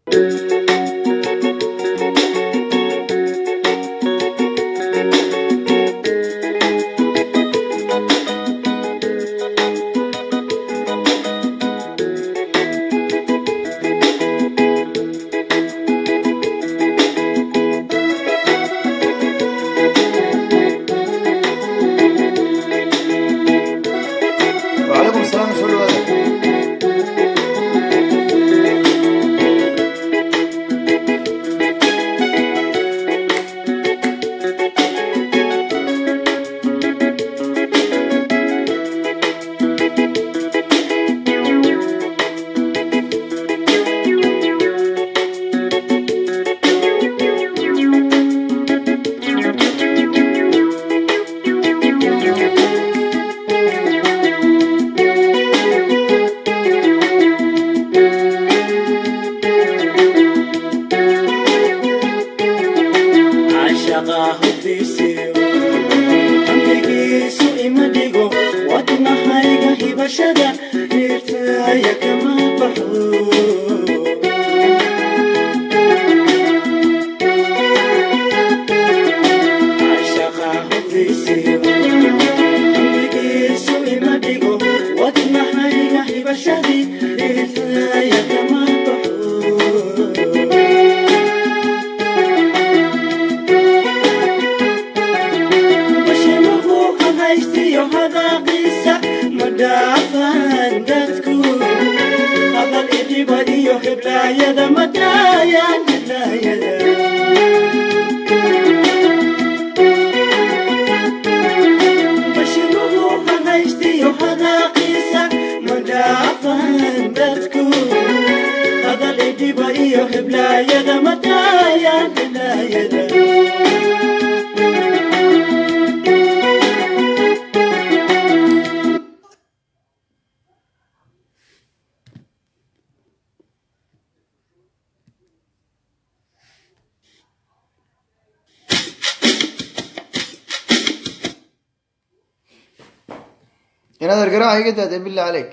وعليكم السلام سؤال هذا cashaqa hubtiisiyo ambigiisu ima dhigo wadnahayga hibashada dhiirtaya kama baxo cashaqa hubtiisiyo ambigiisu ima dhigo wadnahayga hibashadii dhiirtaya kama baxo bashimahu haystiyo hadaaqiisa ma dhaafaan dadku hadal idhiba iyo hiblaayada ma daayaan hiblaayada bashimahu haystiyo hadaaqiisa ma dhaafaan dadku hadal idhiba iyo hiblaayada ma daayaan hiblaayada inaad argaraha iga daadee billah caleyk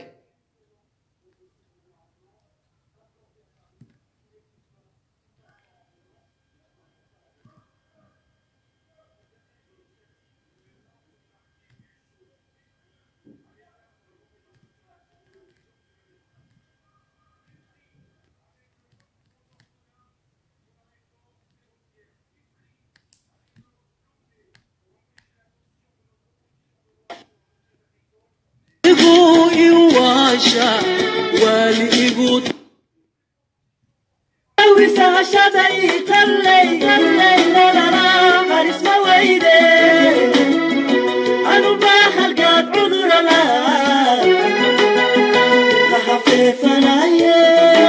igu iwaasha wali igu wisahashaday kallay kallay lalala qarisma weyde anuba halgaad cudurala lahafeefanaye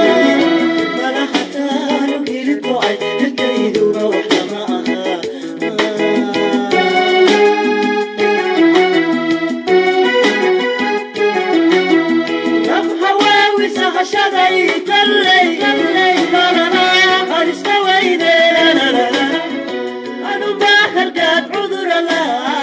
malahataanu hilibkocay hirkayduba wax lama aha naf hawaawi sahashaday kallay kallay lalala qarisma weyde anuba halgaad cudurala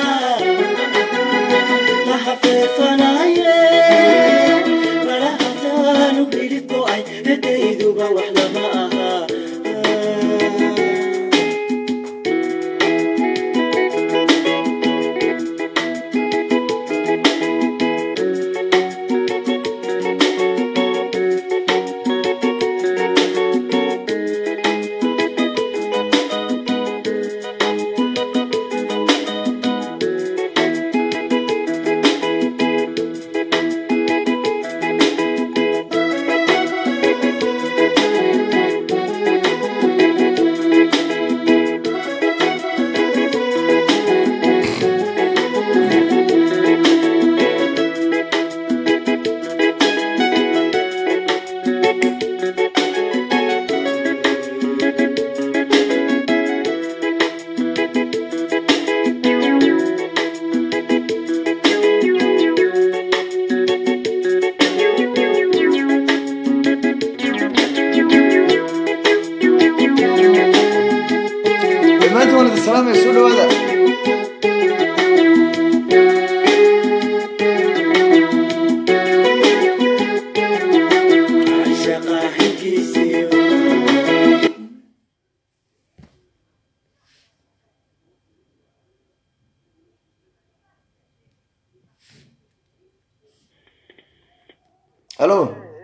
lahafeefanaye malahataanu hilibkocay hirkayduba wax lama aha dhammaantiin waan idin salaamaya soo dhawaada cashaqa xilkiisiyo halo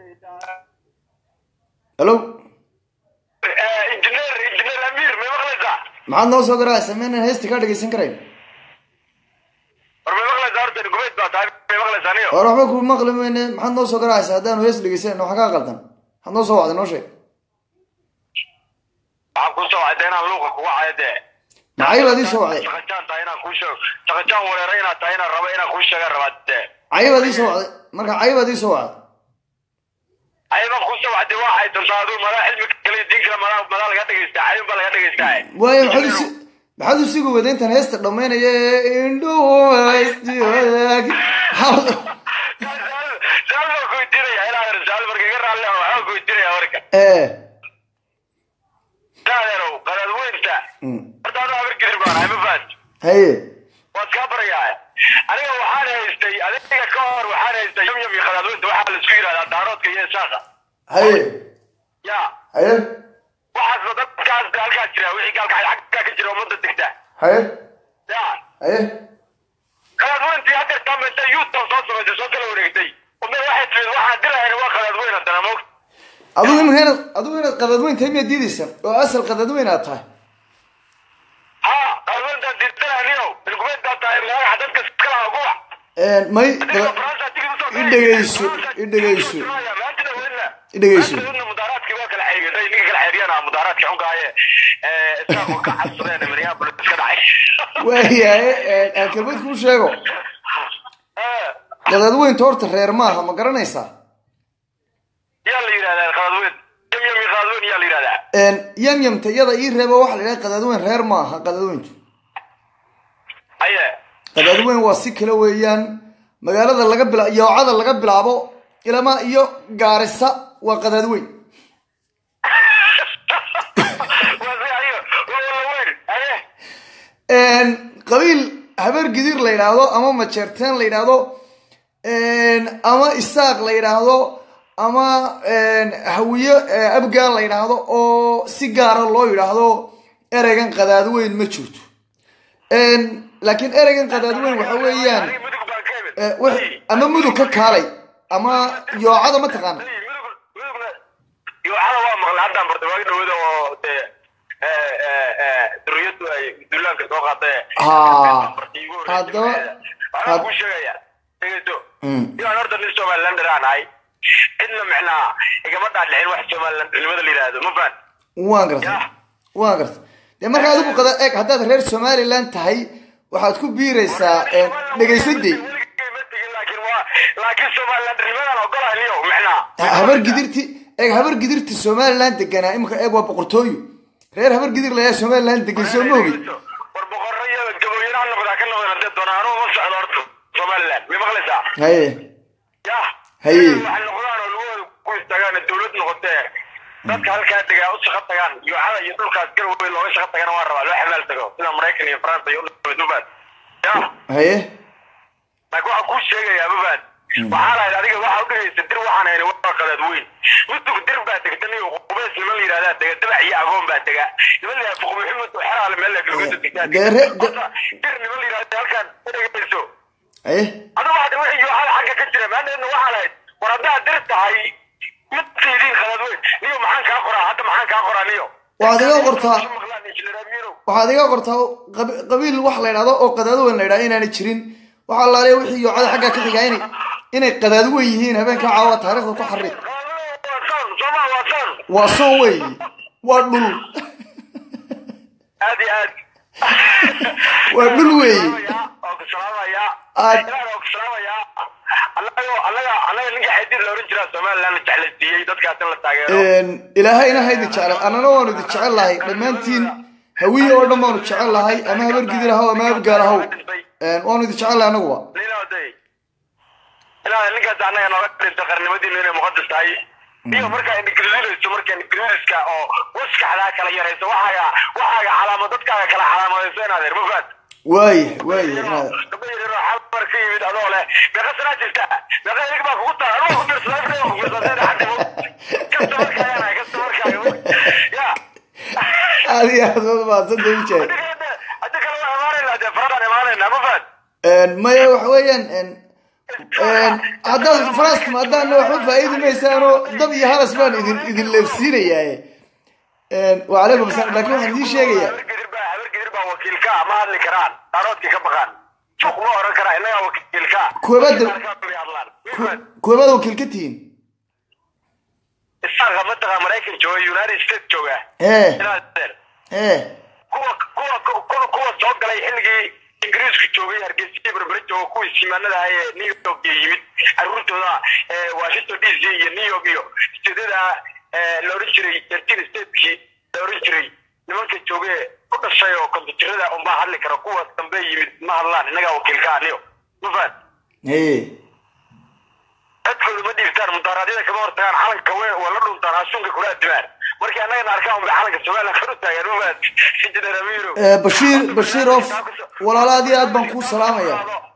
halo injineer injineer amiir may maqlaysaa maxaad noo soo garaacaysa miyaanan heesta kaa dhegaysan karayn war may maqlaysaa horta gubeyd baa tahay may maqlaysaa niyo war waxba ku maqli mayne maxaad noo soo garaacaysa haddaanu hees dhegaysanayno waxa kaa qaldan maxaad noo soo wacday noo sheeg waxaan kuu soo wacday inaan luuqa kugu cayo dee maxay baad ii soo wacday shaqajaan tahay inaan kuu sheego shaqajaan wareera inaad tahay inaan rabo inaan kuu sheegaan rabaa dee cayi baad ii soo wacday marka cayi baad ii soo wacday ayabaan kuu soo wacday waxay tuntaa aduu madaa cilmi kale iyo diin kale madaa madaa laga dhegaystaa cayun baa laga dhegaystaa waayo maxaad usi maxaad usigu wada intaan heesta dhammaynaya ee indhuwasti wadaag maxaad saal baan ku weydiinaya ilaa adeer saal marka iga raalli ah waxaan ku weydiinaya warka ee saadeerow qadaad weynta mm, horta anuu habar gidir baan ahay ma fahanti haye waad kaa barayaa aniga waxaan haystay adiga ka hor waxaan haystay yamyam iyo qadaadweynta waxaa laisku yidhahdaa daaroodka iyo isaaqa haye ya haye waxaasna dadkaas halkaa jira wixii gaalkacay xaggaa ka jira ummadda degta haye ya haye qadaadweyntii haddeer taamenta yuutan soo samaysay soo kala wareegtay umad waxay timid waxaan dirahayna waa qadaadweyn haddana moog adigu iminka inaad adigu inaad qadadweyn tahay miyaad diidaysa oo asal qadadweyn aad tahay ha qadaadweyntaan diidananiyo ilgubeed baa tahay magaca dadka iskala guba may adiga qada- faransa tigid usoo i dhegayso i dhegayso i dhegayso mudaaraadkii waa kala xeegay ninka kala xeeriyana mudaaraadkii xunkaaye isaaqoo ka cabsadeen minneapolis ka dhacay waayahay aan kelmad kuu sheego qadadweynta horta reer maaha ma garanaysaa yaa la yidhahdaa qaladweyn yamyami qaladweyn yaa la yidhahdaa yamyamta iyada ii reeba waxa la yidhaha qadadweyn reer maaha qadadweyntu aye qadadweyn waa si kale weeyaan magaalada laga bila yoocada laga bilaabo ilama iyo gaarisa waa qadadweyn waa si ayo waa wala weyn aye qabiil habeer gidir la yidhaahdo ama majeerteen la yidhaahdo ama isaaq la yidhaahdo ama hawiye abgaan la yidhaahdo oo si gaara loo yidhaahdo ereygan qadaadweyn ma jirto laakiin ereygan qadaadweyn waxa weeyaan aniga mudug baan ka imid eh, wax- ama mudug ka kaalay ama yoocada ma taqaana Hey, mudug mudugna yoocada waa maqlay haddaan bartay waagi dhawada oo dee duriyadu ay duulaanka soo qaatay Haa. haddaba Haddaba- waxaan kuu sheegaya dhegeyso Mm. inaan horta nin somalilander aan ahay cidna micnaa igama dhaadhicin wax somalilandnimada la yidhaahdo ma fahan waan gartay Yah. waan gartay dee marka adigu qada eeg haddaad reer somaliland tahay waxaad ku biiraysaa dhegaysadey laakiin waa laakiin somalilandnimadan ogolahay niyo micnaa habar gidirti eeg habar gidirti somaliland deganaa imika eeg waa boqortooyo reer habar gidir layaa somaliland degan soo ma ogid war boqorro iyo gaboyana ha noqdaa ka noqdeen hadee doonaan anugu ma socdo horta somaliland may maqlaysaa haye yah Haye. waxay noqdaan oo lugahooda ku istaagaan dawlad noqotee dadka halkaa degaa u shaqo tagaan yoocada iyo dhulkaas garwey looga shaqo tagana waa rabaa loo xamaal tago sida maraykan iyo faransa iyo udubaan yah haye laakiin waxaan kuu sheegayaa mafahad waxaa lahayd adiga waxaa udhegaysa dir waxaan hayna waa qadaad weyn mudug dir baa degta nin qubeys niman la yidhahdaa dega dabac iyo agoon baa dega niman la yidhahda fuq maxamed oo xeraale meel la galgada degtaa Dee re- de- Horta, dir niman la yidhahda halkaan udhegayso haye adigu waxaad wixii yoocada xagga ka jira maanteedna waxaa lahayd war haddaad dir tahay mid siidin qadaad weyn niyo maxaan kaa qoraa hadda maxaan kaa qoraa niyo Waxaad iga qortaa. maqlaan injineer amiirow waxaad iga qortaa qab- qabiil wax la yidhahdo oo qadaadweyn la yidhahdo inaanay jirin waxaa laaliya wixii yoocada xagga ka xigaa inay inay qadaadweyn yihiin habeenka caawa taariikhda ku xariiq waa san sooma waa san waa soon weeye waa dhul aad iyo aad waa dhul weeye oo ku salaamaya Aad- ilaah oo ku salaamaya annaga annaga annaga ninka xadiid la oran jiraa somaliland la jeclaysiiyey dadkaas in la taageero ilaahayna ha idin jecel annana waanu idin jecel lahay dhammaantiin hawiye oo dhan baanu jecel lahay ama habar gidir ahaw ama habgaal ahaw waanu idin jecel lahay anaguba ninooday ilaa ninkaas annaga nooga dhinta qarnimadiinu inay muqadas tahay iyo markaa indhigrilinayso markaa indhigriliniska oo waskaxdaa kala yarayso waxaaga waxaaga calaamo dadkaaga kala calaamadayso inaad er mafaad waaya waaya inaad gabdho yaryar oo xalmar ka yimid adoo leh meeqa sanaa jirta meeqa ilig baa kugu tahay anoo ku fiirsadaa ifree ku fiirsadaa xadimo kasta markaayana kasta markaaga ya aad iyo aad waad mahadsantahay wijaay haddi kale waa imaanayna dee faradaan imaanayna ma fahad maya waxa weeyaan haddaad faraas timaadaanna waxba faa'iidi maysaanoo dab iyo haras baan idin idin leefsiinayaa wacalaykum asalaam laakiin waxaan idiin sheegayaa habargedir baa habargedir baa wakiilka ma hadli karaan daaroodkii ka baqaan suuq ma oran karaa innagaa wakiilka Kuwabada- bay hadlaan kuwabaad wakiil ka tihiin isaaqa mataqa maraykan jooga united states jooga ee inaad deer ee kuwa kuwa kuwa kuwa soo galay xilligii ingiriisku joogay hargeysa berbere jooga kuwii simaanada ah ee new york iyo yimid caruurtooda ee washington d c iyo new york iyo steedada la oran jiray thirteen stateskii la oran jiray nimanka joogee ku dhashay oo kombyuutarada unbaa hadli kara kuwa dambe yimid ma hadlaan innagaa wakiilka aniyo ma fahan ee dadkooda ma dhiibtaan mudaaraadyada kama hortagaan calanka we waa la dhuntaan asuunka kula adimaan markii annagana arkaan unbay calanka somaliland kor u taagaan ma fahan injineer amiiro ee bashiir bashiir of walaalo aad iyo aad baan kuu salaamaya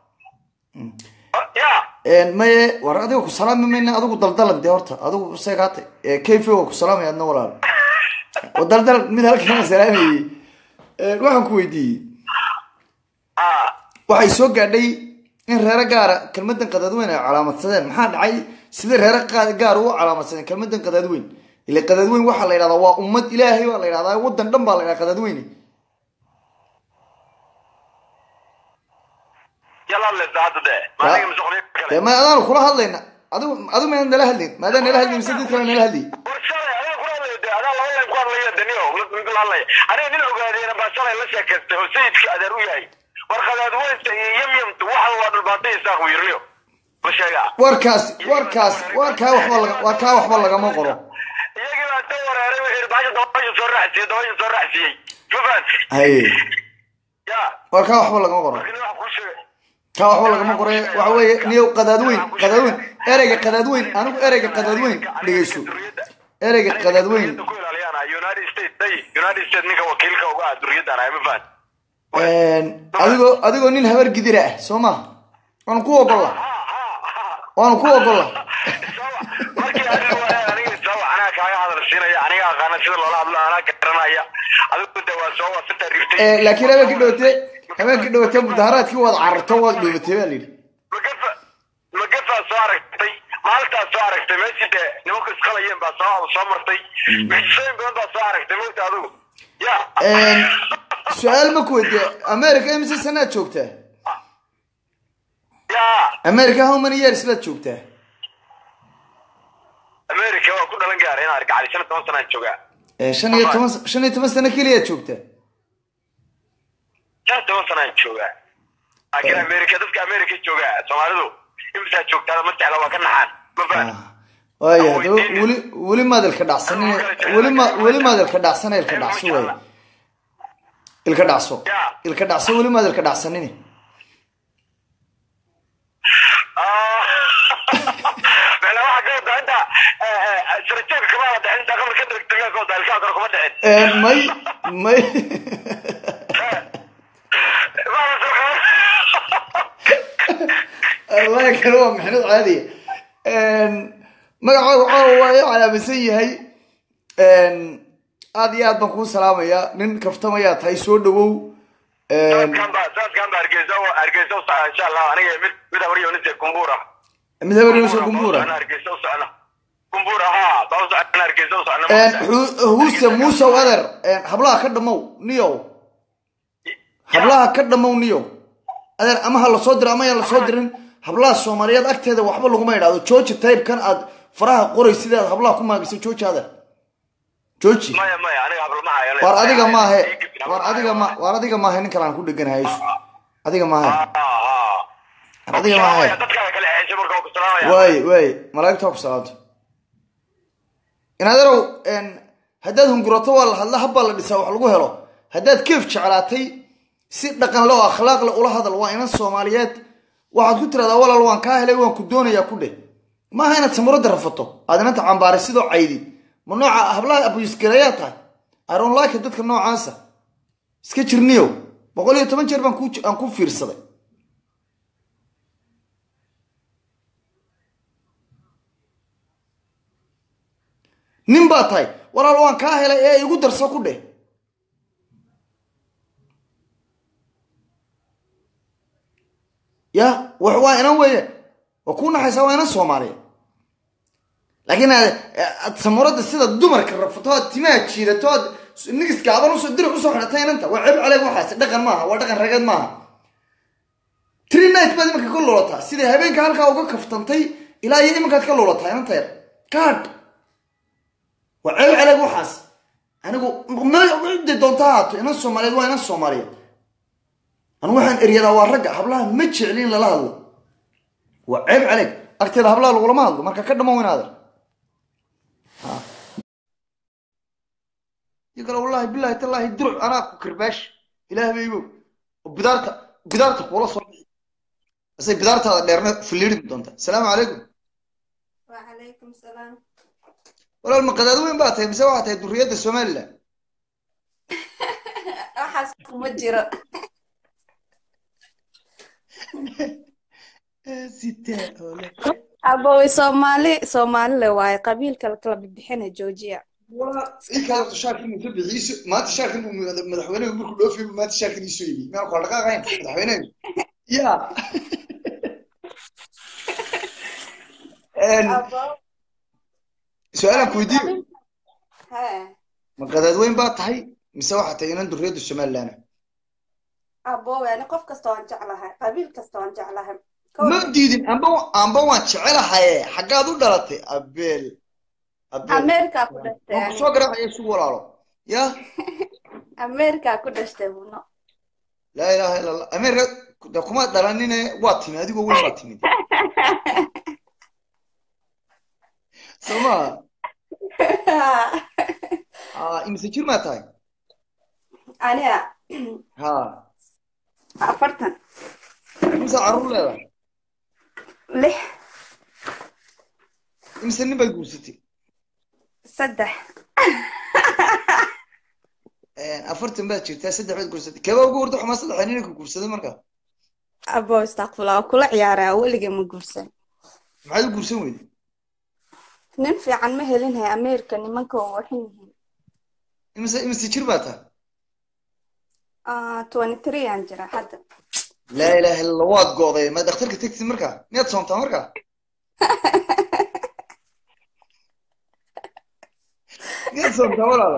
ya maye war adiga ku salaami mayna adigu daldalan dee horta adigu seegaata kayfi waa ku salaamaya adna walaalo oo daldal mid halkan salaamayey waxaan ku weydiiyey ah waxay soo gaadhay in reero gaara kelmadan qadaadweyn ay calaamadsadeen maxaa dhacay sidee reero qa- gaar ugu calaamadsadeen kelmadan qadaadweyn ile qadaadweyn waxaa la yidhahdaa waa ummad ilaahay baa la yidhahdaa wadan dhan baa la yidhahdaa qadaadweyne yala lesa hadda de maaliga masuqliya dee kale ma adaanu kula hadlayna adigu adigu maynan nala hadlayn maadaan nala hadlayn mise dad kale nala hadlayay war shalay adiga kula hadlayo de adaa laba layn ku hadlaya daniyo mid mid la hadlaya aniga nin ogaadeyna baa shalay la sheekaystay oo sayidka adeer u yahay war qadaadweynta iyo yamyamta waxan waa dhulbaantay isaaq wiirliyo ma sheegaa warkaas warkaas warkaa waxba laga warkaa waxba lagama qoro iyagii baa soo wareeray wixii baasha dabasha soo raacsiiyey dabasha soo raacsiiyey ma fahanti haye ya warkaa waxba lagama qoro laakiin waxaan kuu sheegay kaa waxba lagama qore waxa weeye niyow qadaadweyn qadaadweyn ereyga qadaadweyn anigu ereyga qadaadweyn dhegeyso ereyga qadaadweyn ku ilaaliyaan united states day united states ninka wakiilka uga ah duriyaddan ah ma fahan adigoo adigoo nin habar gidira ah soo ma waanu ku ogolla waanu ku ogolla markii adiga waa aniga isawa anaa kaaga hadal siinaya aniga aqaana sida loola hadlo anaa garanaya adigu de waa soo wasita Eh, laakiin habeenkii dhawate habeenkii dhawate mudaharaadkii waad cararto waad dhuumatay baa layidhi magafa magafaa soo aragtay maalintaas soo aragtay meeshii de nimanku isqalayeen baa soo soo martay mucjisooyin badan baa soo aragtay mogta adigu ya su-aal ma ku weydiiye america imise sanaad joogtaa ya america how many years baad joogtaa america waa ku dhalan gaaray inaan argacday shan iyo toban sanaan joogaa Eh, shan iyo toban shan iyo toban sano keliyaad joogtaa shan iyo toban sanaan joogaa laakiin america dadka america joogaa soomaalidu imisaa joogtaada ma jecla waa ka naxaan ma fahan waaya hadaba weli weli maad ilka dhacsanin weli ma weli maad ilka dhacsana ilka dhacso waay ilka dhacso ilka dhacso weli maad ilka dhacsanin mela waxaa ka wadaa inta sarajeebka kama wada dhicin intaa qabri ka dirigtay ka wadaa ilkaha kore kuma dhicin Eh, may may Maana soo allahi kale waa maxnad caadiya magacaagu caawa waa ii calaamadsan yahay aad iyo aad baan kuu salaamayaa nin kaftamayaa tahay soo dhawow sanadkan baa sanadkan baa hargeysa hargeysa u socda insha allah aniga mid mid habaryo nise kumbuura mid habarnso gumbuura hargeysa u socna kumbuura ha baa u socna hargeysa u socna huuse muusow adeer hablaha ka dhamow niyow hablaha ka dhamow niyow adeer ama ha lasoo diro ama yaan lasoo dirin hablaha soomaaliyeed agteeda waxba laguma idhaahdo jooji taybkan aad faraha qoray sidaad hablaha ku maagisay jooji adeer jooji maya maya aniga hablama hayo war adiga maahe war adiga ma war adiga maahe nin kale aan ku dheganahay adiga maahe war adiga maahe dadkaa kale xeeshay marka waa ku salaamaya waaye waaye malaa'igta waa ku salaamto inaderow haddaad hungurato waa la hadla habbaa la dhisaa wax lagu helo haddaad keef jeclaatay si dhaqan le oo akhlaaq le ula hadal waa inan soomaaliyeed waxaad ku tiradaa walaal waan kaa helay waan ku doonayaa ku dheh maaha inaad samuradda rafato aad inanta cambaaray sidoo caydid ma nooca hablaha abuyisgarayaa tahay aronlaka dadka noocaasa iska jirniyow boqol iyo toban jeer baan ku aan ku fiirsaday nin baa tahay walaal waan kaa helay ee igu darso ku dheh ya wax waa inan weeye waa kuu naxaysaa waa inan soomaaliya laakiin aad aad samuurada sida dumarka rafato aad timaha jiidato aad nigiska adan usoo dirac usoo xidhatay inanta waa ceeb caleeg waxaas dhaqan maaha waa dhaqan rageed maaha tree night baad iminka ka luulataa siday habeenka halkaa uga kaftantay ilaa iyo iminkaad ka luulataa inanta yar kaadh waa ceeb caleeg waxaas anigu mde doonta haato inan soomaaliyeed waa inan soomaaliyeed anigu waxaan eryadaa waa ragga hablaha ma jecli in lala hadlo waa ceeb caleeg agteeda hablaha lagulama hadlo marka ka dhamo inaader iyo kale wallahi billahi tallahi duruc anaa ku kirbaash ilaah baygo oo bidaarta bidaarta kuula soo bixi asay bidaartaada dheerna filiiri doonta asalaamu calaykum وعليكم السلام walaal ma qadaad weyn baa tahay mise waxaa tahay duriyadda somaliland waxaas kuma jiro sitaa ole abowe soomaali soomaalile waaye qabiilka lakala bixina joojiya inkada shaarkin uu ka bixiiso maanta shaarkin uu madaxweynaha markuu dhoofiyo maanta shaarkin iisoo yimi meel kala dhaqaaqayn madaxweynaha ya su-aalaan ku weydiiyo he ma qadaad weyn baa tahay mise waxaa tahay inan duriyadda somaliland abowe ani qof kasta waan jeclahay qabiil kasta waan jeclahay ma diidin amba amba waan jecelahaye xaggaad u dhalatay abeel abeel ameerika ku dhashtay waan ani kusoo garaacaya isu walaalo ya ameerika ku dhashtay buno laa ilaaha illa allah ameerika de kuma dhalanine waa timi adigoo weyn baa timid soo maa ah imise jir maa tahay aniga ha afartan imise carruur leedahay lix imise nin baad guursatay saddex afartan baad jirtaa saddex baad guursatay keebaa ugu horta xumaa saddexa nina ku guursaday marka abo istakfurla waa kula ciyaaraa weligay ma guursan maxaad u guursan weyday nin fiican ma helinhay ameerika nimanka waa waxan yihiin imise imise jir baa tahay twenty three aan jira hadda laa ilaaha illa allah waad go'day ma dhakhtarka tegtid marka miyaad soomtaa marka miyaad soomtaa walaala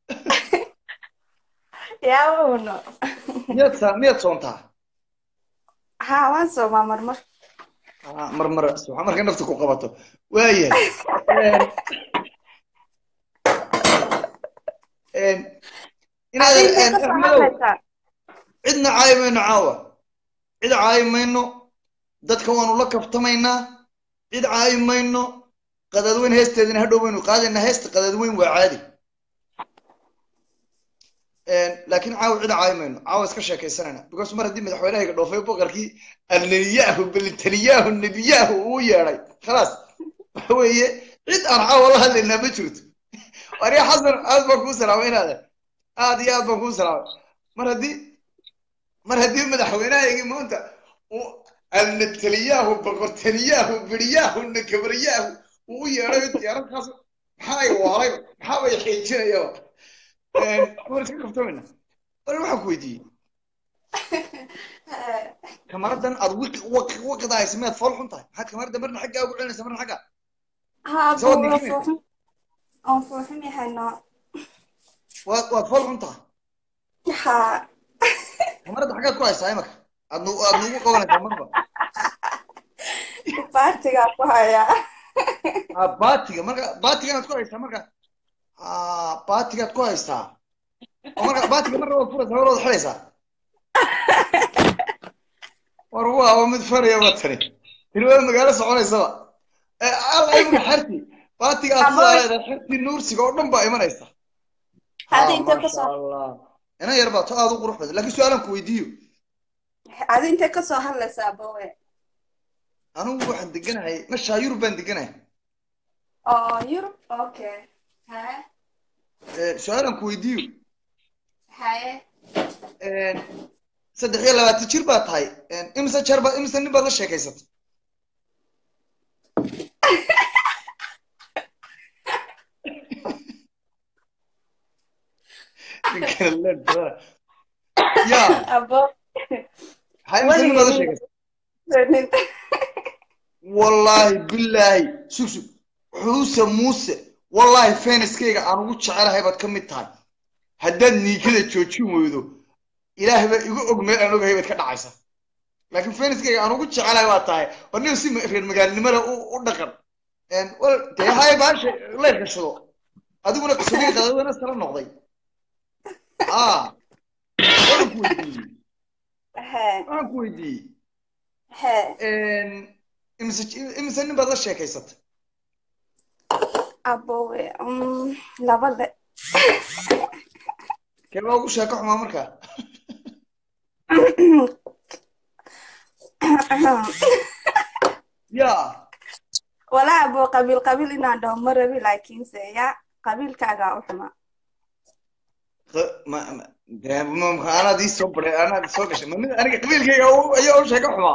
yaa uno miyaad saa miyaad soomtaa ha waan soomaa marmar Ah, marmar subxaan marka nafta ku qabato waayahay inaad Adiga ka soo axmedow hadlaysaa cidna caayi mayno caawa cid caayi mayno dadka waanu la kaftamaynaa cid caayi mayno qadaadweyn heesteedina hadhow baynu qaadaynaa heesta qadaadweyn waa caadi laakiin caawa cid caayi mayno caawa iska sheekaysanayna because mar haddii madaxweynahayga dhoofay boqorkii alnebiyahu belitaniyahu nebiyahu uu yeedhay khalaas waxa weeye cid aan caawa la hadlaynaa ma jirto wariya xasan aad baan kuu salaamay inaada aad iyo aad baan kuu salaamay mar haddii mar haddii madaxweynahaygii maanta uu alnataliyahu boqortaniyahu beriyahu nakabaryahu uu u yeedhay diyaaradkaas maxaa ay waalay maxaa bay xiijinayaba war iska kaftamayna war waxaan ku weydiiyey kamaradan aad wiqi waqi waqida haysa miyaad fool xun tahay maxaad kamarada marna xaggaa ugu celinaysa marna xaggaa ha abo Soo waa ninkine. fuuxin waan fuuxin yahay noo waad waad fool xun tahay ha kamarada xaggaad ku haysaa imaka aad nu aad nugu qabanaysaa marba baartigaa ku hayaa Ah, baatiga marka baatigaad ku haysaa marka ah baatigaad ku haysaa oo marka baatiga marna waad furaysaa mar waad xidhaysaa war waa waa mid faraya waa tani tani waa magaalo soconaysaba ee alla imika xerti baatiga aad Ama- sidaa leedahay xertii nuursiga oo dhan baa imanaysa Hadi Ah, intee masha kasoo Allah. ina yar baa to aad u qurux badan laakiin su-aalan ku weydiiyo adi intee kasoo hadlaysaa abowe anigu waxaan deganahay meshaa yurub baan deganahay oo yurub okay haye Eh, su-aalan ku weydiiyo haye saddex iyo labaatan jir baa tahay imise jeer baa imise nin baad la sheekaysatay Ninkana la dhawa. ya abo hay imise nin baad la sheekaysatay nin wallaahi bilaahi sug sug xuuse muuse wallaahi feniskayga aan ugu jecelahay baad ka mid tahay haddaad niikada joojin weydo ilaahay baa igu og meel aan ogahay baad ka dhacaysa laakiin feniskayga aan ugu jecelahay baad tahay war nin si reer magaalnimada u u dhaqan Een, wal dee hay baasha la gashado adiguna qisadiga qadadana sala noqday ah waxaan ku weydiiyey hee waxaan ku weydiiyey hee Een, imise imise nin baad la sheekaysatay abowe mm, labada kee baa ugu sheeko xumaa markaa ya walaa abo qabiil qabiil inaan dhaho ma rabi laakiinse ya qabiilkaagaa u xuma q- ma ma dee ma ma- anaad ii soo baray anaad soo gashay ma mid aniga qabiilkayga u- ayaa u sheeko xumaa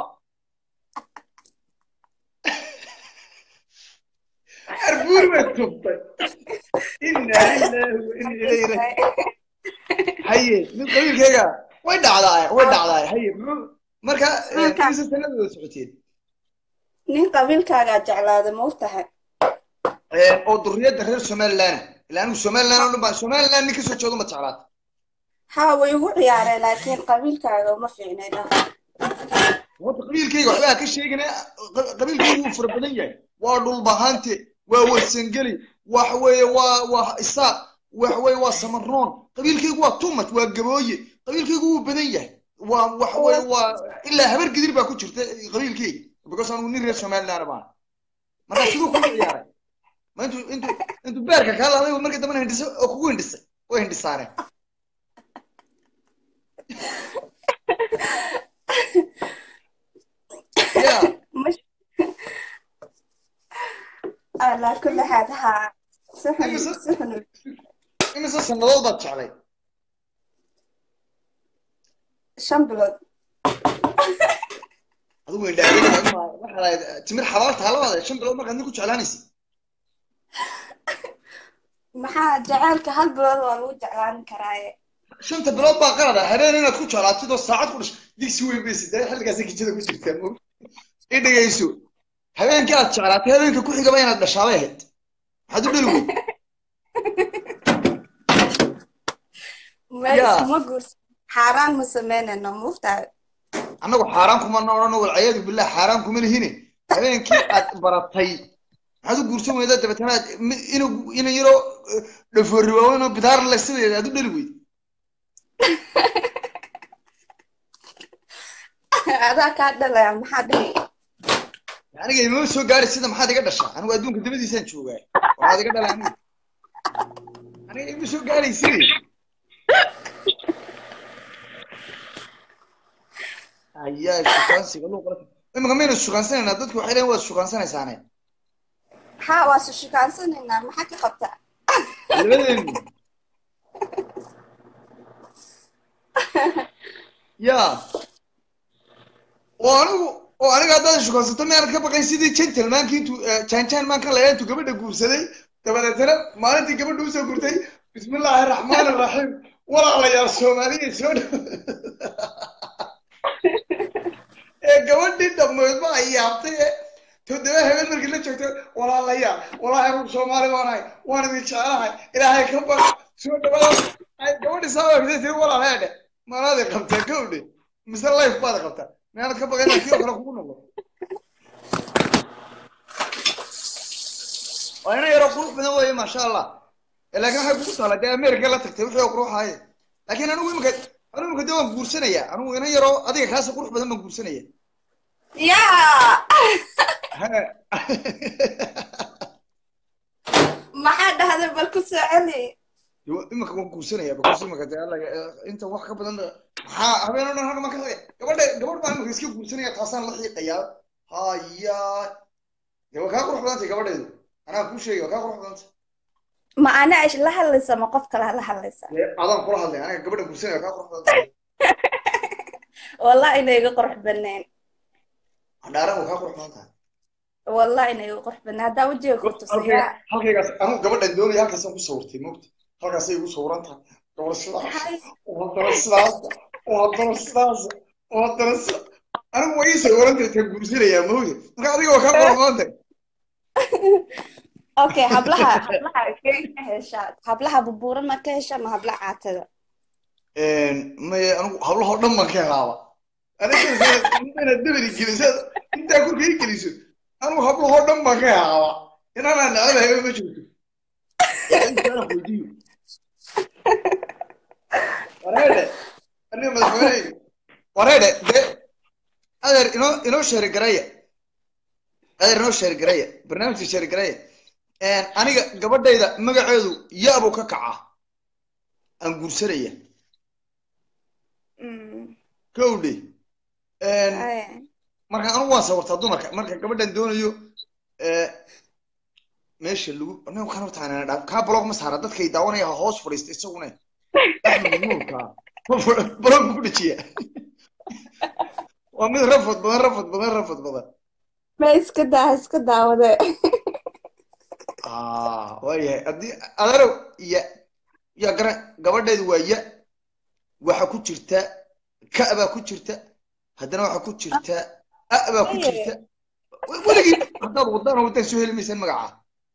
arbuur baad tuftay inna lillahi wa inna ilayhi raaji'uun haye mid qabiilkayga way dhacdaay way dhacdaay haye muxuu marka eh, Marka- imise sanadooda socoteen nin qabiilkaagaa jeclaada ma og tahay Eh, oo duriyadda reer somaliland ilaa anigu somaliland oo dhan baa somaliland nin kasoo jeedo ma jeclaata haa way igu ciyaareen laakiin qabiilkaaga uma fiicnay dhah horta qabiilkayga waxbaa ka sheegina qabiilkaygu wuu fara badan yahay waa dhulbahante waa warsangeli waxa weeye waa waa isaaq waxa weeye waa samaroon qabiilkaygu waa tumaj waa gabooye qabiilkaygu wuu badan yahay waa waxa weeye waa ilaa habar gidir baa ku jirta qabiilkayga because anigu nin reer somaliland baan marka siduu kugu ciyaaray ma intuu intuu intuu beerka kaa laaday markii dambena hindhisay oo kugu hindhisay way hindhisaareen ya مش على كل حال ها سحن أيوة. سحن imise sannadood baad jeclay شنبلود adigu indhaadega waxaa lahayd timir xalaal taalabaada shan bilood markaad nin ku jeclaanaysa maxaa jacaylka hal bilood waa lagu jeclaan karaaye shanta bilood baa qalad ah habeen inaad ku jeclaatid oo saacad ku dhashay digsi weyn bay sidee xilligaas gijada ku jirtaa mo i dhegayso habeenkii aad jeclaatay habeenka ku xigaba inaad dhashaabay ahayd maxaad u dhali weyd ma Yeah. iskuma guursan xaaraan ma sameynayno muftahay annagu xaaraan kuma odhano walcayaadu billah xaaraan kuma lihine habeenkii aad baratay maxaad u guursan weydaa dabeetana aad mi- ina ina yaroo dhafoorriwaawanoo bidaar le sideeda aad u dhali weyd adaa kaa dhalaya maxaa dhihi aniga imama soo gaari sida maxaad iga dhashaa anigu adduunka dabadiisaan joogaa waxaad iga dhala aniga aniga ima soo gaaraysid ayaa shukaansiga luuqala imika maynu shukaansanayna dadku waxay leeyihin waad shukaansanaysaane haa waa su shukaansanaynaa maxaa ka qabtaa labadeenu ya oo anigu oo aniga haddaad shukaansato miyaanad ka baqayn sidii gentlemanki intuu janjan maanka layaa intuu gabadha guursaday dabadeetana maalintii gabadha usoo gurtay bismillaahi araxmaan araxiim walaalayaal soomaaliya soo dhow ee gabadhii dhammeydba ay yaabtay ee toddoba habeen markii la joogto walaalayaal walaahi anigu soomaali baan ahay waan idin jecelahay ilaahay ka baq soo dhawaada ay gabadhii saabaa tiri walaalaya dhe maanaadi qabtaa gawdhe mise life baad qabtaa miyaanad ka baqayn kii oo kale kugu noqdo waa ina yaroo qurux badan weeye maasha allah Eh, laakiin waxay kugu taala dee america la tagtay wixii oo qurux ahaaye laakiin anigu imika anigu imika dee waan guursanaya anigu ina yaroo adiga kaasi qurux badan baan guursanaya yaa maxaa dhahday bal ku soo celi Yo- imika waan guursanaya because imika dee alla inta wax ka badan maxaa habeen oo dhan hadda ma ka tagay gabadha gabadh baan imika iska guursanaya taasaan la xiiqayaa haya dee waa kaa qurux badantay gabadheedu anaa kuu sheegay waa kaa qurux badantay ma ana ish la hadlaysa ma qof kale la hadlaysa dee adaan kula hadlay aniga gabadha guursanaya waa kaa qurux badantay wallahi inay iga qurux banayn hadhaaran waa kaa qurux badan tahay wallahi inay iga qurux banayn haddaa wajiga ku tusiyaa halkaygaas anigu gabadhan doonaya halkaasaan ku sawirtay moogta halkaasay igu sawiran tahay gabadh sidaas oo haddana sidaas oo haddana sidaas oo haddana si anigu waa iisoo warantay taa guursanayaa mawda marka adiga waa kaa qormoonta okay hablaha hablaha kee ka heshaa hablaha bubuuran ma ka heshaa ma hablaha caatada maya anigu hablahoo dhan baan ka helaaba anigainaad dabadi geliso intaa korka i geliso anigu hablahoo dhan baan ka helaaba inaanaa necdahay ma jirto weydiiyo wareedhe aniga madaxweyne wareedhe dee adeer inoo inoo sheeri garaya adeer inoo sheeri garaya barnaamijka sheeri garaya aniga gabadhayda magaceedu yaabuu ka kacaa aan guursanaya kowdhe marka anigu waan sawirtaa dumarka marka gabadhan doonayo meesha lagu anigu kan horta aanana dhaa kaa blog ma saara dadkay daawanaya ha hoos fadhiista isaguna nuurka blog ku dhajiya waa mid rafad badan rafad badan rafad badan ma iska daa iska daawade waayahay haddii adeerow ya ya gara gabadheedu waa ya waxa ku jirta ka baa ku jirta haddana waxa ku jirta a baa ku jirta weligii haddaad wadaan wadaan soo heli maysaan magaca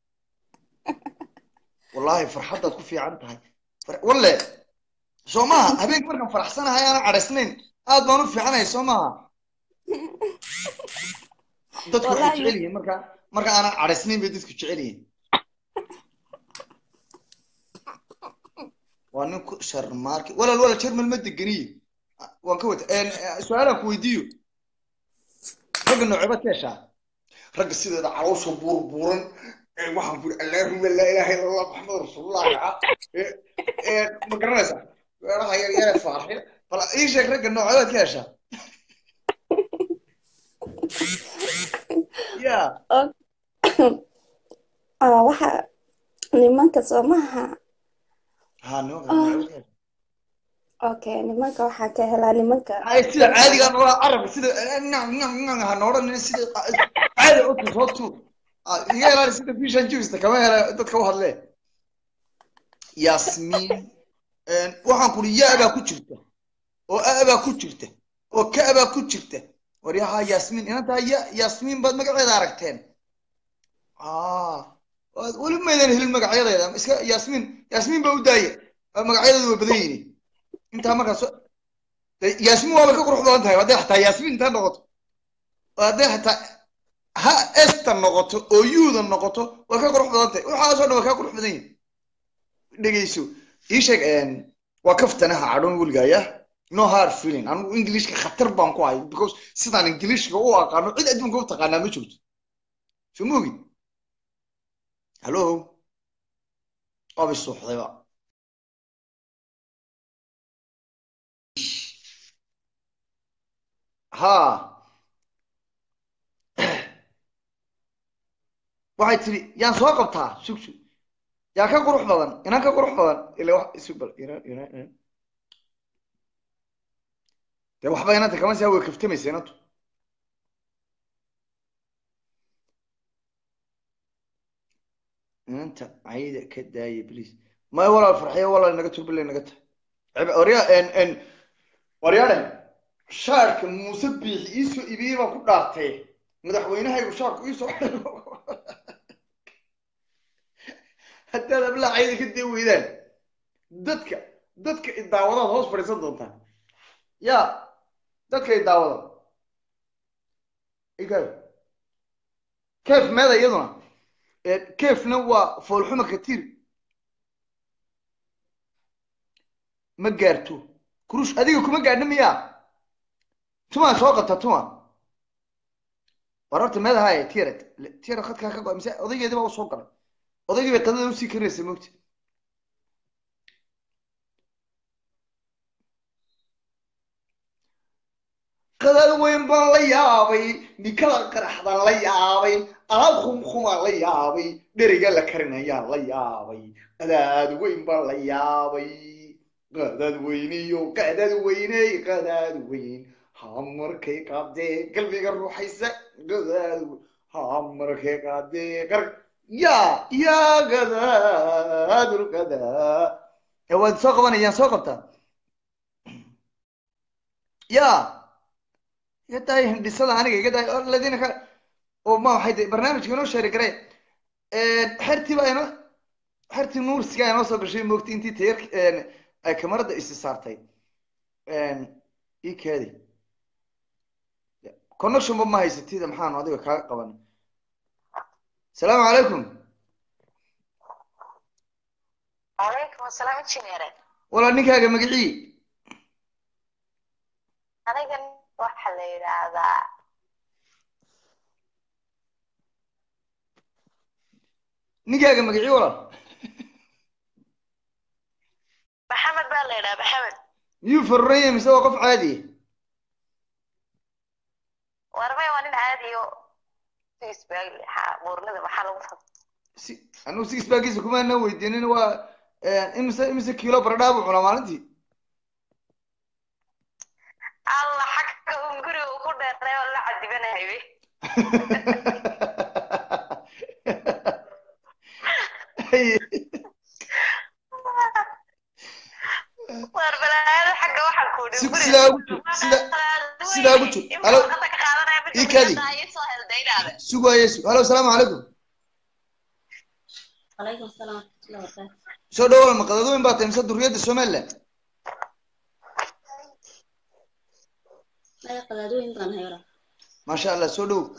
wallahi farxaddaad ku fiican tahay walle soo maaha habeenka markaan faraxsanahay aanan cadhaysnayn aad baan u fiicanahay soo maaha dadku waxay jecel yihiin marka marka aanan cadhaysnayn bay dadku jecel yihiin waa nin ku sharmaarki walaal walaal jermal ma degeniyo waan ka wata su-aalaan ku weydiiyo ragga noocebaad ka heshaa ragga sideeda caloosha buurbuuran waxaan ku iri allaahuma laa ilaha illa allah maxamed rasuulullah ma garanaysaa weeraha yar yare faarxiya bal ii sheeg ragga noocebaad ka heshaa ya waxa nimanka soo maaha ha nimanka noocebaad ka heshaa okay nimanka waxaa ka helaa nimanka ay sida caadiga noola carabka sida ha noodhan sida caadi otu soo tuur iga ilaali sida fishan jibista kama hela dadka u hadlee yasmiin waxaan kuri ya baa ku jirta oo a baa ku jirta oo ka baa ku jirta waryaha yasmiin inantaa ya yasmiin baad magaceeda aragteen weli maydan helin magacyadeeda iska yasmiin yasmiin baa u daaya magacyadeedu way badan yihiin intaa markaas yasmiin waaba ka qurux badan tahay hadday xataa yasmiin intaa noqoto hadday xataa ha esta noqoto oo yuuda noqoto way ka qurux badan tahay waxaasoo dhan waa kaa qurux badan yihin dhegeyso ii sheeg waa kaftanaha cadhoon weligaya no hard feeling anigu englishka khatar baan ku hay because sidaan ingilishka u aqaano cid adduunka u taqaanaa ma jirto soo ma ogid hallo waaba isuuxdayba ha waxay tiri yaan soo qabtaa sug sug yaa ka qurux badan inaan ka qurux badan ila wax isu bal inan inan inan dee waxba inanta kama saa way kaftamaysa inantu inanta cayda ka daaya please maya walaal farxiyo walaal naga tug bilay naga tahay waryaa n waryaadhan shaarka muuse biixi iisoo ibiyey baan ku dhaartay madaxweynahaygu shaarku iisoo haddaad ablaa cayda ka dee weydaan dadka dadka idaawadaad hoos fadhiisan doontaan ya dadka idaawada igaab keef meeda iyaduna keefna waa foolxuma katiir ma gaarto kurush adiga kuma gaadhna miyaa tumaa soo qabta tuma war horta meeda haaye tiyared tiyared khadkaa ka go mise odaygeedi baa usoo galay odaygii bay qadada usii karaysa mogta qadad weyn baan la yaabay nikada qaraxdaan la yaabay alaab khumkhumaan la yaabay dheriga la karinayaan la yaabay qadaad weyn baan la yaabay qadaad weyniyo qadaad weyney qadaad weyn hamarkay qaadee qalbiga ruuxaysa qadaad hamarkay qaadee qar ya ya qadaadul qadaa ee waad soo qabanayaan soo qabtaa ya iga daaya hindhisada aniga iga daaya oo ladina ka oo ma waxay tahay barnaamijka inoo sheeri garee xertii baa inoo xertii nuursigaa inoo soo gashay moogtay intii tayar ay kamarada isi saartay ii kaadi connectionba ma haysatida maxaanu adiga kaaga qaban asalaamu calaykum calaykum asalaam injineere walaa ninkaaga magicii anigan waxaa la yidhaahdaa ninkaaga magicii walaal maxamed baa la yidhaha maxamed miyuu faroranya mise waa qof caadi warmay waa nin caadiyo sisbaag buurnida maxaa lagu fad si anigu six baagiisa kumaana weydiinin waa imise imise kiilo baradhaa buu cunaa maalintii alla xagga un guriga uu ku dheeray oo la cadibanahay we war balaayada xagga waxaan ku Si- sidaa ugu jir sida sidaa ugu jir halo ii kaadi sugaaye su halo asalaamu calaykum عليكم السلام ورحمة الله وبركاته soo dhawaal maqdadooyin baa tahay mise duriyadda somaliland لا قدادوين بان هيرا maasha allah soo dhow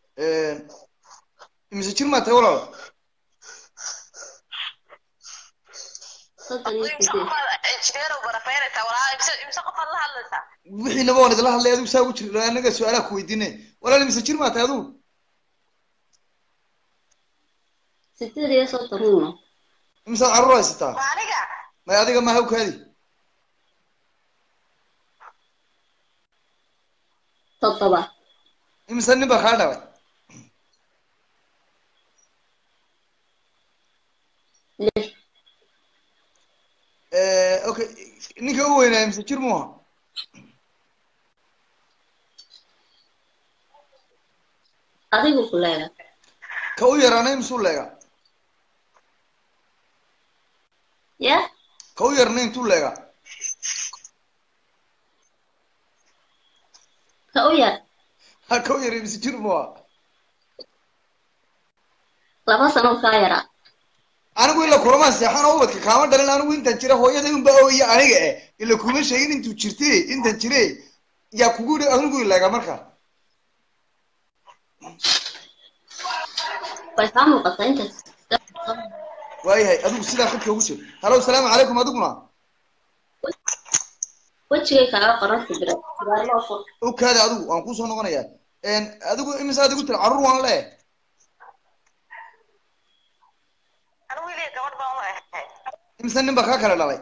imise jir maa tahay walaal صدق يكتب injineer barafeynaysaa walaa imse imse qofaad la hadlaysaa wixiinaba waan idila hadlay adigu saa ugu jir anaga su-aalaha ku weydiine walaal imise jir maa tahay adigu ستة دي صوت رونا imisaad carruur haysataa ma aniga may adiga ma hawkaadi طبطبة imise nin baa kaa dhalay ليه okay ninka u weynaa imise jir muuha أديكو كلها ka u yaraana imisuu leegaa يا ka u yarna intuu leegaa كأويا ha ka u yara imise jir muuha لما سنو كايرا anigu ila kulamaan seexan oo ubadka kaama dhalin anigu intaan jira hooyada unba ooya aniga eh ila kuma sheegin intuu jirte intaan jire yaa kugu yidhi anigu ilaaga marka ويفهموا قصة أنت waayahay adigu sidaa khadka ugu jir halo asalaamu calaykum adiguna وجهي كاغا قررت برا برا لو فوق okaada adigu waan kusoo noqonayaa adigu imise aad igu tiri carruur waan le anigu wiliya gabadh baan u ahay imise nin baa kaa kala dhalay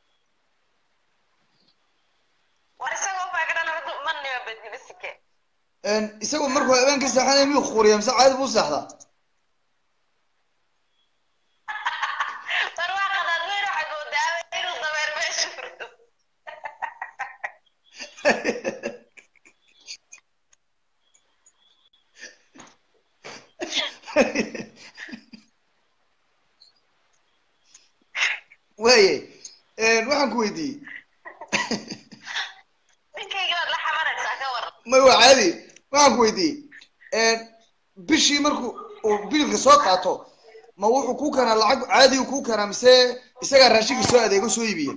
war isagoo baa ka dhala ma nima badibasike isagoo markuu habeenka seexanaya miyuu khuriya mise caadi buu seexdaa war waa qadaad weyn waxaad moodaaba inuu dabeer meesha furto waaye waxaan ku weydiiyey ninkayga waad la xamanaysaa ka war may waa caadi waxaan ku weydiiyey bishii markuu uu biilka soo qaato ma wuxuu kuu keenaa lacag caadigu kuu keenaa mise isagaa raashinka soo adeego soo iibiya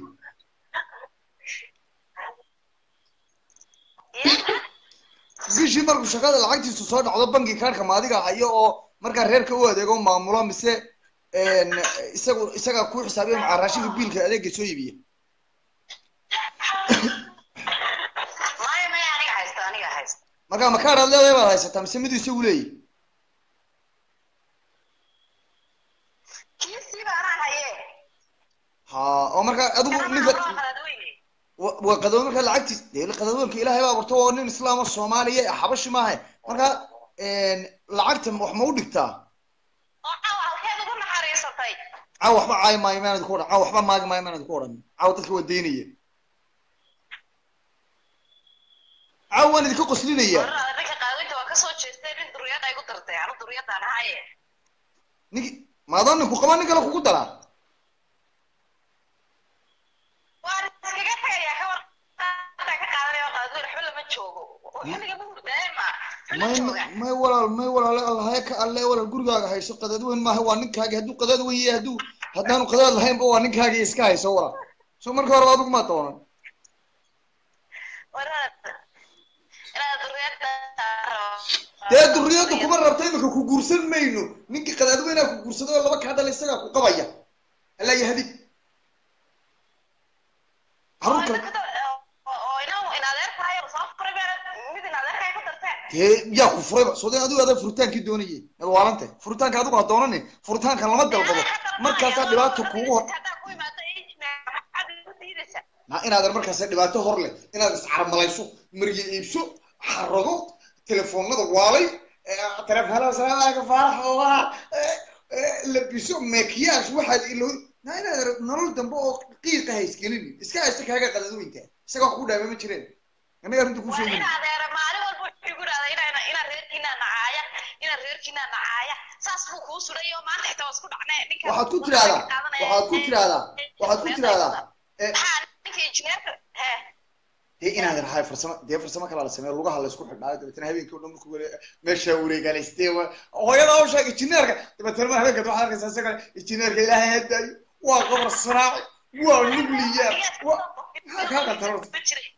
bishii markuu shaqada lacagtiisu soo dhacdo banki kaarhka ma adiga hayo oo markaa reerka u adeego maamulo mise isagu isagaa kuu xisaabiya macaa raashinka biilka adeega soo iibiya maya maya aniga haysta aniga haysta markaa ma kaadh aad leedahay baad haysataa mise miduu isagu leeyahy kiisii baanaan haye ha oo markaa adigu ninka waa qadaad weyne wa- waa qadoomo markaa lacagtiis dee qadoomoonka ilaahay baa abuurto oo nin islaama soomaaliya xabashi maaha markaa lacagta wax ma u dhigtaa oo caawa halkeed ugu naxariisatay caaw waxba caayi maayo maan idinku odhan caaw waxba maagi maayo maan idinku odhan caaw dadka waa daynaya caaw waan idinka qoslinaya warada ninka qaawinta waa kasoo jeestay nin duriyada igu dartay anu duriyadaan haye ninki maadoo ninku qaba nin kale kugu daraa waan iskaga tagayaa ka war ka qaadanaya qadaad weyn waxba lama joogo xilliga ma alle walal gurigaaga hayso qadad weyn maaha waa ninkaagi hadduu qadad weyn yahay hadduu haddaanu qadad lahaynba waa ninkaagi iska hayso walal so marka horeba adigu maa doonan dee duriyadda kuma rabta imika ku guursan mayno ninkii qadaad weynaa ku guursado oo laba kaa dhala isagaa ku qabaya alla yahdi carruur kale dee yaa ku furayba soo dee adigu adaa furitaankii doonayay ad waalante furitaanka adigu ha doonani furitaanka lama dalbado markaasaa dhibaato kuugu hor na inaadan markaasa dhibaato hor leh inaad iscarmalayso marye iibso xarago telefoonada waalay telefoonada salaamu calaykum faarax ogaa labiso makiyaas waxaad ilo na inaad nolol dambe oo qiiqa haysgelin iska haysta kaaga qadadweynta isaga wax ku dhaama ma jireen annaga arrinta ku sheegin waxaad ku tirahdaa waxaad ku tirahdaa waxaad ku tirahdaa dee inaad rahay farsamo dee farsamo kalaa la sameeyo lugaha la isku xidhnaayo dabeetana habeenkii o dhan markuu wale meeshaa wareegaalayste hooyada u sheeg injineerka dabeetana mar habeenkaad waxaad arkaysaa isaga injineerka ilaahay hadaayo waa qabar saraaci waa nuclear waa maxaa kaa qatar horta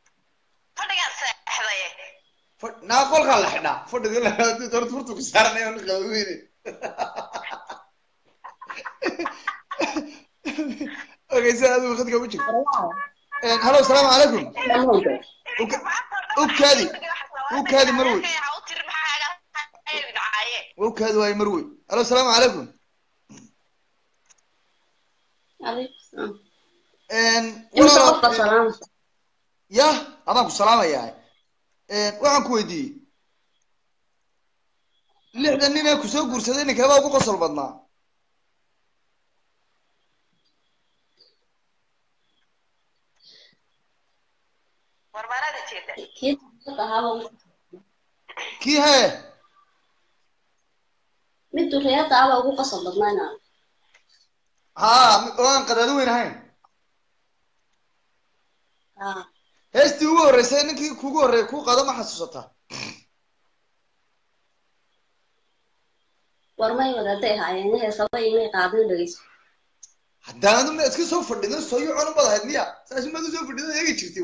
naa qolkaa la xidhaa fadhiga horta furtuku saaranay on qabaweyne okay sa adigu khadka u jirto hallo asalaamu calaykum ukaadi ukaadi marwey ukaadi waayo marwey hallo asalaamu calaykum ya adaan ku salaamayaa waxaan ku weydiiyey lixdan nin ee kusoo guursaday ninkeebaa ugu qosol badnaa kii hee mid duriyada aba ugu qasab badnayna ha oo aan qadaado weyn ahayn ha heestii ugu horreysay ninkii kugu horreeyay kuu qaado ma xasuusataa war may wadaday ahaayeen heesaba imay qaadin dhegeyso haddaanadu ma iska soo fadhido soyo cun ubad ahayd miya saasi maad usoo fadhido eegi jirtay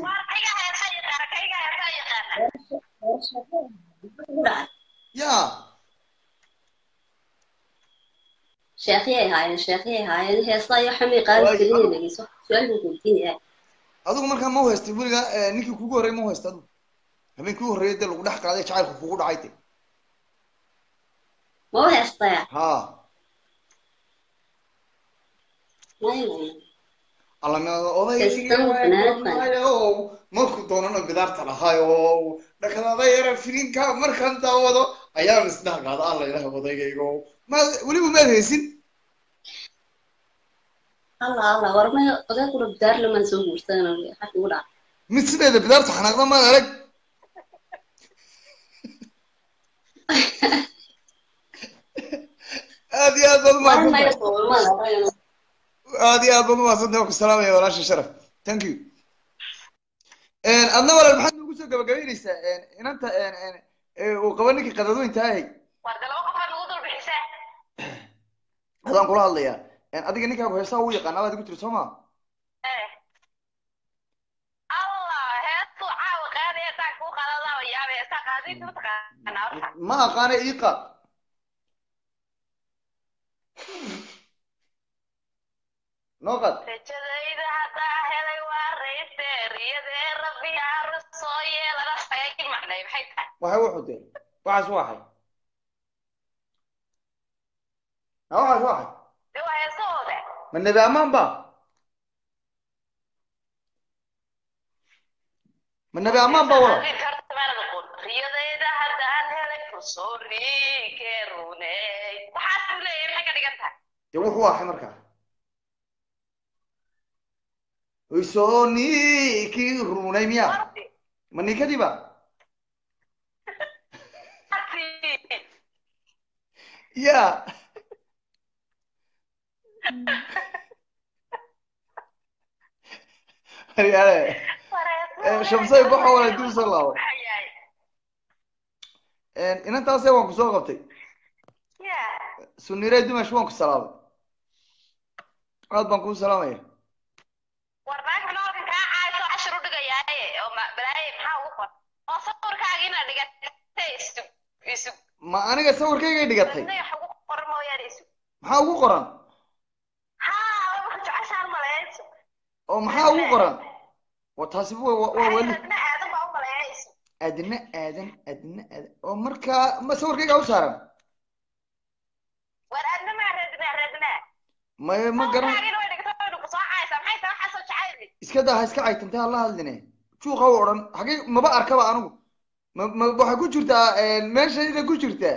ya sheekhyay ahaayeen sheekhyay ahaayeen heesa iyo xamay qaadi jirin dhegeyso su-aal buu weydiinaya adigu markaa ma u haystay weliga ninkii kugu horreeyay ma u haysta adigu habeenkii u horreeyay dee lagu dhex qaaday jacaylka kugu dhacay de ma u heestaya ha may may allamada Heestan fanaanad odaygayo markuu doonana bidaarta lahayo dhakadaada yara filinka markaan daawado ayaan isdhex qaada alla ilaah odaygaygo ma weliba maad haysin alla alla war may oday kula bidaar lamaan soo guursadana xag ugu dhaca mid sideeda bidaarta xanaaqda maad arag aad iyo aad baad war may umahadsantahay soomada aad iyo aad baad umahadsantahay waan ku salaamaya walaasha sharaf thank you adna walaal maxaad noogu soo gabagabaynaysaa inanta uu qaba ninkii qadadweynta ahay adaan kula hadlayaa adiga ninkaagu heesaha uu yaqaana baad igu tiri soo ma ma aqaana ii qaad noo qaad rajadayda haddaa helay waa rayste riyadee rabbi arus soo yeelana sagay macnay maxay tahay waxay wuxuu de waxaas waxay ha waxaas waxay de waa heesahooda ma nebi ammaan ba ma nebi ammaan ba wala riyadayda haddaan helay fursoorike runey waxaas buu leeyahay maxay ka dhigan tahay dee wuxuu ahay markaa isoo ninkii runay miya Wardi. ma ninkadiiba ya yaale shamsay baxa wala dib soo laabo inantaase waan kusoo qabtay ya sunirey dimash waan ku salaamay aad baan kuu salaamaya war naag noolkan kaa caayo cashar u dhigayaaye oo ma- balaaye maxaa ugu qor oo sawirkaaga inaad dhigatay isug isug ma aniga sawirkaygay dhigatay dadna wax ugu qoran mooyaane isug maxaa ugu qoran haa wax jeceshaan maleeya isug oo maxaa ugu qoran wa taasi wa wa- waa weli dadna aadan baa u maleeya isug adna aadan adna aadan oo markaa ma sawirkayga u saaran war aadna maa reednaa reednaa ma ma garan sawirkaagina way dhigtay waynu ku soo caaysaa maxay tahay waxaa soo jecayli iska daa ha iska caytantay hala hadline juuqa u odhan xagee maba arkaba anigu ma ma waxay ku jirtaa meeshayda ku jirtaa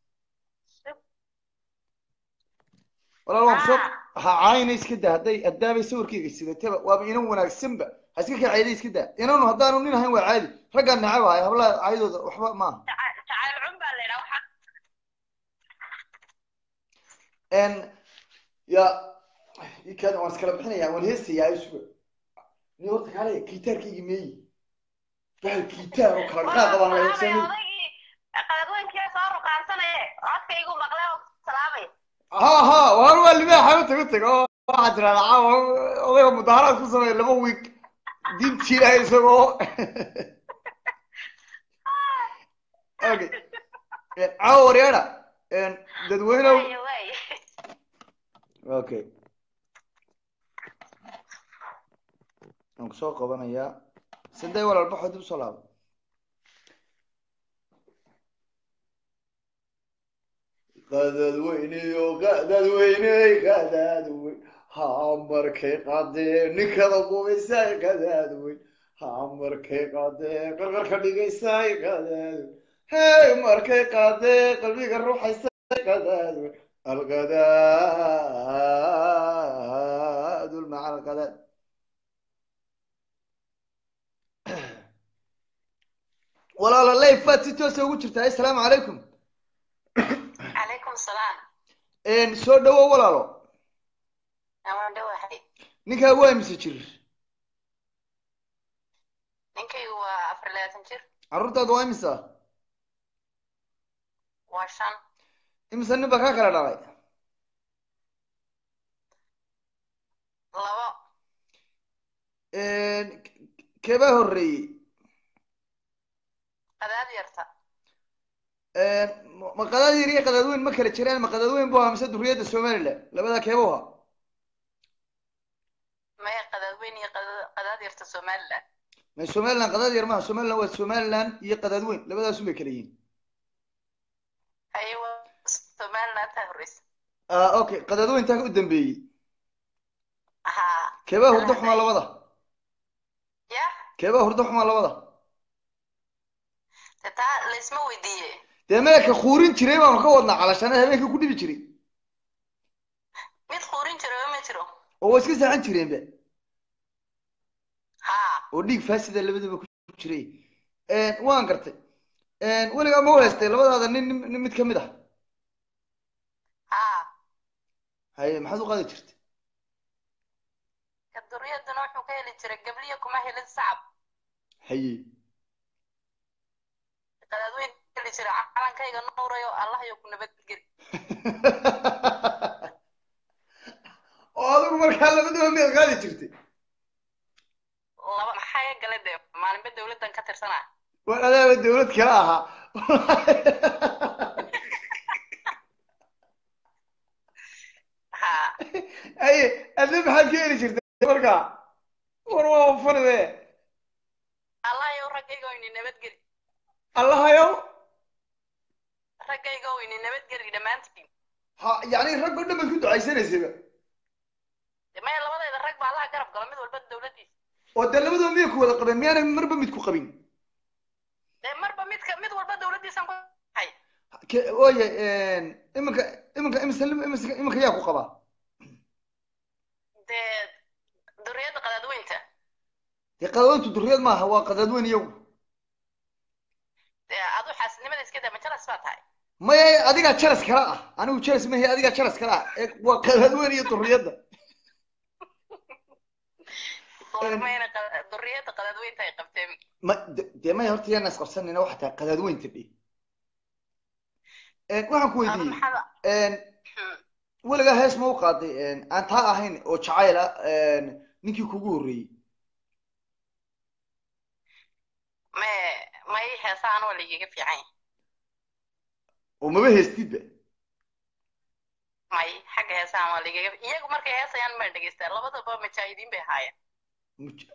walaal waan kusoo ha caayna iska daa hadday haddaabay sawirkayga sidataba waaba inan wanaagsanba ha iska kacayda iska daa inanu haddaanu nin ahayn waa caadi raggaan necab ahay hablaha caydooda waxba maaha jacayl cun baa la yidhaha waxaa n ya ikaada waan iskala bixinaya waan heestayaa isuga ni horta kaale gitaarkaygi meeyi bahal gitaar oo kala dhaqaaqa baan la heegsanay odaygii qaladweynkii soo ruqaansanaye codkaygu maqle oo salaamay ha ha waan waa libaaxa u tago tago oo waxaa tirahdaa caawa odayga mudaharaad ku sameeya laba week diintii ilaahay isagoo okay caawa waryaadha dadweynow waaye waaye okay waan kusoo qabanayaa sidee walaal baxo dib usoo laabo qadadweyneyo qadadweyney qadadweyn ha markay qadee ninkada gubaysay qadadweyn ha markay qadee qarqarka dhigaysay qadadweyn hey markay qadee qalbiga ruuxaysay qadadweyn alqadaad maca alqadaad walaalo leyf baad si toosa ugu jirtaa assalaamu calaykum calaykum salaam soo dhawo walaalo amaan dhawahay ninkaa waa imise jir ninkaygu waa afar labaatan jir carruurtaadu waa imisa waa shan imise nin baa kaa kala dhalay labo keebaa horreeyey qadaad yarta ma qadaad yar iyo qadaad weyn ma kala jiraan ma qadaad weyn bu ahaa mise duriyadda somaliland labadaa keeba u ahaa maya qadaad weyn iyo qada- qadaad yarta somaliland ma somaliland qadaad yar maaha somaliland waa somaliland iyo qadaad weyn labadaasun bay kala yihiin haye waa somaliland taa horreysa ah okay qadaad weyntaa u dambeeyey haa keebaa hurdo xumaa labada ya keebaa hurdo xumaa labada de taa laysma weydiiye dee meelka kuurin jiray baanu ka wadnaa calashana habeenkii ku dhibi jiray mid quurin jiro ma jiro oo waa iska seexan jireenba haa oo dhiig faasida labadaba ku jiray waan gartay weligaa ma u haystay labadaada nin nin nin mid kamid ah haa haye maxaad u qaadi jirtay ka duriyaduna wuxuu ka heli jiray gabliya kuma helin sacab haye qadaad weyn ka heli jiray calankayga nuurayo allah yo ku nabadgeli oo adigu markaa labadaba miyaad qaadi jirtay laba maxaa ka gala dee maalinba dawladdan ka tirsanaa war adaaba dawlad kale ahaa haa haye adna maxaad ka heli jirtay markaa war waa fanide allah yow raggayga ini nabadgeli allahayow raggayga ini nabadgeli dhammaantiin ha yani rag oo dhan baad ku ducaysanaysayba De maya labadayda rag baa allaha garab gala mid walba dawladdiisa oo dee labadaba miyay ku wada qabeen miyaana marba mid ku qabin dee marba midka mid walba dawladdiisan ku hay Ke- oye iminka iminka imise imise iminka yaa ku qabaa dee duriyadda qadaadweynta dee qadaadweyntu duriyad maaha waa qadaadweyn iyagu dee adu xaasidnimada iska daa majalas baa tahay maya adigaa jaras kala ah anigu jaras mahe adigaa jaras kala ah ee waa qadaadweyn iyo duriyadda goormayna qada- duriyadda qadaadweynta ay qabteen ma de- dee maya horta yaana isqabsanayna waxa tahay qadaadweynta dhe Een, waxaan ku Aba weydiiyey maxaa een, Hmm. weligaa hees ma u qaaday een, aan taa ahayn oo jacayl ah een, ninkii kugu horreeyey me may heesaan waa laigaga fiican yahay oo maba heestidba may xagga heesaan waa laigaga iyagu markay heesayaan ma dhegeystaan labadaba majaahidiin bay ahaayeen Muj-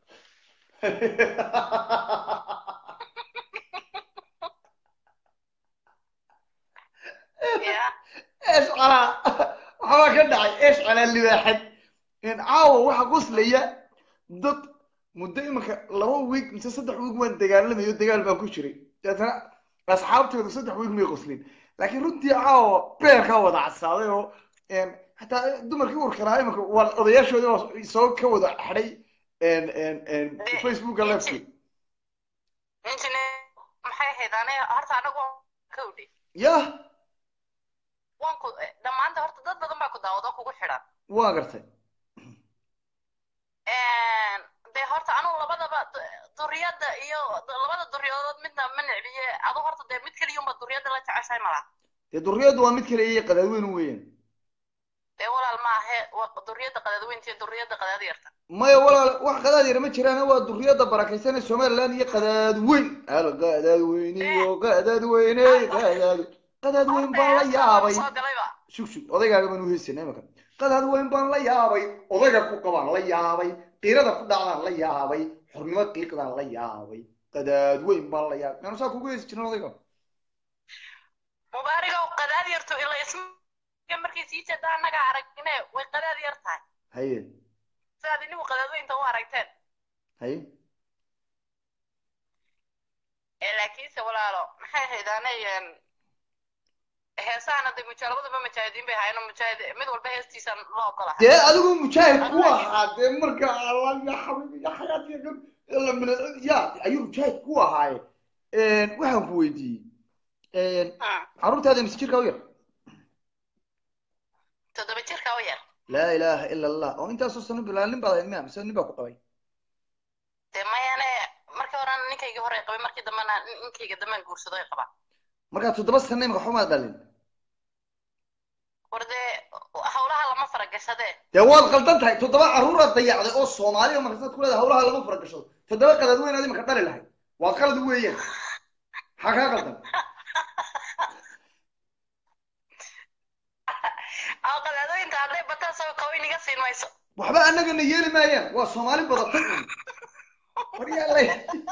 ya ايش على waxbaa ka dhacay eesh calaa libaaxad in caawa waxa qoslaya dad muddo iminka laba wiig mise saddex wiig waan dagaalamayo dagaal baan ku jiray deetana asxaabtooda saddex wiig may qoslin laakiin runtii caawa beerkaa wada casaaday oo een, xataa dumarkii urka lahaa iminka waa odayaashoodii baa soo ka wada xadhay een, een, een, De- facebooka leefkii injine maxay ahayd ane horta anagu ka udhi yah waan ku dhammaanta horta dad badan baa ku daawado kugu xidhan waa gartay dee horta anugu labadaba du- duriyadda iyo labada duriyoodood midna ma necbiye adu horta dee mid keliyunba duriyadda la jeceshahay malaha dee duriyaddu waa mid kale iyo qadaadweyn weeyaan dee walaal maahe waa duriyadda qadaadweynta iyo duriyadda qadaad yarta maya walaal wax qadaad yar ma jiraan waa duriyadda barakaysan ee somaliland iyo qadaad weyn al qadaad weyn iyo qadaad weyne qadaad qadaad weyn baan la yaabay soo galayba shug shug odaygaaga baan uheysana imaka qadaad weyn baan la yaabay odayga ku qabaan la yaabay qiirada ku dhacdaan la yaabay xornimo qiiqdaan la yaabay qadaad weyn baan la yaabay maanu saa kugu heysi jirin odayga mubaarigow qadaad yartu ila isma markay sii jeeda annaga aragne way qadaad yar tahay haye sidaad inigu qadaadweynta u aragteen haye ee laakiinse walaalo maxay ahayd anay heesahana de muja labadaba mujaahidiin bay ahaayeen oo mujaahid mid walba heestiisa loo ogolaha dee adigu mujaahid ku ahaa dee marka allah ya xabiibi ya xayaati ya gab ila min ya ayuu mujaahid ku ahaaye waxaan ku weydiiyey carruurtaada mise jirka u yar toddoba jirka u yar laa ilaaha ila allah oo intaasoo sano bilaa nin baad ahayd miya mise nin baa ku qabay dee mayane markii horena ninkaygii hore qabay markii dambena ninkayga dambaan guursado ay qabaan markaa toddoba sano imika xumaad dhalin war dee hawlaha lama faragashadee dee waad qaldan tahay toddoba carruuraad dayacday oo soomaali oo markasaad ku leedahay hawlaha lama faragashado toddoba qadaad weyn aad imika dhali lahayd waa qalad weeyaan maxaa kaa qaldan aw qadaadooyinta hadday bataan soo kawin iga siin mayso waxba annagana yeeli maayaan waa soomaali badatay un waryaalay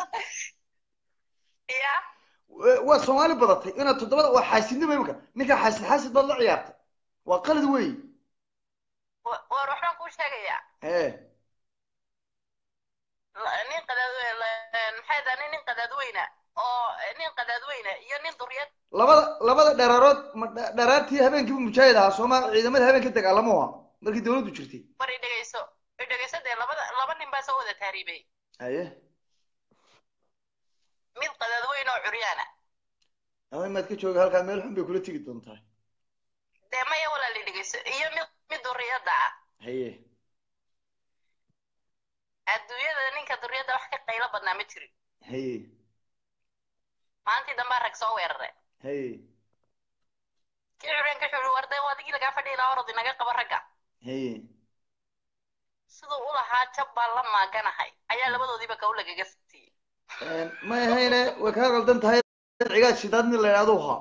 ya waa soomaali badatay inaad toddobada waa xaasidnimo imika ninkaa xaasid xaasid baad la ciyaartay waa qalad weey wa- war waxbaan kuu sheegayaa ee La- nin qadaad maxay dani nin qadaadweyna oo nin qadaadweyna iyo nin duryad labada labada dheraarood ma dha- dharaartii habeenkiiba mujaahid ahaa sooma ciidamada habeenka dagaalamo ah markii dawladdu jirtay war i dhegeyso i dhegeyso dee labada laba nin baa soo wada taariibay haye mid qadaadweyn oo curyaana ama maad ka jooga halkaa meel xun bay kula tegi doontaa dee maya walaal i dhegeyso iyo mid mid duryadda ah haye adduunyada ninka duryadda wax ka qaylo badnaa ma jirin haye maalintii dambaa rag soo weerare haye kii curyaanka wuxuu yihi war dee adigii lagaa fadhiyi lahaa orod inaga qaba ragga haye siduu u lahaa jab baan la maaganahay ayaa labadoodiiba kaw lagaga siiyey may ahayne way kaa qaldan tahay cigaad shidaad nin la idhaahdo ahaa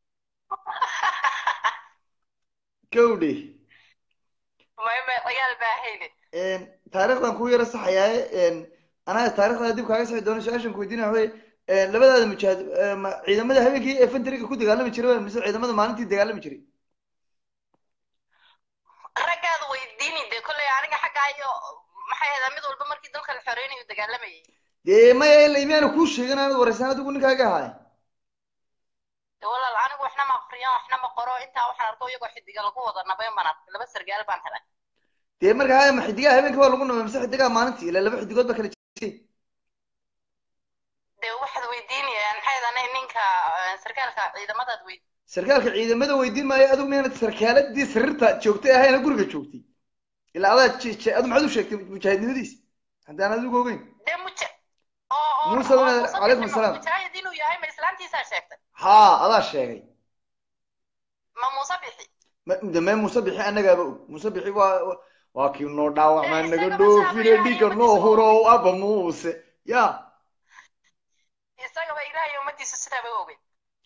gawdhe may may ciyaal baa hayne taariikhdan ku yara saxayaaye anaa taarikhda dib kaaga saxi doono su-aashan ku weydiinaya waxaweye labadaada mujaahid ma ciidamada habeenkii ee fentriga ku dagaalami jiray mise ciidamada maalintii dagaalami jiray raggaada weydiini dee kolley aniga xaggaa iyo maxay ahayd mid walba markii dalka la xoreynayo dagaalamayay dee maya ila imiyaana kuu sheegin aanad waraysan adigu ninkaaga ahaay dee walaal anigu waxna ma aqriyo waxna ma qoro intaa waxaan arko iyagoo xidiga lagu wada nabay baan arkay laba sargaal baan helay dee marka haya ma xidigaha habeenkii waa lagu nabay mise xidigaha maalintii ila laba xidigood ba kala jirtay dee waxaad weydiinayaan maxay ahayd ninka eh, sarkaalka ciidamadaad weyd sarkaalka ciidamada weydiin maayo adigu miyaanad sarkaaladii sariirta joogtay ahayna guriga joogtay ilaa adaa j- j- adu maxaad u sheegtay mujaahidnimadiisa haddaan adigu ogeyn dee muja oo oo Muuse oo wanaag- Muuse calaykum Bixi asalaam. mujaahid inuu yahay ma islaantiisaa sheegtay haa adaa sheegay ma muuse bixi Ma- dame musabixi annagaaba og musabixi waa waa kii noo dhaawacmaa Eh, naga isaga dhoofine masaaba dhiiga ilaahay noo umadiisa huro aba muuse ya isagaba ilaahay ummadiisa sidaa bay ogeyn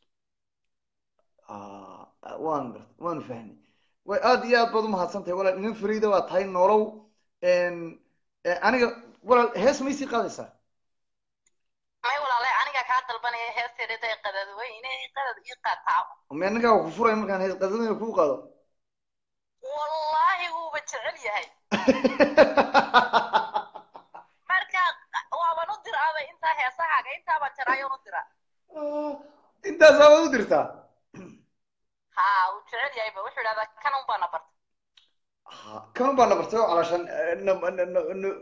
Ah, waan gart waan fahnay way aad iyo aad baad umahadsan tahay walaal nin fariida waa tahay nolow En, eh, aniga walaal hees ma isii qaadaysaa may walaalay aniga kaa dalbanaya heesteedada qadad weyne qadad ii qaataa ma anagaa ku furay markaan hees qadadana kuu qaado wallaahi wuuba jecel yahay marka waaban u diraaba intaa heesahaaga intaabaan jaraayoon u diraa intaasaa waad u dirtaa ha uu jecel yahayba wuxuu idhahdaa kan un baana barta Ha, kanun baa na bartay oo calashan eh, na- na- na- na-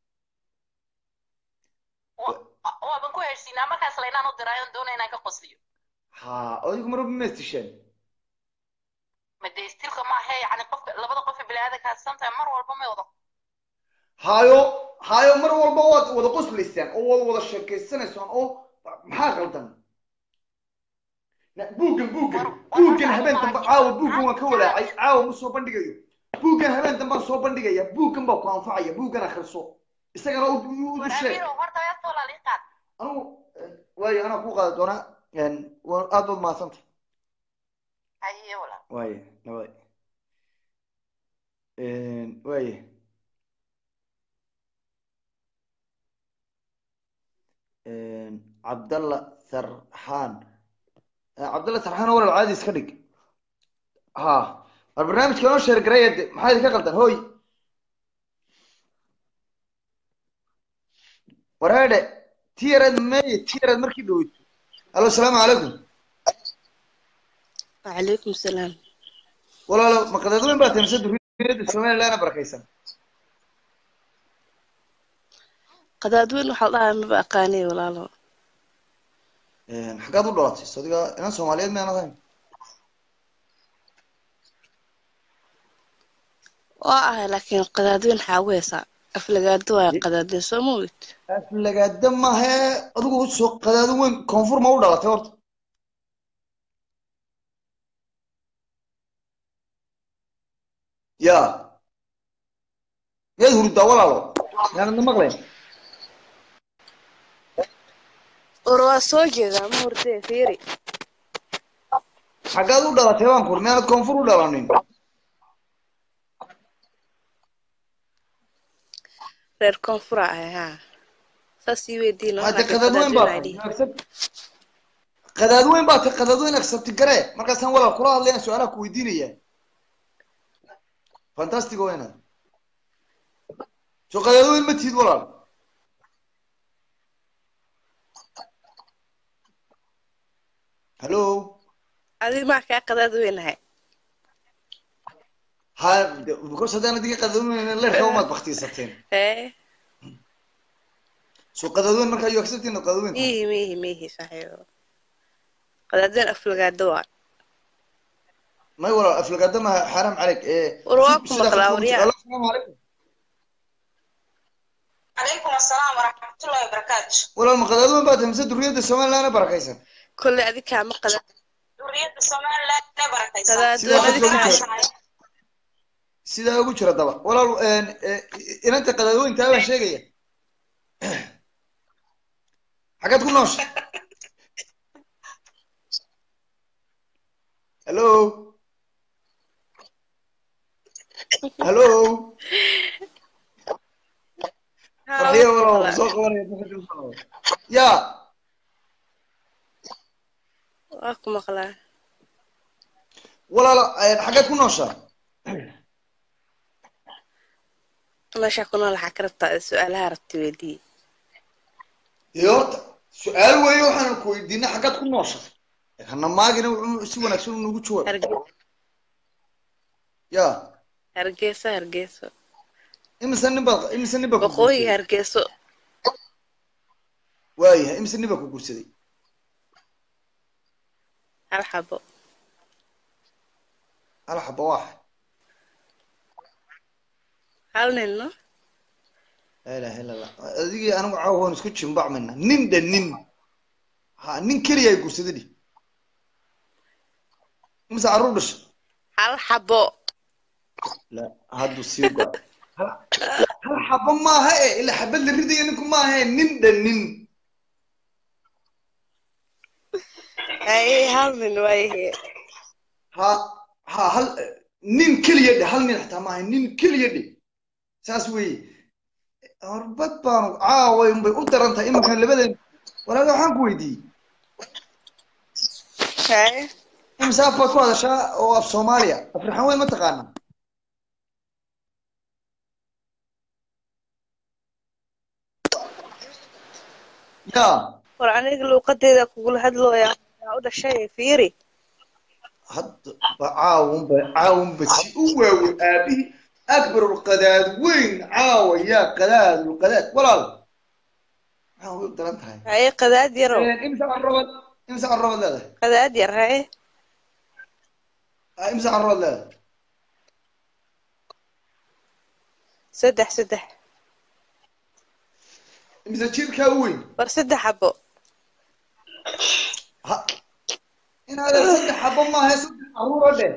Wa- waaban ku heshiinaa markaas laynaan u diraayoon doona inaan ka qosliyo ha adigu marba maystisheen madaystilka maahe yani qofka labada qof ee biniaadanka sometimes mar walba may wada hayo hayo mar walba waad wada qoslaysaan oo waad wada sheekaysanaysaan oo maxaa qaldan Na- buuggan buuggan buuggan habeen dambe caawa buuggan waan ka walaacay caawa ma soo bandhigayo buuggan habeen dambaan soo bandhigaya buuggan baa ku anfacaya buuggan akhriso isagana u- u u sheeg waraabiro horta heesta walaal ii qaad anigu eh, waayo anaa ku qaadi doonaa En, waa- aad baad mahadsanta haye walaal waaye nabad waaye cabdalla sarxaan cabdalla sarxaan walaal caadi iska dhig ha war barnaamijka noo sheer garaya de maxaa idinka qaldan hoy wareedhe tiyareed meye tiyareed markii dhoweyto alo asalaamu calaykum وعليكم السلام walaalo maqadeed weyn baa tahay mise duriyada somalilandna barakaysan qadaadweyn waxaa la dhahaa maba aqaaniy walaalo xaggaad u dhalatay so adiga inan soomaaliyeed miyaan ahayn waa ahay laakiin qadaadweyn waxaa ugu heesaa aflagaado waa qadaadweyn soo ma ogid aflagaada maahe adigu soo qadaado weyn koonfur ma u dhalatay horta ya miyaad hurdaa walaalo yaanadna maqlayn or waa soo jeedaa ma hordee fiiri xaggaad u dhalatay baan kur miyaanad koonfur u dhalanin reer koonfura ahay haa saas ii weydiin hade qadaadweyn baa tahay qadaadweyn baa tahay qadaadweyn accepti garee markaasaan walaal kula hadlayaan su-aalaha ku weydiinaya fantastic weyna soo qadaadweyn ma tihid walaal hallo adi maa kaa qadaadweyn ahay ha de- because haddaan adiga qadaadweyn leerka umaad baktiisateen ee soo qadaadweyn markaa you accepting qadaadweyn miihi miihi miihi saaxiibo qadaadweyn aflagaado waa may walaal aflagaada ma xaaraam caleyk ee war waa ku sida maqlaa qofka- waryaa Allo, asalaamu calaykum calaykum asalaam waraxmatullahi wabarakaatu walaal ma qadaadweyn baa tahay mise duriyadda somalilandna barakaysan kolley adi kaama qada duriyadda somaliland ne barakaysan qadaadweyn adi Sidoo kale kaama jira. sidaa ugu jira daba walaal een, ee, inanta qadaadweyntaa baan sheegaya xaggaad ku noosha hallo hallo Haa, farxiyo waa ku walaal maqlaa. soo qabanaya ya waa ku maqlaa walaal een, xaggaad ku nooshaa meesha ku nool waxaa ka rabtaa su-aalaha rabta weydii iyo horta su-aal weeye waxaan ku weydiinay xaggaad ku noosha hana maagina wuxuu si wanaagsan u nagu jawaab Harge- ya hargeysa hargeyso imise nin baad imise nin baa ku waqooyi guursaday hargeyso waayahay imise nin baa ku guursaday hal xabo hal xaba waaxa hal nin no laa ilaha illa allah adigii anigu caawa waan isku jimbacmayna nin dha nin ha nin keliya ay guursaday dhi imise carruur dhashay hal xabo la haddu sii go hal hal xabo maaha e ila xabad la ridaya ninku maaha nin dhan nin haye hal nin waayahe ha ha hal nin keliya dhe hal nin xataa maaha nin keliya dhe saas weeye horbad baanu caaway unbay u daran tahay iminkan labadeen walaaga waxaan ku weydiiyey haye imse af baad ku hadashaa oo af soomaaliya afrixan weyn ma taqaana ya war aniga luuqadeeda kugula hadlooya yaa u dhashay fiiri hadda ba caawunba caawunba si u waaweyn aabihii akbarulqadaad weyn caawa yaa qadaadulqadaad walaal maxaa way u daran tahay haye qadaad yarow imse carrabad imse carrabad leedahay qadaad yar haye Ah, imse carrabad leedahay saddex saddex imse jirkaa u weyn war saddex xabo ha inaadan saddex xabo maaha saddex carruura dheh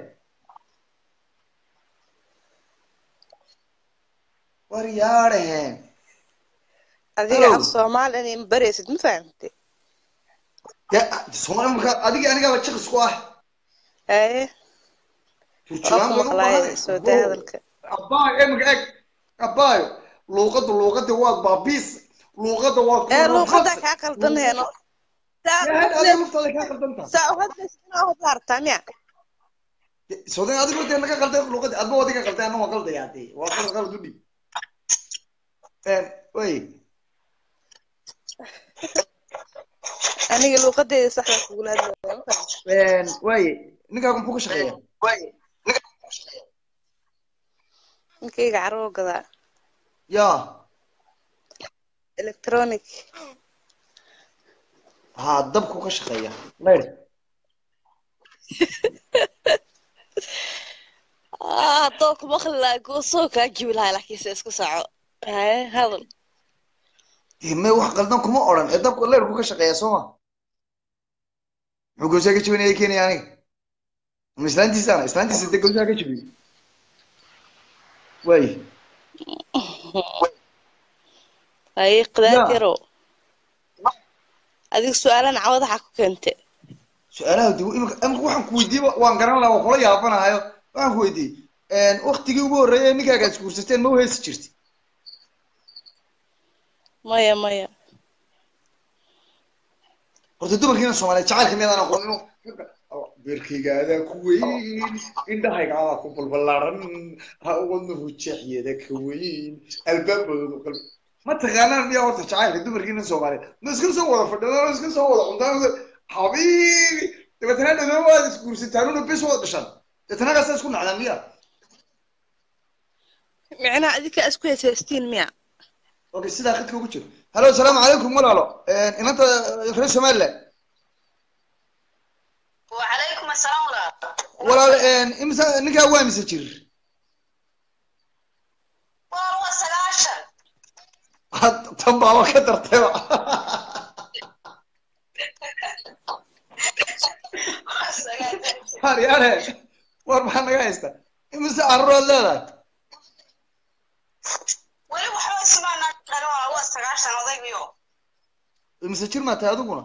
war yaadhaheen adiga Hello. af soomaali inay baraysid ma fahamte ya soomaali marka adiga anigaaba jiqis ku ah haye waa ku maqlaay soo daa hadalka abaayo emika eg abaayo luuqadda luuqadda waad baabiis luuqadda waad ee luuqadaa kaa qaldan heeno adiga laftaada kaa qaldantaa saa u hadlaysid inaa hadla artaa miya sodan adigo dee naga qalday luuqadda adba adiga qalday anna waa qaldayaa dee waa qalad qalad u dhib way aniga luuqadeeda saxda kugula hadlooya ma fahamte way ninkaagu muxuu ka shaqeeyaa ninkayga carwo gadaa ya electronic ha dabku ka shaqeeya layr haddoo ku maqli lahaa goosoo kaa jibi lahaa laakiinse isku saaco haye hadal dee me wax qaldan kuma odhan ee dabku leyrku ka shaqeeya soo ma muxuu gowsaa ka jibinaya keenaya aniga ama islaantiisaana islaantiisa dee gowsaa ka jibiyo way haye qadaad Ya. yarow adiga su-aalan cawadaxa ku keente su-aalaha dib imika imika waxaan ku weydiiyey waan garan lahaa waan kula yaabanahayo waxaan ku weydiiyey waktigii ugu horreeyay ninkaaga ad isguursateen ma u heesi jirti maya maya horta dumarkiina soomaaliyeed jacaylka miyadaan aqoon inuu beerkayga adaa ku weyn indhahayga adaa ku balbalaaran ha wadnuhu jeexyeeda ka weyn albaabadoodu qalbi ma taqaanaan miyaa horta jacaylka dumarkiina soomaaliyeed ma iska soo wada fadhidaan iska soo wada cuntaan habiibi dabeetana dhadoo waad isguursataanuna bes waad dhashaan dabeetana kaasaa isku nacdaan miya micnaha adika isku heesaystiin miya okay sidaa khadka ugu jiro hallo asalaamu calaykum walaalo inanta reer somaliland وعليكم السلام ورحمة walaal imisa ninkaa waa mise jir والله سلاشن Had- tan baaba ka dartayba haryaare war maxaa naga haysta imise carruuraad leedahay weli waxba ismaana dhalin waa waa sagaashan odaygiyo imise jir maa tahay adiguna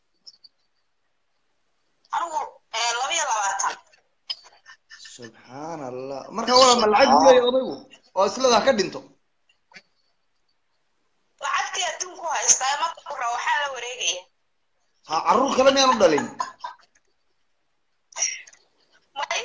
anigu eh, laba iyo labaatan subxaan allah marka walaal ma lacag buu leeyahay odaygu oo isleedaha ka dhinto lacagtii adduunku haystaa ma kura waxaan la wareegaya ha carruur kale miyaanu dhalin may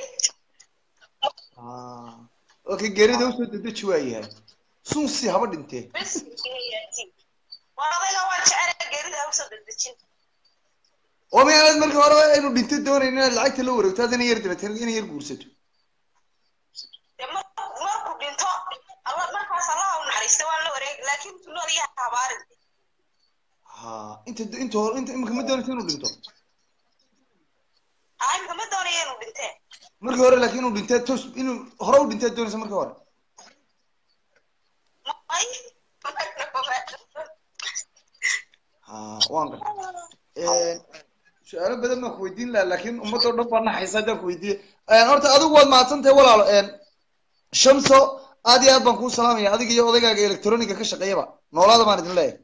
Ah, okay geerida usoo dedeji waa yahay sunsi haba dhintee bes waa odayga waa jecel geerida ha usoo dedejin oo miyaanad marka hore aynu dhinto doonayn inaad lacagta la wareegto haddana yar dabeetana inay yar guursato dee markuu markuu dhinto alla markaas allaha u naxariista waan la wareegi laakiin intuu nool yahay habaarin ha inta inta hore inta imika ma doonaysa inuu dhinto aa imika ma doonaya inuu dhintee markii hore laakiin inuu dhintee tos inuu hore u dhintee doonaysa markii hore may ha waan gartay su-aalo badan baan ku weydiin lahaa laakiin ummadoo dhan baa naxaysa haddaan ku weydiiye horta adigu waad mahadsan tahay walaalo shamso aad iyo aad baan kuu salaamaya adiga iyo odaygaaga electroniga ka shaqeeyaba noolaada baan idin leeyahay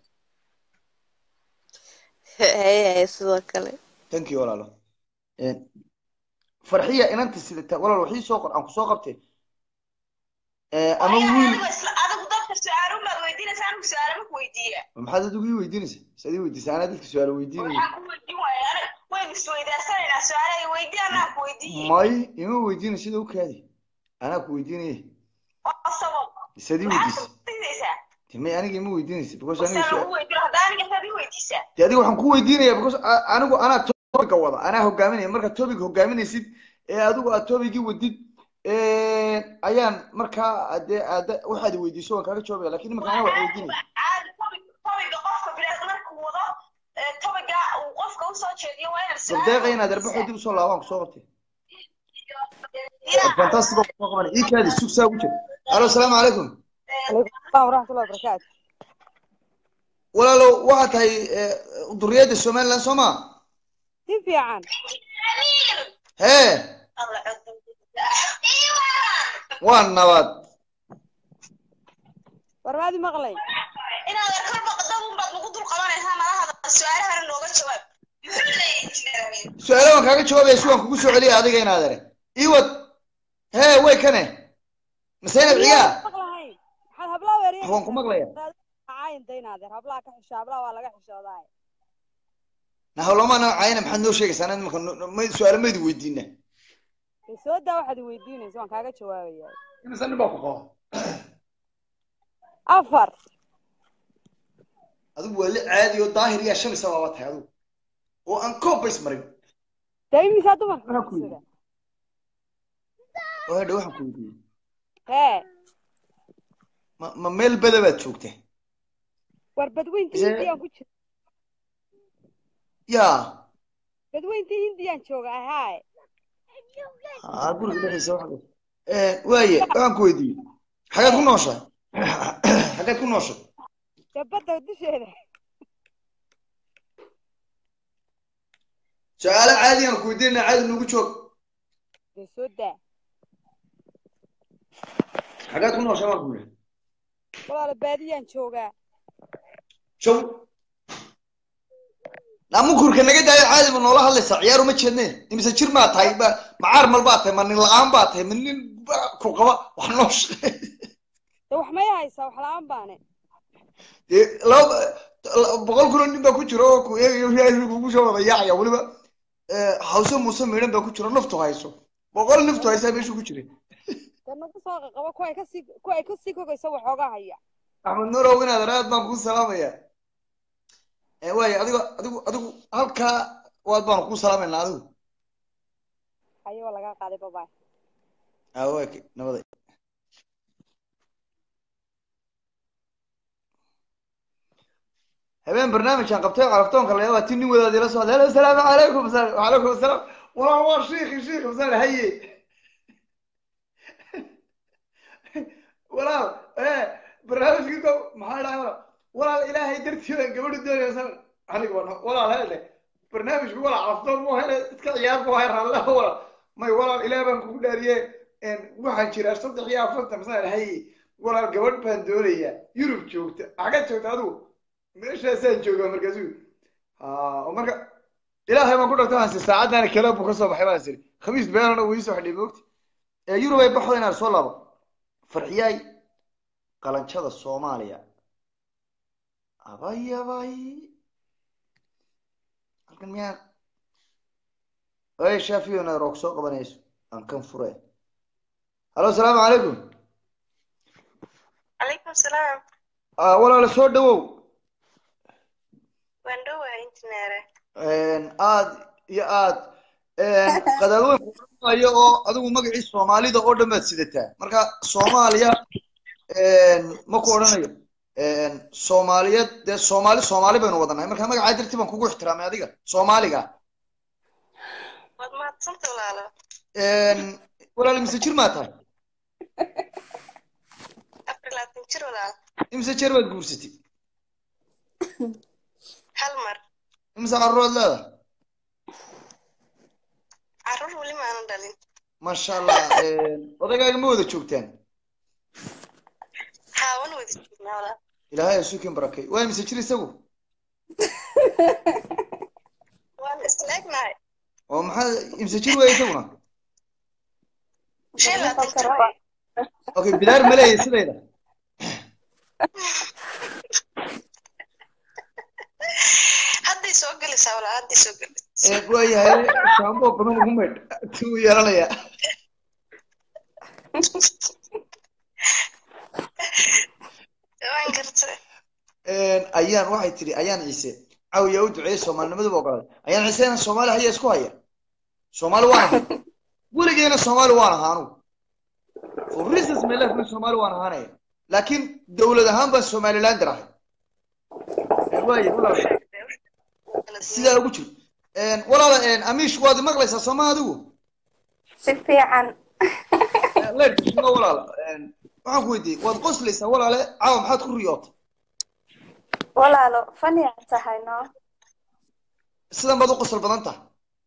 haye haye sidoo kale thank you walaalo farxiya inanta sidata walaal waxii soo qor aan kusoo qabtay ama wiil adigu dadka su-aalo baad weydiinaysa anigu su-aalo ma ku weydiiya maxaad adigu ii weydiinaysa saad ii weydiisa anaa dadka su-aalo weydiinaya waxaan ku weydiin waaya aniga waynu isweydaasanaynaa su-aalaha weydii anaa ku weydiiye may ima weydiina sida u kaadi anaa ku weydiinaya oo sabab saad ii maxaad weydiisa weydiinaysaa timay aniga ima weydiinaysa because aniga wasaan su- ugu weydiin hadda aniga saad ii weydiisaa dee adiga waxaan ku weydiinaya because a- anigu anaa topiga wada anaa hogaaminaya marka topic hogaaminaysid ee adigu aad topicii wadid ayaan markaa dee aad waxaad i weydiiso waan kaaga jawaabaya lakin imika anaa wax weydiinaya caadi topic topiga qofka bilaad markuu wado ee topiga uu qofka usoo jeediyo waa inaad su-aal sardeeqa inaad arbaxo dib usoo laabaan kusoo qabtay fantastic oo kusoo qabanay ii kaadi sug saa ugu jira alo asalaamu calaykum السلام ورحمة الله وبركاته walaalow waxaa tahay duriyadda somaliland soo maa كيف في عن hee Allah codka. waa nabad ورمادي مغلي inaad kor baqdad un baad nagu dul qabanaysaa malahada su-aalahana nooga jawaab muxuu leeyahay injineer amiin su-aalo waan kaaga jawaabaya si waan kugu soo celiya adiga inaad ere iwad hee way kane maseynab ciyaa مغلهين حال هبلا وريا waan ku maqlaya عاين دين هذا هبلا كحشا هبلا ولا كحشا ضاي nahawlama noocayna maxaad noo sheegaysaa anad imika ma- su-aalo maydi weydiina سودا واحد ويديني سواء كاجا جوابي imisa nin baa ku qaba أفر adigu waa li caadi oo daahir yaa shan isa baaba tahay adigu oo aan koob bays marin دايمي سادو Waxaan ku ما yidhi. oo hadha waxaan ku weydiiyey ها ma ma meel bada baad joogta وربدوين تي إذا- هنديان كوتش yaa بدوين تي هنديان شوغا هاي aa guriga dhexdiisa waxa waaye waxaan ku weydiiyey xageed ku nooshahay xageed ku nooshay جبدة ودشينا su-aalo caadi aan ku weydiinana caadi nagu joog سودا xageed ku nooshay waan ku yidhi ولا باديان شوغا show namukurka naga daayo caadi ma noola hadlaysaa ciyaar uma jeedne imise jir maa tahay ma macaar mal baa tahay ma nin la-aan baa tahay ma nin ba- ku qaba wax noo shaqeey ده wax ma haysaa wax la'aan baane dee laba la- boqol kun oo nin baa ku jira oo ku eegayo ilaahay kugu soo wada yaacaya weliba hawse muuse miidhan baa ku jira naftu hayso boqol naftu haysaa meeshu ku jira de nagu soo qaqabo kuwa ay kasii kuwa ay kasii kogaysa waxoogaa haya axmed nuurow inaad aad baan kuu salaamaya waayo adigo adigu adigu halkaa waad baanu kuu salaamaynaa adigu haye waa lagaa qaaday babay awaake nabada habeen barnaamijkan qabtay caraftoonka la yaabaa ti nin wadaadi la socda halo asalaamu calaykum masal wacalaykum asalaam walaal waa shiikhi shiikhi masal haye walaal ee barnaamijkiisa maxaa dhahay walaal walaal ilaahay dartii baan gabadhu doonaya masal aniga waa walaal hele barnaamijku walaal caraftoon mu hele iska ciyaar bu hay ralle walaal may walaal ilaah baan kugu dhaariye waxaan jiraa saddex iyo afartan masal haye walaal gabadh baan doonayaa yurub joogta xagad joogta adigu meeshaasaan joogaa markaasu oo marka ilaahay baan ku dhagta waan si saacaddaani kale buu ka soo baxay baan siri khamiis beenana wuu iisoo xidhay moogti ee yurub ay baxdo inaan soo laabo farxiyaay qalanjada soomaaliya abay abay halkan miyaan ay shaafiyona roog soo qabanayso aan kan fure halo asalaamu calaykum calaykum salaam walaala soo dhawow waan dhowahay injineere aad iyo aad qadaadweyn kuayo oo adigu magacii soomaalida oo dhan baad sidataa marka soomaaliya ma ku odhanayo soomaaliyeed dee soomaali soomaali baynu wadanahay marka magacaa dartii baan kugu ixtiraamay adiga soomaaliga waad mahadsanta walaalo walaal imise jir maa tahay afar labaatan jir walaal imise jeer baad guursatay hal mar imise carruuraad leedahay maasha allah odaygaaga ma wada joogtaan haa wan wada joognaa walaal ilaahay asuukin barakay waa mise jir isagu waan isla egnahay oo maxaa imse jir weeye isaguna shan iyo labaatan jir baa okay bidaar ma leeyahay sidayda hadday soo gelaysaa walaal hadday soo gelaysaa waayahay shaambo badan ugu maydh tuu yeelanaya waan gartay ayaan waxay tiri ayaan ciise caawiyaa u duceeyey soomaalinimaduba ogolaaday ayaan ciise inaan soomaali haya isku haya soomaali waan ahay weligeena soomaali waan ahaa anugu for reasons my life min soomaali waan ahaanaya laakiin dowlad ahaan baan somalilander ahay waaye walaal sidaa ugu jiro walaala amish waad maqlaysaa sooma adigu si fiican leerka shigo walaala waxaan ku weydiiyey waad qoslaysaa walaale caawa maxaad ku riyootay walaalo faniyaa tahay no sidan baad u qosol badan tahay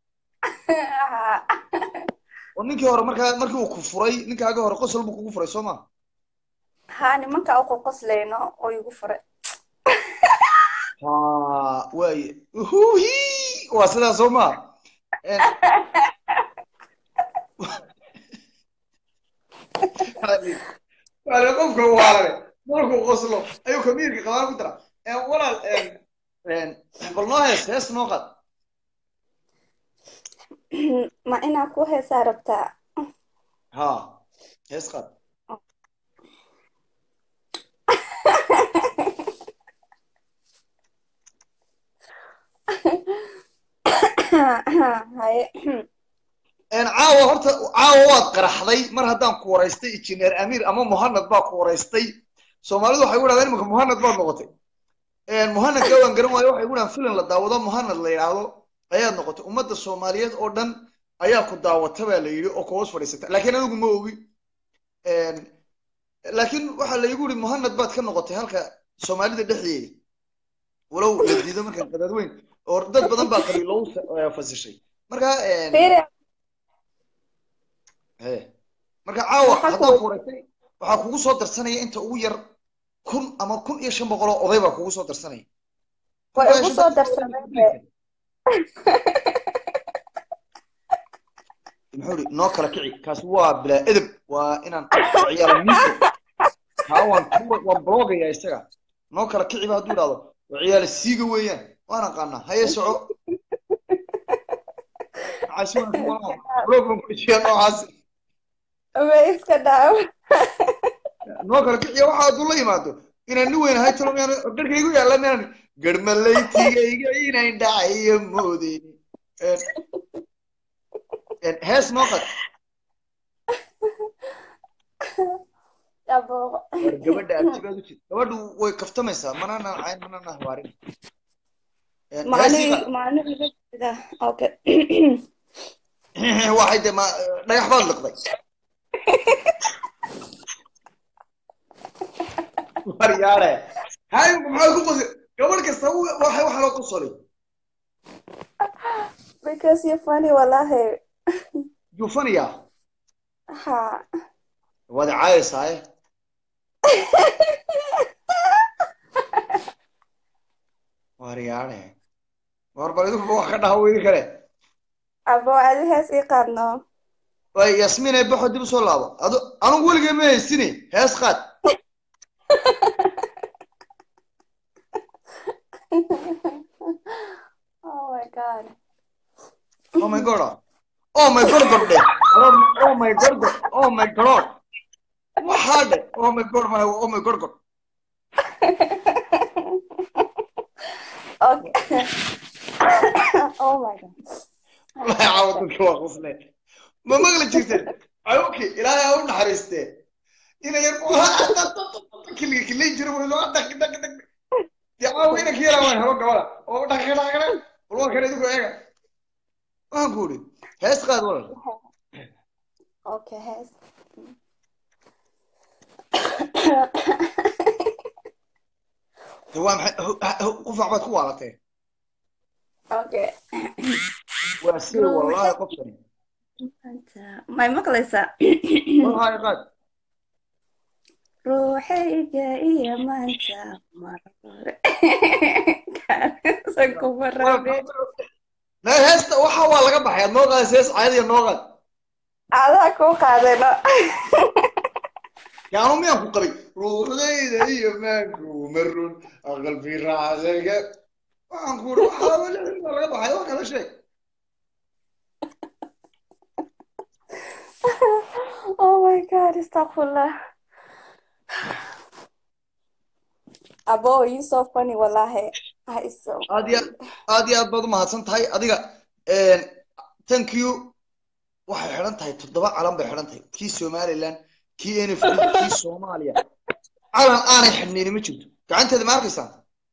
oo ninkii hore markaa markii uu ku furay ninkaaga hore qosol buu kugu furay soo ma haa nimanka uku qoslayno oo igu furay ha waaye uhuhi waa sidaa soo ma wale qofka waalale markuu qoslo ayuu kamiirka qabaan ku dara walaal bal noo hees hees noo qad ma inaa ku heesaa rabtaa ha hees qad haye caawa horta caawa waad qaraxday mar haddaan ku waraystay injineer amiir ama muhanad baa ku waraystay soomaalidu waxay ku dhahdeen imanka muhanad baad noqotay muhanadka waan garan waayo waxay ku dhahan filan la daawado muhanad la yidhaahdo ayaad noqotay ummadda soomaaliyeed oo dhan ayaa ku daawata baa la yidhi oo kuhoos fadhiisata laakiin anigu ma ogi laakiin waxaa laygu yidhi muhanad baad ka noqotay halka soomaalida dhexdeeda walow la diido markan qadaad weyn oo dad badan baa qabiilow fasishay marka he marka caawa haddaan ku waraystay waxaa kugu soo darsanaya inta ugu yar kun ama kun iyo shan boqol oo oday baa kugu soo darsanaya way igu soo darsanay muxuu ihi noo kala kici kaasi waa bilaa edeb waa inaan ciyaala miiso haa waan waan bloogaya isaga noo kala kiciba hadduu idhahdo waa ciyaala siiga weeyaan waan aqaanaa haye soco maxaasi waan ku walaa blog baan ku jiyaa noocaasi ma iska dhaaw noo kala kiciya waxa hadduu la yimaado inaan nin weyn ahay talo miyaan garhkaygu yaalla miyaan garmalaytigayga inayn dhacayo moodeyni hees noo qad war gabadha abtibaad u jid gabadhu way kaftamaysaa manana cayn manana hawaarin maalin maalin iga jida okay waxay de ma dhagax baad liqday war yaare hay maxaa ku qosi gabadh kasta waxay waxa loo qosolay because you're funny wallahi jufaniya ha waad caayaysaa war yaare war bal idinku wax ka dhaha weydi kale abo adi hees ii qaadno way yasmiin ay baxo dib usoo laabo adu anugu weligay ma haysini hees qaad oh my god oh my god oh my god god dheh oh my god god oh my god waxaa dheh oh my god my oh my god god okay oh my god wallahi caawa dadka waa qosle ma maqli jirteen ayuki ilaahay ha u naxariistee ina yar kiliga kilay jiro waylo dhaq dhaq dhaq dee caawa ina ka yaraa waan habo gabada oo dhaq dhaq dhaq bal waa kan idigu eega waxaan ku idhi hees qaad walal okay hees de waa maxay qufac baad ku waalatee okay waa sida wallahi qofkani maanta may maqlaysaa wallahi qaad ruuxayga iyo maanta mar hore Kaalinsan kuma rabin na heesta waxa waa laga baxay aad noo qaadaysa hees caadiya noo qaad adaa kuu qaadayno yaanu miyaan ku qabay ruuxdayda iyo maanku marun qalbi raacdayga waxaan ku uri waxaa weli waa laga baxay waa kala sheeg oh my god astaqfirullah abo you so funny wallahi Ah, it's so aad iyo aad iyo aad baad umahadsan tahay adiga thank you waxay xidhan tahay toddoba calan bay xidhan tahay kii somaliland kii n f d kii soomaaliya calan aanay xidhnayni ma jirto gacanteeda ma arkaysaan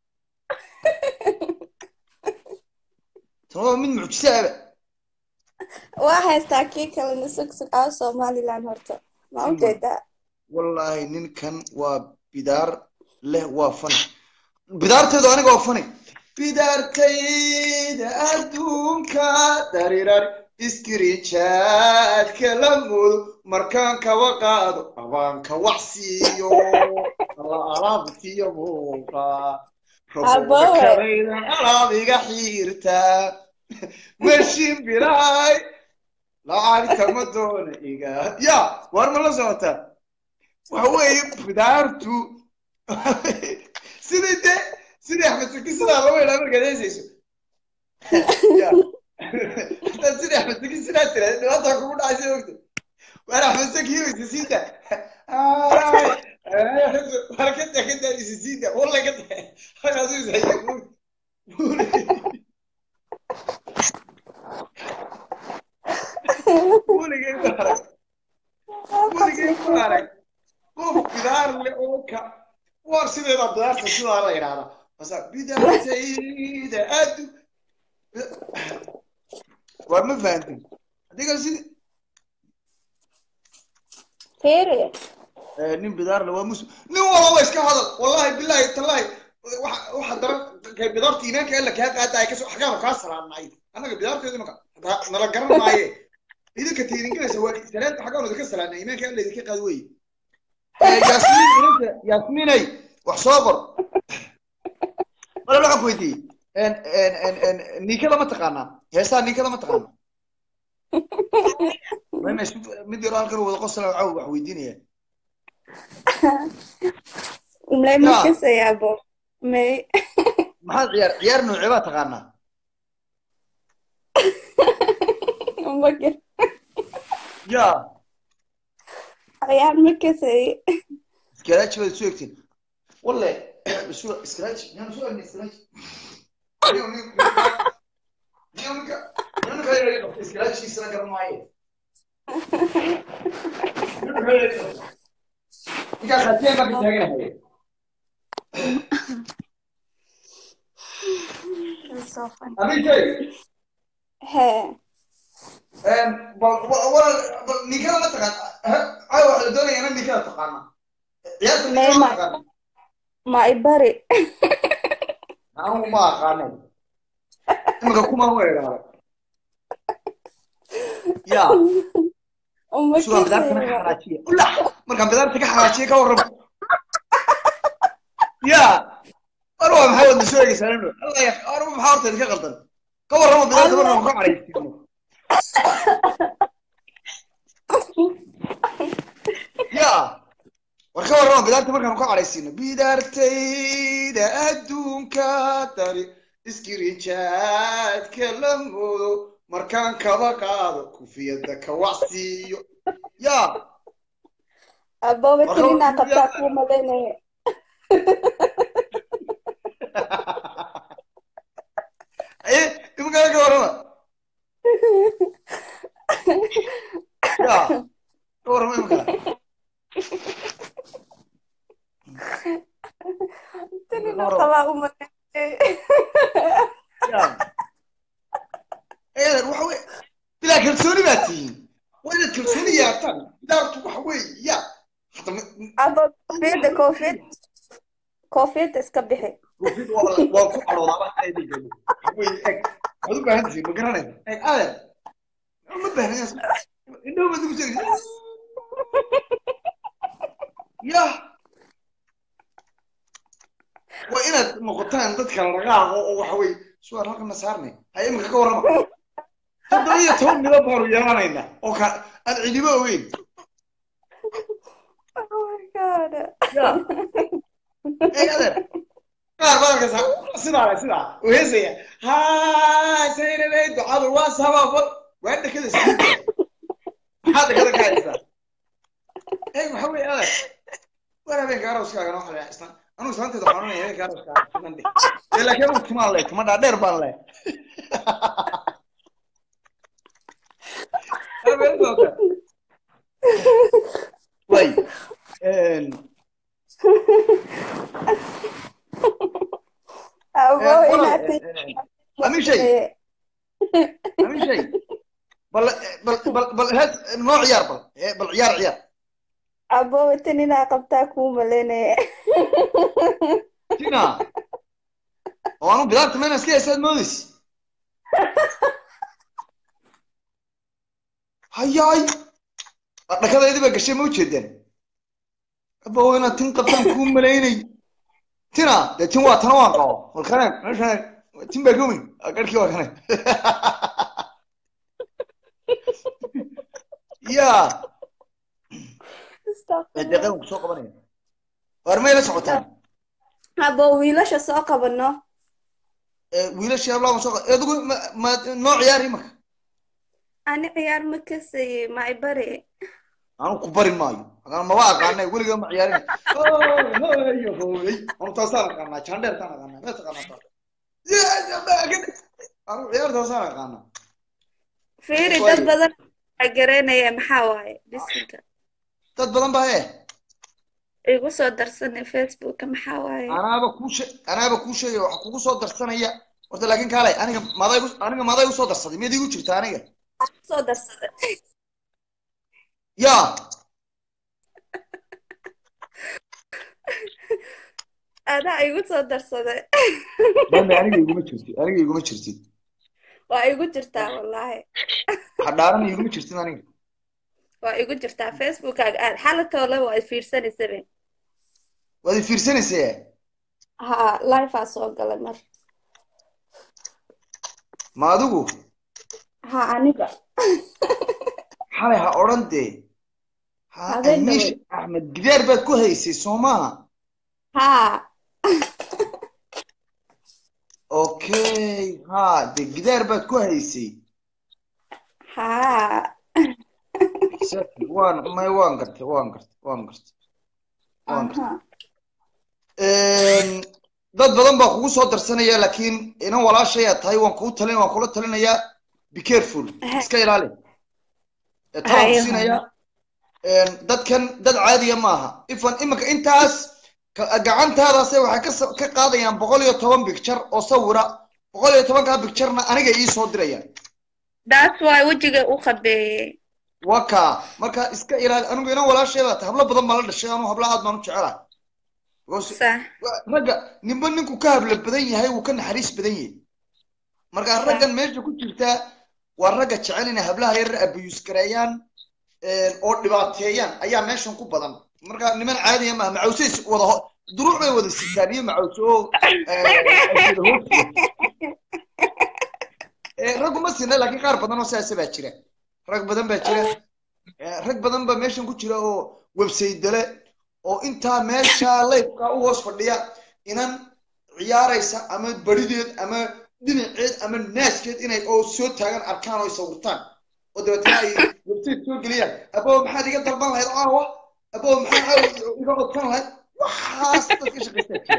tan waa mid mucjise aba waa haystaa kii kalena sug sug aa somaliland horta ma ujeedaa wallaahi ninkan waa bidaar leh waa fani bidaarteedu aniga waa fani bidaartayda adduunka darirari iskirijaadka la moodo markaan kaba qaado abaanka wax siiyo alla alaabtiyo muuqa Abowe. rabokabayda alaab iga xiirtaa mashin biraay lacagta ma doona iga ya waar ma la socotaa waxa weeye bidaartu sidii de sidii axmed saki sidaa loo yidhaa markaad heesayso Ya. hadaad sidii axmed saki sidaa tiraahdo dhibaataa kugu dhacaysa ogta waar axmed saki isa siida waar ka daa ka daa isa siida walla ka daa halkaasu is haya buuri weligay ma arag weligay ma arag qof bidaar le oo ka war sideeda bidaarta sidaa la yidhahdaa basa bidaartayda addu war ma fahantin adiga sidi Fiiri. nin bidaar le waa muslim nin walaba iska hadal wallahi billahi tallahi waxa waxa daran kay bidaarta iimaanka alla kaa qaadaya kasoo xagaaba kaa salaamnay annaga bidaarteedu maka nala garan maaye idinka tiiringelaysa waa salaanta xaggaan idinka salaamnay iimaanka alla idinka qaad weye yaasmiin inanta yaasmiinay wax soo qor wala waxaan ku weydiiyey ninkada ma taqaanaa heesaa ninkada ma taqaanaa Maya, mid yaro halkan wada qosla caw wax weydiinaya Umlay Ya. ma kasaya abo may maxaad ciyaar ciyaar noocee baa taqaanaa ma gar ya ayaan ma kasay iskaraaji baad isu egtiin walle isu iskaraaji yaan isu egnay iskaraaji Niyo, niyo, niyo, ninka niyo ninka yar yar qabta iskaraajigiisana garan maaye Niyo ninka yar yar qabta. ninkaas hadee baa ka taaganahay It's so funny. Aminkay, He. bal wa- wa- bal ninkada ma taqaan caawa waxaa la doonaya inaan ninkada taqaana ciyaarta ninkada ma Neymar. taqaana Ma ibari. anigu ma aqaanay imika kuma weeraaray ya Uma sugaan bidaarta ka kasaya. xaraajiya ula markaan bidaarta ka xaraajiya ka warramo ya war waa maxaa wadna soo egeysaa nino alla ya war maxaa horta idinka qaldan ka warramo bidaarta markaan ka caraysiino ya war ka warramo bidaarta markaan ka caraysiino bidaartayda adduunka dari iskirijaadka la moodo markaan kaba qaado kufiyada ka wacsiiyo ya Abo Warka wetinina wuxuu qabtaa yahay- kuu malaynaya. aye imika ka warrama ya ka warrama imika Wetinina Warrama. qabaa u malaynaya. ya eedan waxa wey bilaa kalsooni baa tihiin waa inaad kalsooni yeertaan bidaartu waxa weeye ya hata Abo koofiyadda koofiyad koofiyadda iska bixi. Covid waa la- waa ku caloodaaba aydiga wey eg waxaad u baahan tihiin ma garanaysa eg adeer ma baahnaysa indhaha baad ugu sheegaysa yah waa inaad noqotaan dadka lagaaqo oo waxa weye suwaar halkana saarnay hay imika ka warrama toddoba iyo toban midab baanu yeelanayna oo ka aan cidiba ogeyn Oh my god. ya ee adeer qaar baa arkaysa sidaa sidaa uu heesaya haa saynabay ducadu waa sababa waa dhakada siida maxaa dhakada ka haysaa ee waxa weye adeer war habeenka arooskaaga noo xalaya islaan anugu islaanteeda xanuunaya habeenka arooskaaga islaan dhe ee laakiin anugu timaan leh tuma dhaadheer baan leh way Abo inaad amin shay amin shay bal bal bal bal hees noo ciyaar bal ee, bal ciyaar ciyaar abo tan inaa qabtaa kuu malaynaya. tina oo anu bilaabta mena iska heesaad moodaysi hayaay dhakadaydi baa gashay ma ujeedeen aba waa inaad tin qabtaan kuu malaynay tina dee tin waa tana waan qabo walkane meeshan tin baa gomin garhkii waa kane ya deeqan ku soo qabanaya waar may la socotaan Abo wiilasha soo qabano. Ee, wiilashii hablaha soo qa- adigu ma ma noo ciyaari marka Ani ciyaar ma kasayay ma ibare. anu ku bari maayo agaan maba aqaanay weligaa ma ciyaarin hoyo hooyay anu taasaan aqaanaa jandheertaan aqaanaa mees aqaanaa anu ciyaartaasaan aqaanaa Fiiri dad badan waxaa garanaya maxaa waaye bisinka. dad badan baa ee Igu soo darsanay Facebooka maxaa waaye. anaaba kuu she anaaba kuu sheegaya waxa kugu soo darsanaya horta laakiin kaalay aniga maday aniga maday usoo darsaday miyad igu jirta aniga Soo darsaday. ya Adaa igu soo darsaday. bambe aniga iguma jirtid aniga iguma jirtid Waa igu jirtaa wallaahi. hadhaaran iguma jirtid aniga Waa igu jirtaa Facebookaga aad xalatoola waa fiirsanaysabe. waad i fiirsanaysaa Ha live aa soo galay mar. ma adigu Ha aniga. xalay ha odhan dee ha Habeen amiish dhaweyd. axmed gidaar baad ku haysay soo maaha Ha okay ha de gidaar baad ku haysay ha. Exactly. waan may waan gartay waan gartay waan gartay waan gartay Aha. Een, dad badan baa kugu soo darsanaya laakiin inan walaashayaa tahay waan kuu talin waan kula talinayaa be careful iska ilaali Ee, talaan ku Hayo. siinaya Een, dadkan dad caadiya maaha ifan iminka intaas ka- gacantaadaase waxay ka sa- ka qaadayaan boqol iyo toban picture oo sawira boqol iyo tobankaa picturena aniga ii soo dirayaan That's why wejiga u qabeeyey. waka marka iska ilaali anigu inan walaasheeda tahay hablo badan baa la dhashay anu habla aad baan u jecelahay Because Sax. ragga ninba ninku ka habla badan yahay wuu ka naxariis badan yahay marka raggan meesha ku jirta waa ragga jecel inay hablaha yarar abiyus gareeyaan een, oo dhibaateeyaan ayaa meeshan ku badan marka niman caadiya maaha macawse is wada ho- duruuc bay wada sitaan iyo macawse oo ee, wada hoosiya. Ee, raggu ma sina laakiin qaar badan oo sidaas baa jira rag badan baa jira Ee, rag badan baa meeshan ku jira oo website dale oo intaa meesha leybka u hoos fadhiya inan ciyaaraysa ama barideed ama dhinaceed ama naaskeed inay oo soo taagan arkaan oo sawirtaan oo dabeetana ay website soo geliyaan aboo maxaad iga dalban lahayd caawa aboo maxaa caawa iga codsan lahayd waxaas dadka shaqaystaa jira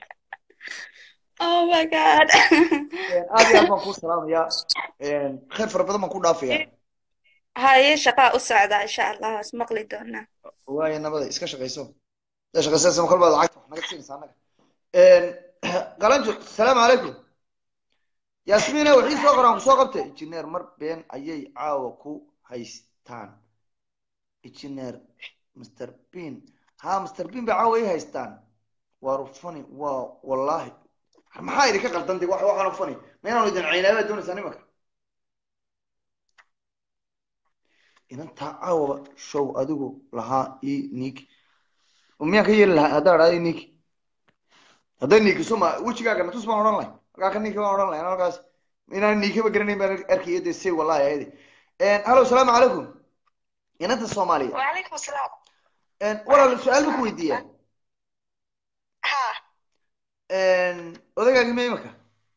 Oh my god. aad iyo aad baan kuu salaamayaa khayr fara badan baan ku dhaafayaa Haye shaqaa u socdaa insha Allah is maqli doonaa. waayo nabada iska shaqayso iska shaqaysaysa ma kolbaad lacagta wax naga siinaysa annaga qalanjo asalaamu calaykum yaasmiina wixii soo qoraan kusoo qabtay injineer mar been ayay caawa ku haystaan injineer mr bean ha mr bean bay caawa ay haystaan waa rufani waa wallaahi maxaa idinka qaldantay wax waxaan ufani ma inaanu idin caynaabaa doonaysaa nimanka inantaa caawaba show adigu lahaa ii niik miyaan ka yeeli lahaa haddaa dhahda niik hadday niikiso ma wejigaaga natus baan odhan lahay halkaa ka niiki baan odhan lahay halkaas inaan niikaba garanayn baan arkaya dee say wallahi ayadi hallo asalaamu calaykum inanta soomaaliya وعليكم السلام walaal su-aal ma ku weydiiyaa ها odaygaagi ma imika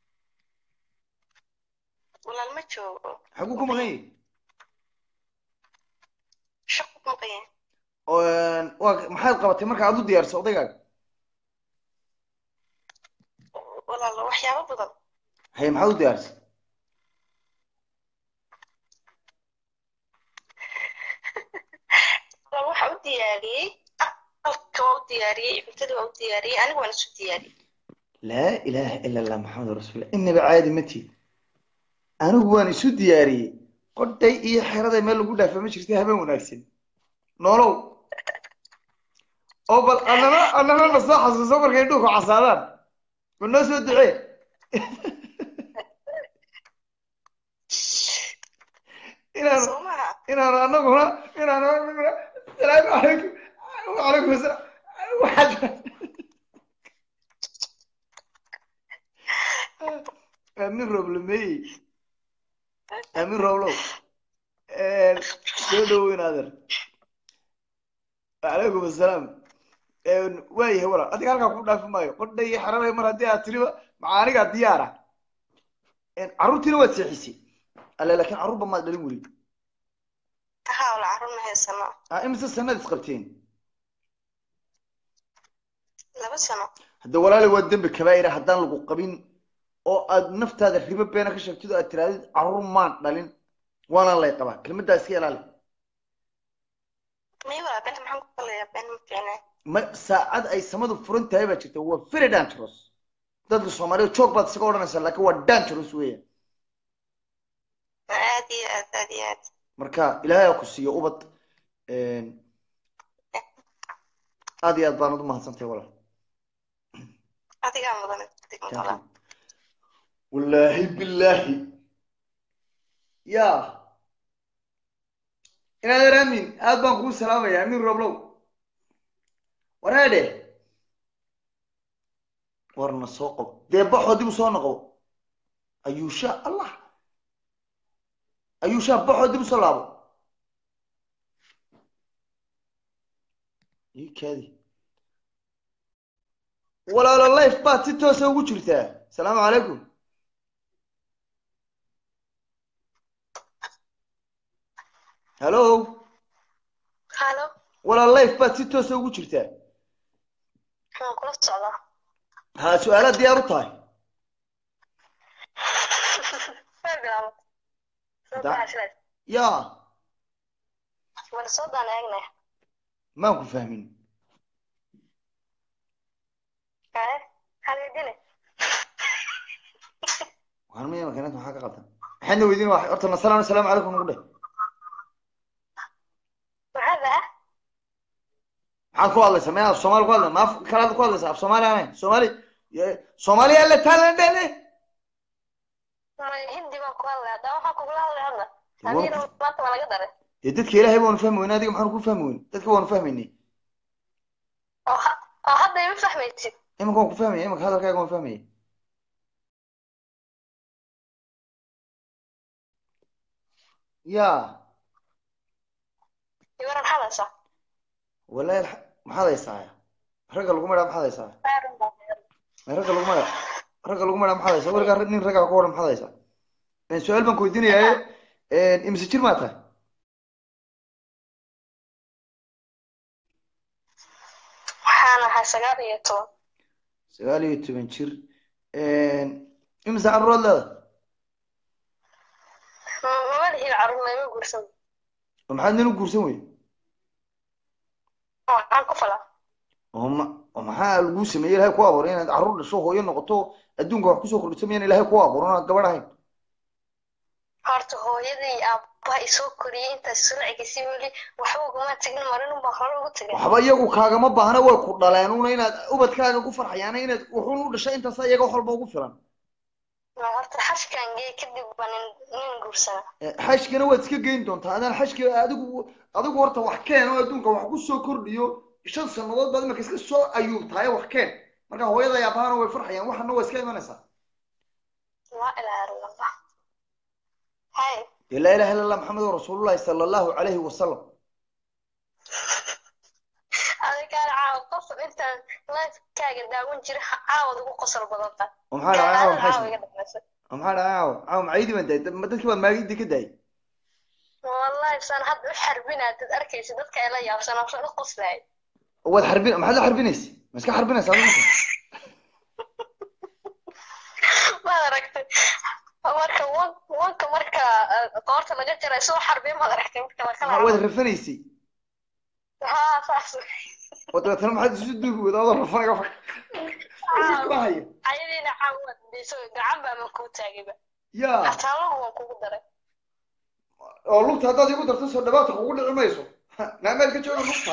ولا المجو xaguu ku maqan yahi شق مقيم waa maxaad qabatay marka aad u diyaarisa odaygaaga ولا الله وحياة بدل haye maxaad u diyaarisay ولا waxa u diyaariyey aqalka waa u diyaariyey cuntada waa u diyaariyey aniga waan isu diyaariyey laa ilaaha ila allah maxamed rasuulillah inaba caadi ma tiid anigu waan isu diyaariyey qodhay iyo xeraday meel lagu dhaafa ma jirta habeen wanaagsan noolow oo bal annana annana na soo xasuuso markay dhuuku casaadaan ma noo soo ducee inaan soo maha inaan anaguna inaan anaguna salaamu calaykum wacalaykum asalaam waxaad aamin rooblameeyey aamin rooblow soo dhawow inaader wacalaykum asalaam waayahay walaal adiga halkaa ku dhaafi maayo qodha iyo xeraday mar haddii aad tiriba maxaa anigaa diyaara carruurtiina waad seexisay alle laakiin carruurba maad dhalin weli ها ولا عرفنا هي سنة ah imise sanad isqabteen لaba sano hadda walaali waa dembi kabaa'ira haddaan lagu qabin oo aad naftaada ribo beena ka sheegtid oo aad tirahdid carruur maan dhalin waana lay qabaa kelmaddaa iska ilaali may walaa benta maxaan ku kalayaa been ma fiicnaa ma saacad ay samadu furan tahay baa jirta waa very dangerous dadka soomaaliya joog baad isaga odhanaysaa laakiin waa dangerous weeyaan aad iyo aad aad iyo aad marka ilaahay ha ku siiyo ubad aad iyo aad baanad u mahadsantahay walaal adigaa mudan digmada wallaahi billaahi ya inaadeer aamin aad baan kuu salaamaya aamin roblow wareedhe warna soo qabo dee baxoo dib u soo noqo ayuusha allah ayuusha baxoo dib u soo laabo ii kaadi walaalo life baad si toosa ugu jirtaa asalaamu calaykum hallo halo walaal life baad si toosa ugu jirtaa waan kula socdaa ha su-aalaad diyaar u tahay Waa bilaabay. Soo Da- baxa sidaas. ya Wala soo daan eegnay. maan ku fahmin Haye, haleedine. waxaan miya makiinada maxaa ka qaldan maxaadna weydiin waa horta nasalaan asalaamu calaykum nagu dheh Maxaa daa? maxaad ku hadlaysaa maya af soomaali ku hadla ma af kalaad ku hadlaysaa af soomaali ahayn soomaali ye- soomaali alle taalan dhele Wallahi hindi baan ku hadlay. Haddaba waxaan kugula hadlay hadda. Waa- Hadiina maanta waa laga daray. dee dadka ilaahay baanu fahmi weyne adiga maxaanu ku fahmi weyne dadka waanu fahmaynay Oo ha- oo hadda ima fahmaysid. iminka waan ku fahmaya iminka hadalkaaga waan fahmaya ya Iwaran hadasha. walahi alxa- maxaad haysaa ragga lagu madhaa maxaad haysaa Baarin baan yeelay. May ragga lagu madhaa ragga lagu madhaa maxaad haysaa weligaa nin ragga ku waran maxaad haysaa Een, su-aal baan ku weydiinayaa imise jir maa tahay Waxaan ahaa sagaal iyo toban. sagaal iyo toban jir imise carruuraad leedahay Ma- Mama lihiin carruurna ima guursan. oo maxaad nin u guursan weyde Oo waxaan ku falaa. oo ma oo maxaa laguu sameeyey ilahay ku abuuray inaad carruur dhasho hooyo noqoto adduunka wax kusoo kordhiso miyaan ilahay ku abuuran ood gabadh ahayn Horta hooyadii iyo aabbaha i soo koriyey intaas sulacigiisii weli waxba uguma tegin marin unbaan hore ugu tegay. waxba iyagu kaagama baahna way ku dhaleen una inaad ubadkaaga ku farxayaana inaad wuxuun u dhashay intaasa iyaga wax walba ugu filan Ma horta xashkan gee kadib baa nin nin guursada Eh, xashkana waad iska geyn doontaa adaan xashka adigu adigu horta wax keen oo adduunka wax ku soo kordhiyo shan sannadood baad imika iska soo ayuubtahay wax keen marka hooyada iyo aabahana way farxayaan waxana waa iska imanaysaa laa ilaaha illa allah hay dee laa ilaha illa allah maxamedun rasuulullahi sala allahu calayhi wasalam adigaan caawa qosol intaan lifekaaga daawan jira caawad ugu qosol badanta oo maxaa dhacay caawa caawa maxay iga dhamaysay oo maxaa dhacay caawa caawa macaydii baan daayay ma dadkii baad maagidii ka daayay wallahi saan hadda u xarbinaa dad arkaysa dadka ay la yaabsanaa saan u qoslaay oo waad xarbin maxaad la xarbinaysa ma iska xarbinaysa adigu maad aragtay marka wan wanka marka eh, qoorta laga jaray soo xarbiya maad aragtay marka la Maxaa waad kala rafanaysay haa saas oo dabeetana maxaad isu duubi wada adoo rafanaya haya ayadiina caawad dhiso gacan baa man kuu taagayba yaa xataalahu waan kugu daray oo lugta haddaad igu darto soo dhawaata kugu dhici mayso naameel ka jooga lugta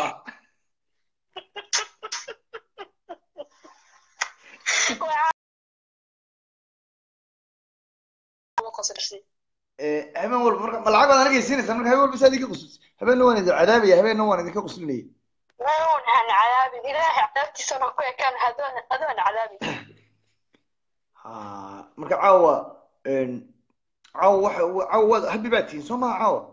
Waa qosolsay. Eh, habeen walba marka ma lacag baad aniga siinaysaa marka habeen walba saad idinka quslis habeenna waan idin cadaabaya habeenna waan idinka quslinaya Waan aan cadaabin ilaahay cadaabtiisana ku ekaan adoon adoon cadaabin ha marka caawa een, caawa waxa caawa waad habi baad tihiin soo maha caawa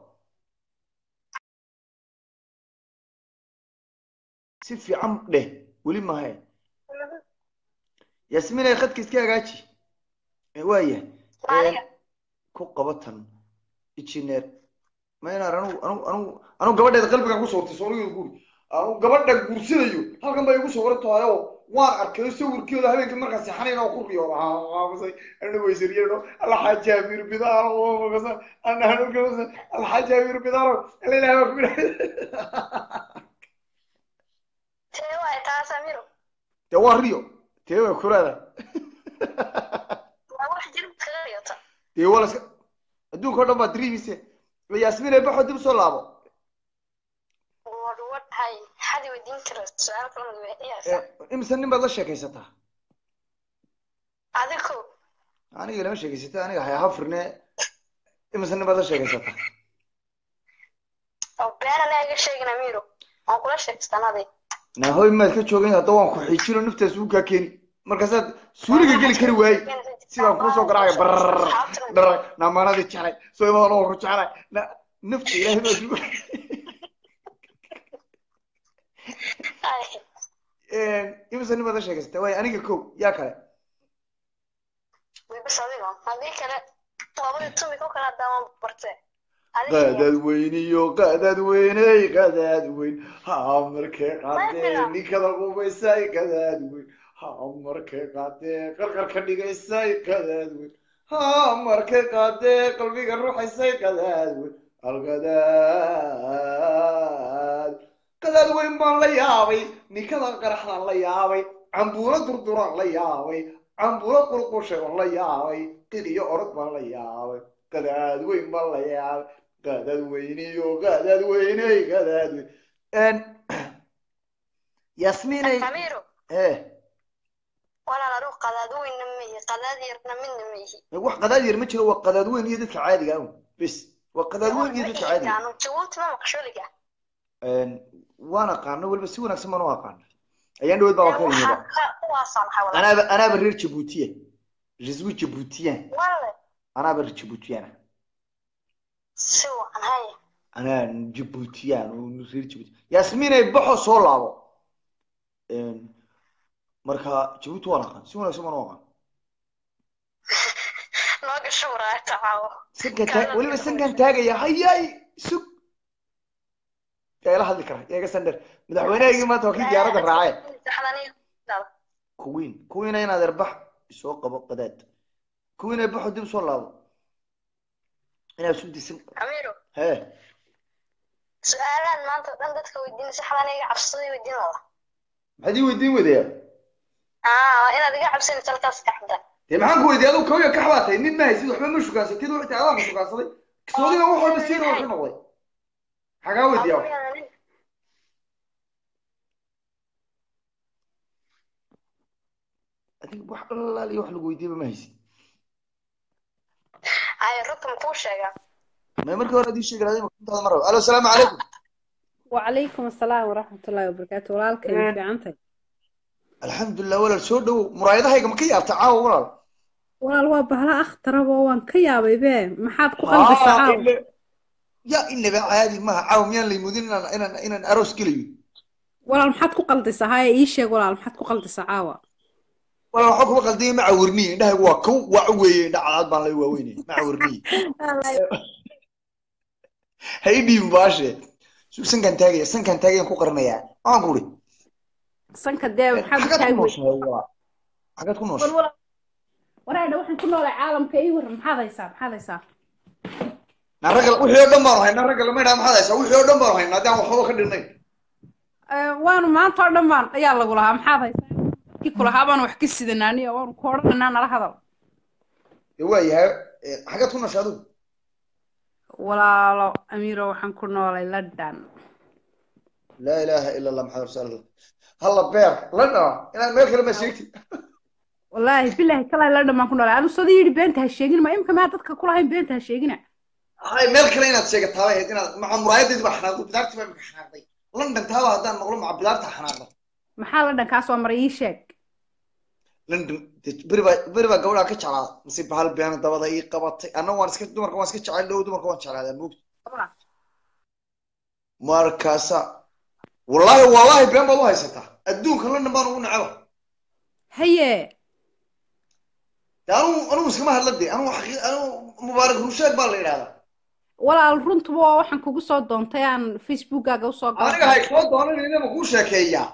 si fiican dheh weli mahayn yaasmiin ay khadka iska hagaaji Eh, waayahay Aniga. ku qabatan engineer ma inaan anigu anigu anigu anigu gabadheeda qalbigan ku sawirtay soonigeeda guuri anigu gabadha guursanayo halkan bay igu sawiran tahay oo waan arkay sawirkeeda habeenkii markaan seexanayn oo ku riyooda aamusay anigu waysariyano alxaaji amiir bidaaro makasa ana anigu alxaaji amiir bidaaro alla ilahay baa ku Tee waay taas Amiiro. dee waa riyo dee waa kuraada Waa wax jir kaga riyota. dee waa laska adduunka oo dhan baa dreamise yaasmiin ay baxo dib soo laabo Wad wad hay xadi wadiin kara su'aal kale ma weydiiyaysa. Eh, imise nin baad la sheekaysataa Adigu aniga lama sheegaysata aniga hay hafrine imise nin baad la sheegaysataa oo beena naga sheegin Amiiro. Aan kula sheegstanaaday. naahoy maad ka joogin hadda waan ku xiijino naftaas uu kaa keeni markaasaad suuliga geli kari waaye sidaan kuusoo garaacay barr dhar naamaanadii jeclay soo imadan oo ku jeclay na nafta ilaahay baa suuga imise nin baad la sheegaysata waaye aniga kow yaa kale Bas adigo. Hadii kale labadii tumi ku kala daawan bartay. qadaad weyniyo qadaad weyney qadaad weyn ha markee qaadee ninkada qubaysay qadaad weyn ha markee qaadee qarqar ka dhigaysay qadaad weyn ha markee qaadee qalbiga ruuxaysay qadaad weyn alqadaad qadaad weyn baan la yaabay ninkada qaraxdaan la yaabay cambuulo durduraan la yaabay cambuulo qurqushay on la yaabay qiliyo orod baan la yaabay qadaad weyn baan la yaabay qadaad weyniyo qadaad weyney qadaad weyn yasmiinay Amiiro. eh Walaal adu qadaad weyn ma yihi qadaad yarna midna ma yihi. wax qadaad yar ma jiro waa qadaad weyn iyo dadka caadiga ah bis waa qadaad weyn iyo dadka caadiga Kaanu jawaabta ma maqshuliga. ah waan aqaano weliba si wanaagsan baan u aqaana ayaan dhaweyd baa waa ka yimida Kuwaasaan maxaa walaal. anaaba anaaba reer jabuutiya je suis jabuutien Walaal. anaaba reer jabuutiyana Si wacan hay. anaa jabuutiyaan oo reer jabuuti yasmiinay baxo soo laabo marka jabuuti waan aqaan si wanaagsan baan u aqaan Nooga shuuraa tacaawo. sankan taag weliba sankan taagaya hayay sug yaa ila hadli kara yaa iga sandher madaxweynahaygii maanta waa kii diyaaradda raacee kuwiin kuwiina inaad erbax soo qabo qadaad kuwiina baxo dib soo laabo inaad isu disan Amiiro. hee Su'aalaan maanta oo dhan dadka weydiinaysa xalan iga cabsaday weydiin wada. maxaad ii weydiin wadayaa Ah, inaad iga cabsanaysa halkaas ka xadda. dee maxaan ku weydiiyay adigu kawya ka xabaatay nin ma haysid waxba ma shugaansatid wixii adaa ma shugaansaday kisoodigana wax walba siina wuxuu noqday xagaa weydiiyaa wax adiga wax allaal iyo wax lagu weydiiyaba ma haysid dadka makuu sheegaa may markii hore adii sheegi lahayd intaada mar rabo alo asalaamu calaykum وعليكم السلام ورحمة الله وبركاته walaalkay Een. fi cantay alxamdulilah walaal soo dhowow muraayadahayga ma ka yaabta caawa walaal walaal waa bahla akhtaraba waan ka yaabay be maxaad ku qalbisaa Ah, caawa ile- ya inaba caadi maaha caawa miyaan laymudin inaan inaan inaan aroos gelayo walaal maxaad ku qaldisaa haya ii sheeg walaal maxaad ku qaldisaa caawa walaal waxaa kuma qaldiyay ma cawirniye indhahaygu waa kow waa u weeye indha cadaad baan lay waaweynaya ma cawirniye ha ii dhiibin baashe Su- sankaan taagaya sankaan taagayaan ku qarinayaa waxaan ku uri sanka dee maxaad u xagaad ku taagi nooshahay waa xagaad ku nooshahay wal waraadha waxaan ku noolay caalamka ii waran maxaad haysaa maxaad haysaa na ragga wixii oo dhan baanu haynaa ragga lama idhaha maxaad haysaa wixii oo dhan baanu haynaa haddii aan waxba ka dhinayn Eh, waanu maanta oo dhan baan ayaa lagu lahaa maxaad haysaa kii kulahaa baanu wax ka sidanaa aniga waanu ku odhananaa nala hadal dee waa yahay eh, xagaad ku nooshay adigu walaalo amiiro waxaan ku noolay london laa ilaaha ila allah maxamed rasuul allah halla beer la dhawa inaad meel kale ma sheegtid wallaahi bilaahi kalaa london baan ku noolay anu sada yidhi beenta ha sheegin ma imka maa dadka kulahayn beenta ha sheegina hay meel kale inaad sheegataa bay ahayd inaad maca muraayadeedi baa xanaaqday bidaartii baa imika xanaaqday london taaba haddaan maqlo maca bidaarta xanaaqda maxaa london kaa soo maray ii sheeg london dee beri baa beri baa gabadhaa ka jeclaa mase bahal beena dabada ii qabatay anna waan iska dumarka waan iska jecel dhow dumarka waan jeclaadaa moogta markaasa wallaahi wallaahi been baad u haysataa adduunka london baan ugu necaba haye dee anugu anugu iskama hadla dee anugu xaqii anugu mubaarak rusheeg baa la yidhahdaa walaal runtuba waa waxaan kugu soo doontay aan facebookkaaga usoo aniga hay soo doonan ma kuu sheekeeyaa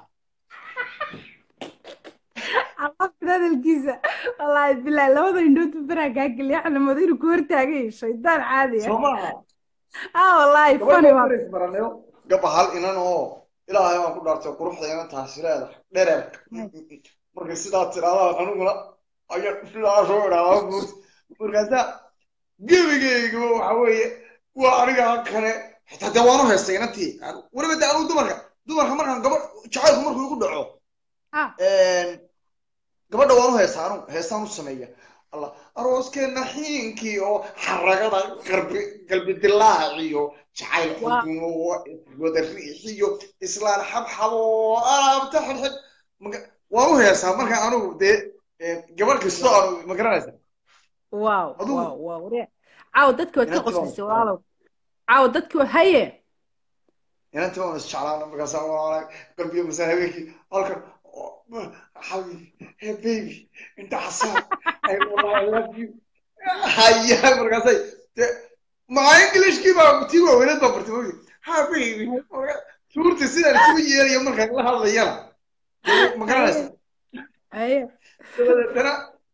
alafta hadalkiisa wallaahi bilaahi labada indhood baraa kaa geliya waxaa la mooday inuu ku hortaagay shaydaan caadi ah soo maaha ah wallaahi funny waa baranayo gaba hal inan oo ilaahay waan ku dhaartay quruxda inan taasi leedahay dhereer markay sidaa tiraadaan aniguna ayaa sidaa soo idhaahdaa guurta markaasaa gebigeygaba waxa weeye waa aniga kale xitaa dee waan u heystay inantii weliba dee anugu dumarka dumarka markaan gabadh jacaylku markuu igu dhaco ah gabadha waan u heestaa anugu heestaan u sameeya allah arooskeena xiinkii oo xaragada qalbi qalbi dilaaciyo jacayl Waa. xudun oo wada riixiyo islaan xabxab oo alaabta xidxid Maga- waan u heestaa markaan anugu dee eh, gabadh kastoo aanu ma garanaysa waaw Adigu- waaw waaw waree caawa dadki waad ka Inantii baan qoslisay walaalow caawa dadki waa haye inantii waan isjeclaana markaasaa walaalahay qalbiga masaan habeenkii halkan oh, xabibi hey baby inta xasaan ay wallahi I love you haya markaasay dee maca englishkii baa tii waaweyneed baa bartay mogi ha baby Marka- suurta sidaan isugu yeerayo markaan la hadlayana dee ma garanaysa haye dabadeetana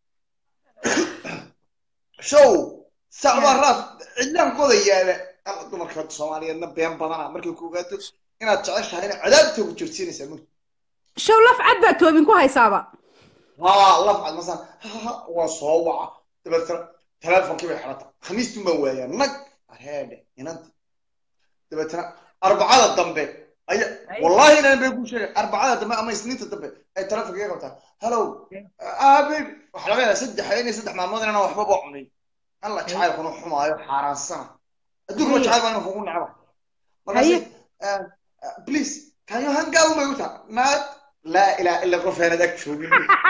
show sacbaa raaf cidlaan qodayaaba ama dumarka soomaaliyeedna been badana markay ku ogaato inaad jeceshahay ina cadaabta ku jirsiinaysaa mugdi show laf cad baa toobin ku haysaaba haa lafcad masaan ha waa soo waca dabeetana teleefonkii bay xidhata khamiistun baan waayaa nag areedhe inanti dabeetana arbacada dambe aya wallahi inaan bay ku sheegay arbacada dambe ama isniinta dambe ay telefonka iga qabtaa hello ah baby waxa laga yaabaa saddex inay saddex maalmood inaan waxbaba cunin alla jacaylkuna xumaayo xaaraansana adduunka jacayl baa inuu kugu necba markaasi ah, ah, please can you hang out may u taha naag laa ilaaha illa qof aanad ag joogin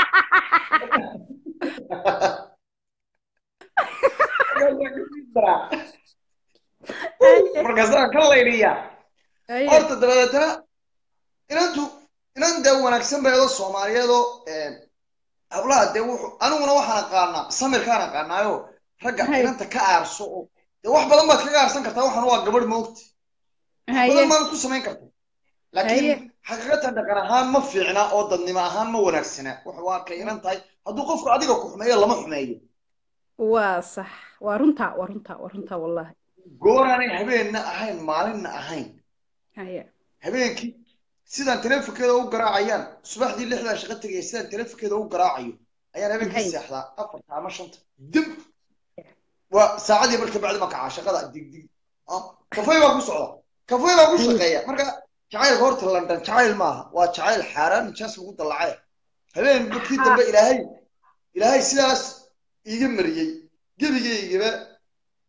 markaasaan ka laydhiyaa haye horta dabadeetana inantu inan dee wanaagsan beedo soomaaliyeedoo hablaha dee wuxuu aniguna waxaan aqaanaa samirkaan aqaanaayo ragga Hay. inanta ka aarso oo dee wax badan baad kaga aarsan kartaa waxaan waa gabadh moogti haye badan baad ku samayn kartaa Haye. laakiin xaqiiqatan dhaqan ahaan ma fiicna oo dadnimo ahaan ma wanaagsana wuxuu arkay inan tahay hadduu qofku adiga ku xumeeyo lama xumeeyo waa sax waa runta waa runta waa runta wallahi gooraanay habeenna ahayn maalinna ahayn haye habeenkii sidaan teleefonkeeda u garaacayaan subaxdii lixdaa shaqo tegaya sidaan teleefonkeeda u garaacayo ayaan habeenkii Hay. seexdaa afarta ama shanta dib waa saacadii marka bacdi ma kacaa shaqada dig dig Ah, kafay baa ku socda kafay baa ku shaqeeya marka jacaylka horta london jacayl maaha waa jacayl xaaraan nijaas lagu dallacay habeen markii dambe ilaahay ilaahay sidaas iiga mariyey gebigaygaba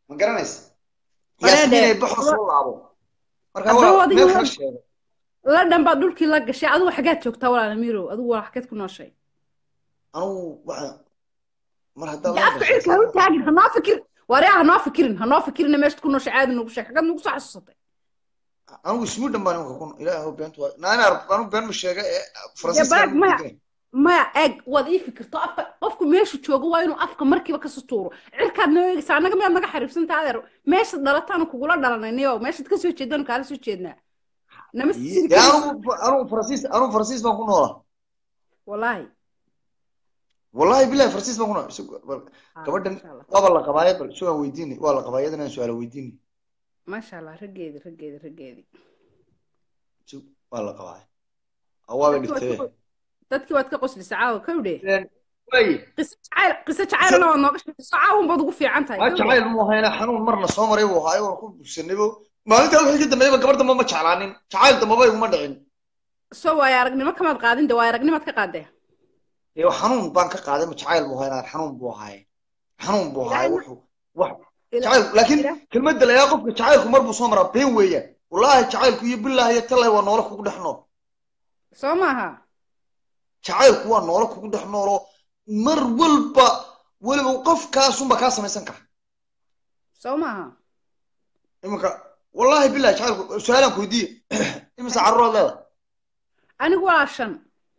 ma garanaysa Wareede. yaasmiin ay baxo soo laabo marka Haddaba waa adiga meel waa- kala sheego la dhan baad dhulkii la gashay adigu xaggaad joogtaa walaal amiirow adigu waa xaggeed ku nooshay anugu waxaan mar haddaan dee la afka cirka ha u taagin hanoo fikir waryaa hanoo fikirin hanoo fikirina meeshaad ku nooshay caadi nagu sheeg xaggaad nagu soo xasuusatay anigu ismuudhan baan imika kun ilaahu beentu waa naa inaan anigu been ma sheega ee dee faransiiska baag anigu maya degan. maya eeg waad ii fikirto afka qofku meeshu joogo waa inuu afka markiiba ka sutuuro cirkaad noo eegaysa annaga miyaad naga xariibsanta adeer meeshaad dhalataan kugula dhalanay niyo meeshaad kasoo jeedaan kaala soo jeednaa nama sii dee anigu anigu faransiis anigu faransiis baan ku noolaa wallaahi wallahi bilahi faransiis baan ku noolaa Isag- bal- Ah, gabadhan masha Allah. waaba la qabaaya bal sugaan weydiini waa la qabaaya iyadana su-aala weydiini maasha allah raggeedi raggeedi raggeedi Sug, waa la qabaaya awaaba Dadkii waad dhigtay ka- dadkii waad ka qoslaysa caawa kawdhe waaye qiso jacayl qiso jacaylna waad nooga sheekayso caawun baad ugu fiican tahay ma kawdhe. jacayl mu hayna xanuun marna soo maray buu haayo waan ku bugsanaybo maalintaa wixii ka dambeeyaba gabar dambe ma jeclaanin jacayl dambaba iguma dhicin soo waayo aragnimo kamaad qaadin de waayo aragnimaad ka qaadee ee xanuun baan ka qaaday ma jacayl buu haynaa xanuun buu haaye xanuun buu haaye Ilaahay- wuxuu wax Ila- jacayl laakiin Ilaah- kelmadda layaa qofka jacaylku mar buu soo maraa been weeyaan wallaahi jacaylku iyo bilaahi iyo tallahi waa noolo kugu dhex nool soo maaha jacaylku waa noolo kugu dhex nooloo mar walba weliba qofkaasunba kaa samaysan kara soo maaha iminka wallaahi bilahi jacaylku su-aalaan ku weydiiye imise carruuraad leedahay anigu waa shan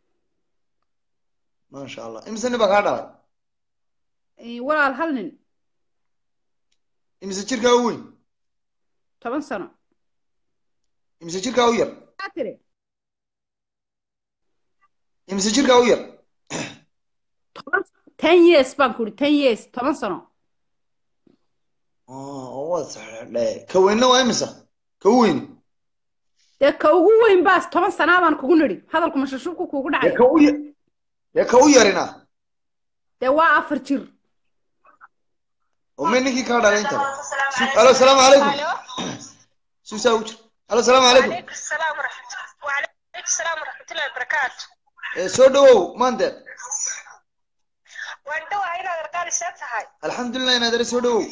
maasha allah imise nin baa kaa dhalay Eh, walaal hal nin imise jirkaa u weyn toban sano imise jirkaa u yar maxaa tiri imise jirkaa u yar toban ten years baan ku ihi ten years toban sano oo waad saxeexdhe ka weynna waa imisa ka u weyn dee ka ugu weyn baas toban sanaa baan kugu nidhi hadalku mashashuubku kuugu dee dhacay ka u yar dee ka u yarina dee waa afar jir oo may ninkii kaa dhalay inta alo asalaamu calaykum suusaa u jir alo asalaamu calaykum وعليكم السلام ورحمة وعليكم السلام ورحمة الله وبركاته ee soo dhawow maandeed وأنت وهنا رجال ساتهاي alxamdulilah inaad ere soo dhawow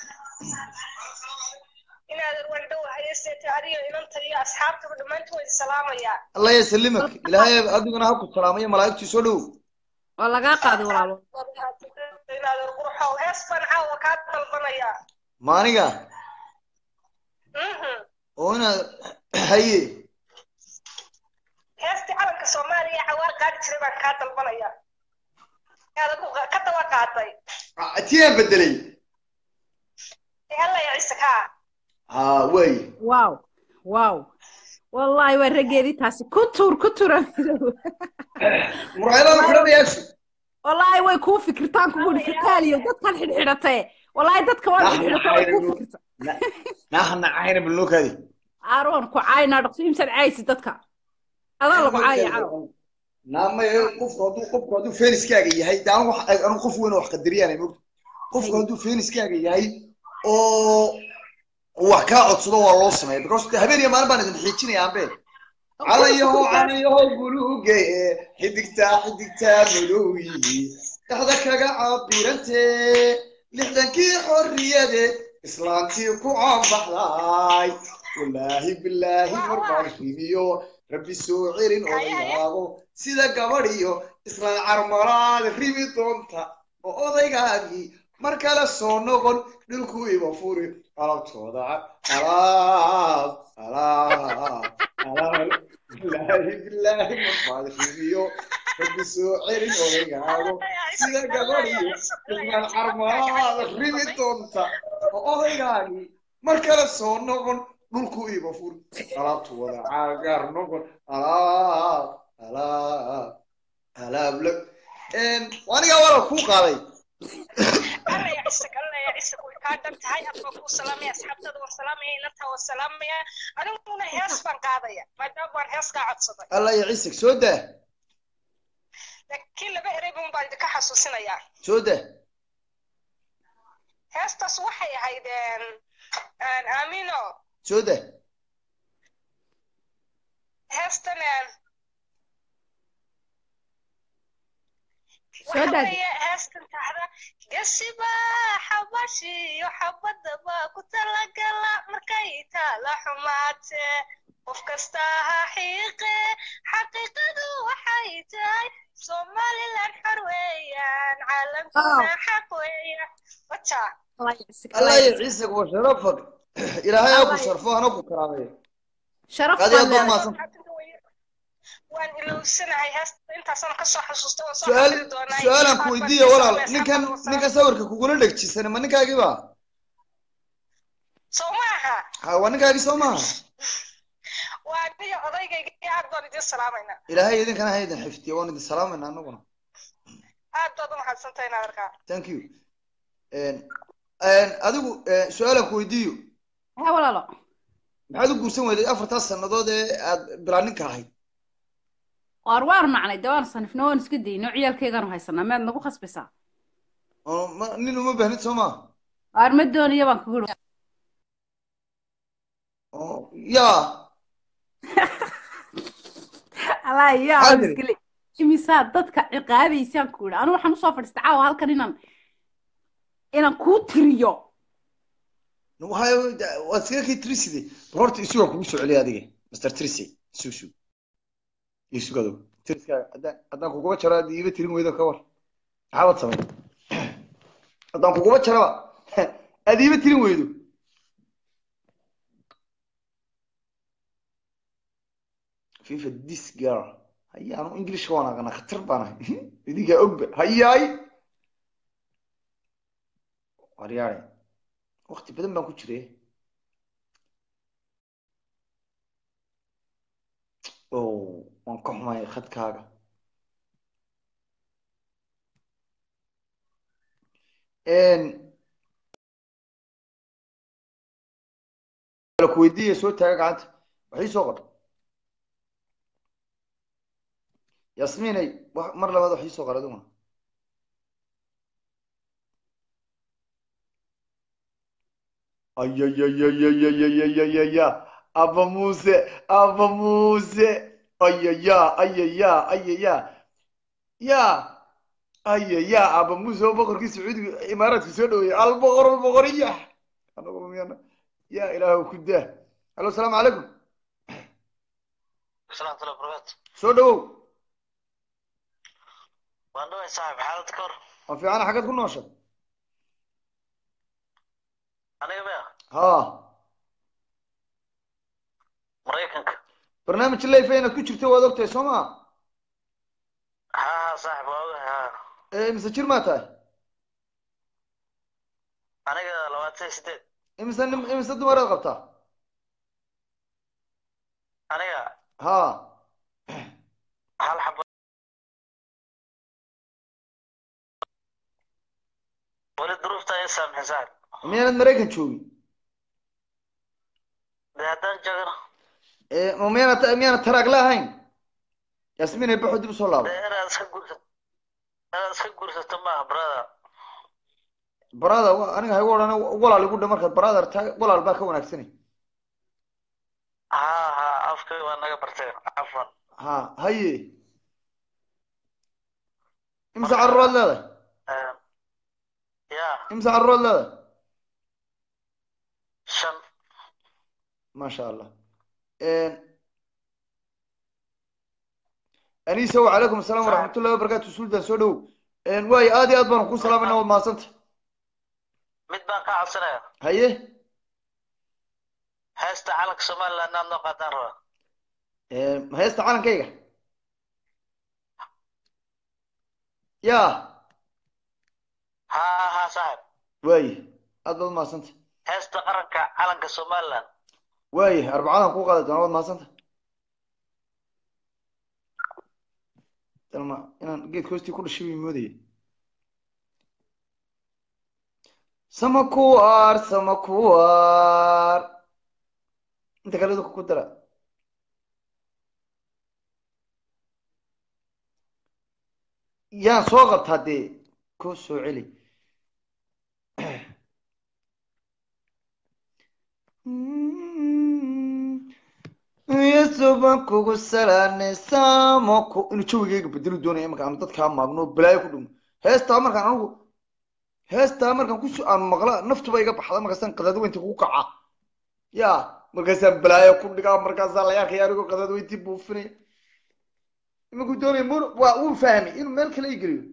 إن هذا وأنت وهي ساتهاي إن أنت يا أصحابك بدمنت والسلام يا allah yasalimak ilaahay adiguna ha ku salaamayo malaa'igtii soo dhawow waa lagaa qaaday walaalo إن هذا الروح وهس بنعا وكاد البنيا ma aniga oo inaad haye هستي على كسوماليا عوار قاعد تشرب كاد البنيا هذا كذا وقعتي tiyaan bedelay يلا يا عيسى ha way waaw waaw wallaahi waa raggeedii taasi ku tuur ku tuura muraayadaha xidhanayaashu wallaahi way kuu fikirtaan kugu ihi fitaaliyo dadkan xidhxidhatee wallaahi dadka waa xidhxidhata way kuu fikirta naahana cayna balnokaadi aaroon ku caayinaa dhaqso imsaad caaysi dadka adaa lagu caaya caaw naamay qofku hadduu qofku hadduu feeniskaaga yahay de anigu wax- anigu qof weyn oo wax qadariyaan mogta qofku hadduu feeniskaaga yahay oo uu wax kaa codsado waa loo sameeya because de habeen iyo maalin baan idin xiijinaya ambe calayaho calayaho buluuge xidigtaa xidigtaa madowyi dhexda kaga cabirante lixdankii xorriyadeed islaantii ku caanbaxday wallaahi bilaahi marbaan ribiyo rabbi soo celin odayaago sida gabadh iyo islaan carmalaad ribi doonta oo odaygaagii mar kale soo noqon dhulku iba furi alabtooda alaab alaab alaab bilaahi bilaahi marbaad ribiyo rabbi soo celin odaygaago sida gabadh iyo islaan carmalaad ribi doonta oo odaygaagii mar kale soo noqon dhulku iba furi alaabtu wada cagaar noqon alaab alaab alaab la anigaa wala kuu qaaday الله يعسك الله يعسك وكادر تهاي أبغى كو سلامي أصحاب تدو سلامي نتا وسلامي أنا من هيس بان قاضية ما دام بان هيس قاعد صدق alla iyo ciisig soo daa لكن لبا إريبون بعد كحسوسنا يا soo daa هيس تصوحي هيدين أن آمينو soo daa هيس تنين soo daadi heestan taxda gasiba xabashiyo xabadaba ku talagala markay taala xumaate qof kasta ha xiiqe xaqiiqadu waxay tahay somaliland xor weeyaan caalamkuna xaq weeyaan wata allah ya ciise wa sharafak ilaahay ha ku sharfo hana ku karaameeyo sharaf aad iyo aad baan baad leedahay mahadsan waan ilowsanahay heesta intaasaan kasoo xasuusta waan soo su-aal xafidi doonaa su-aalaan ku weydiiya walaal ninkan ninkan sawirka kugula dhegjisan ma ninkaagii ba soo maaha ha waa ninkaagii soo maaha waa niyo odaygayga iyo aad baan idin salaamaynaa ilaahay idinkana ha idin xifdiyo waan idin salaamayna anaguna aad baad u mahadsantahay nadarkaa thank you En- en, adigu eh, su-aalaan ku weydiiyo ha walaalo maxaad u guursan weyday afartaas sannadood ee aad bilaa ninka ahayd waar waan nacnay dee waan sanifno waan iska dayno ciyaalkaygaanu haysanaa mead nagu khasbaysaa oo ma- nin uma baahnid soo maa waar ma doonayo baan kugu iri oo yaa allah yaa Maxaa waan tiri? iska le imisaa dadka ciqaabaysaan ku idhi anigu waxaan usoo fadhiistay caawa halkan inaan inaan kuu tiriyo waxay waad iskaga kii triside bal horta isugaa kugu soo celiya adiga master trisy isu sug isugado triskaaga haddaan haddaan kuguba jaro aad iiba tirin weydo ka war maxaabad samay haddaan kuguba jaraba aad iiba tirin weydo fifa this girl haya anu englishka waan aqana khatar baan ahay idinkaa ogba hayaay waryaare waqti badan baan ku jiray oh waan ka xumay khadkaaga la ku weydiiya soo taaga gacanta waxii soo qor yasmiinay wa- mar labaad waxii soo qor adiguna ayayayayayayayaya aba muuse aba muuse ayaya ayaya ayaya ya ayaya aba muuse oo boqorkii sacuudiga imaaraadka soo dhaweeyey alboqor alboqoriya anagu miyana ya ilaahu ku daa halo asalaamu calaykum salaam tala barakaatu soo dhawow waan dhaway saaxib xaalad ka hor waa fiicana xaggaad ku noosha aniga maya ha maraykanka barnaamij life inaad ku jirto waad ogtahay soo maa ha ha saaxib waa ogahay ha Eh, mise jir maa tahay aniga labaatan iyo sideed imise nim- imise dumaraad qabtaa aniga ha hal xabo weli duruufta i saamixin saaxib miyaanad maraykan joogin dee haddaan joogana Eh, ma miyaanad miyaanad taraagla ahayn yasmiin ay baxo dib usoo laabo dee inaad iska guursato inaad iska guursato maaha brother barada wa- aniga haygu odhan walaal igu dhe markaad barada taa walaal baa ka wanaagsanay ha ha afkay waa naga barteen cafwan ha haye imse carruuraad leedahay ya imse carruuraad leedahay shan maasha allah anisa wacalaykum asalaam waraxmatullahi wabarakaatu sultan soo dhowow waayo aad iyo aad baanu ku salaamayna waad mahadsanta mid baan kaa codsanaya haye heesta calanka somaliland inaad noo qaadaan rabaa ma heesta calankayga ya ha ha ha saaxib waaye aad baad mahadsanta heesta qaranka calanka somaliland waaye arbacadan kuu qaadi doona waad mahadsanta dalma inaan geedka hoostii ku dhashay bay moodaya samakuwaar samakuwaar inta kale idinku ku dara yaan soo qabtaa dee koo soo celi yesu baan kugu salaanay samako inuu jawigayga bedelu doonaya imanka aanu dadkaa maagno balaayo ku dhumo heestaa markaan anigu heestaa markaan ku aan maqla naftuba iga baxda markaasaan qadadweynti kugu kaca ya markaasaan balaayo ku dhigaa markaasaa la yaakaya anigoo qadadweyntii buufinaya imankuu doonaya mun waa wuu fahmay inuu meel kale ii geliyo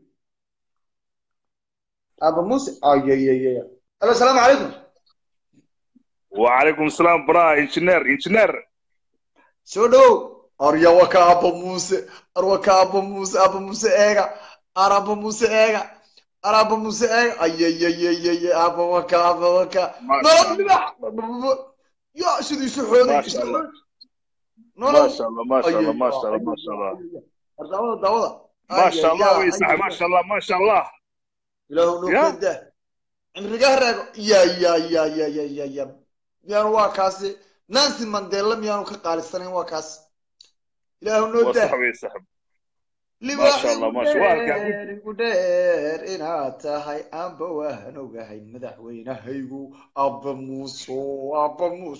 aba muuse ayayayaya alo asalaamu calaykum وعليكم السلام برا انجينير انجينير soo dhow arya waka aba muuse ar waka aba muuse aba muuse eega ar aba muuse eega ar aba muuse eega ayayayayaya aba waka aba waka nolol dhibax ya siduu isu xooday ما شاء الله nolol ما شاء الله ما شاء الله ما شاء الله ما شاء الله daawada daawada ما شاء الله ويسعى ما شاء الله ما شاء الله ilaahu noo Ya. keeda cimrigaa raago ya ya ya ya ya ya ya miyaanu waa kaasi nancy mandela miyaanu ka qaalisanayn waa kaas ilaahu noo daa وصح ويسحب ما شاء الله ما شاء الله dheer igu dheer inaad tahay aanba waan ogahay madaxweynahaygu abba muuso abba muus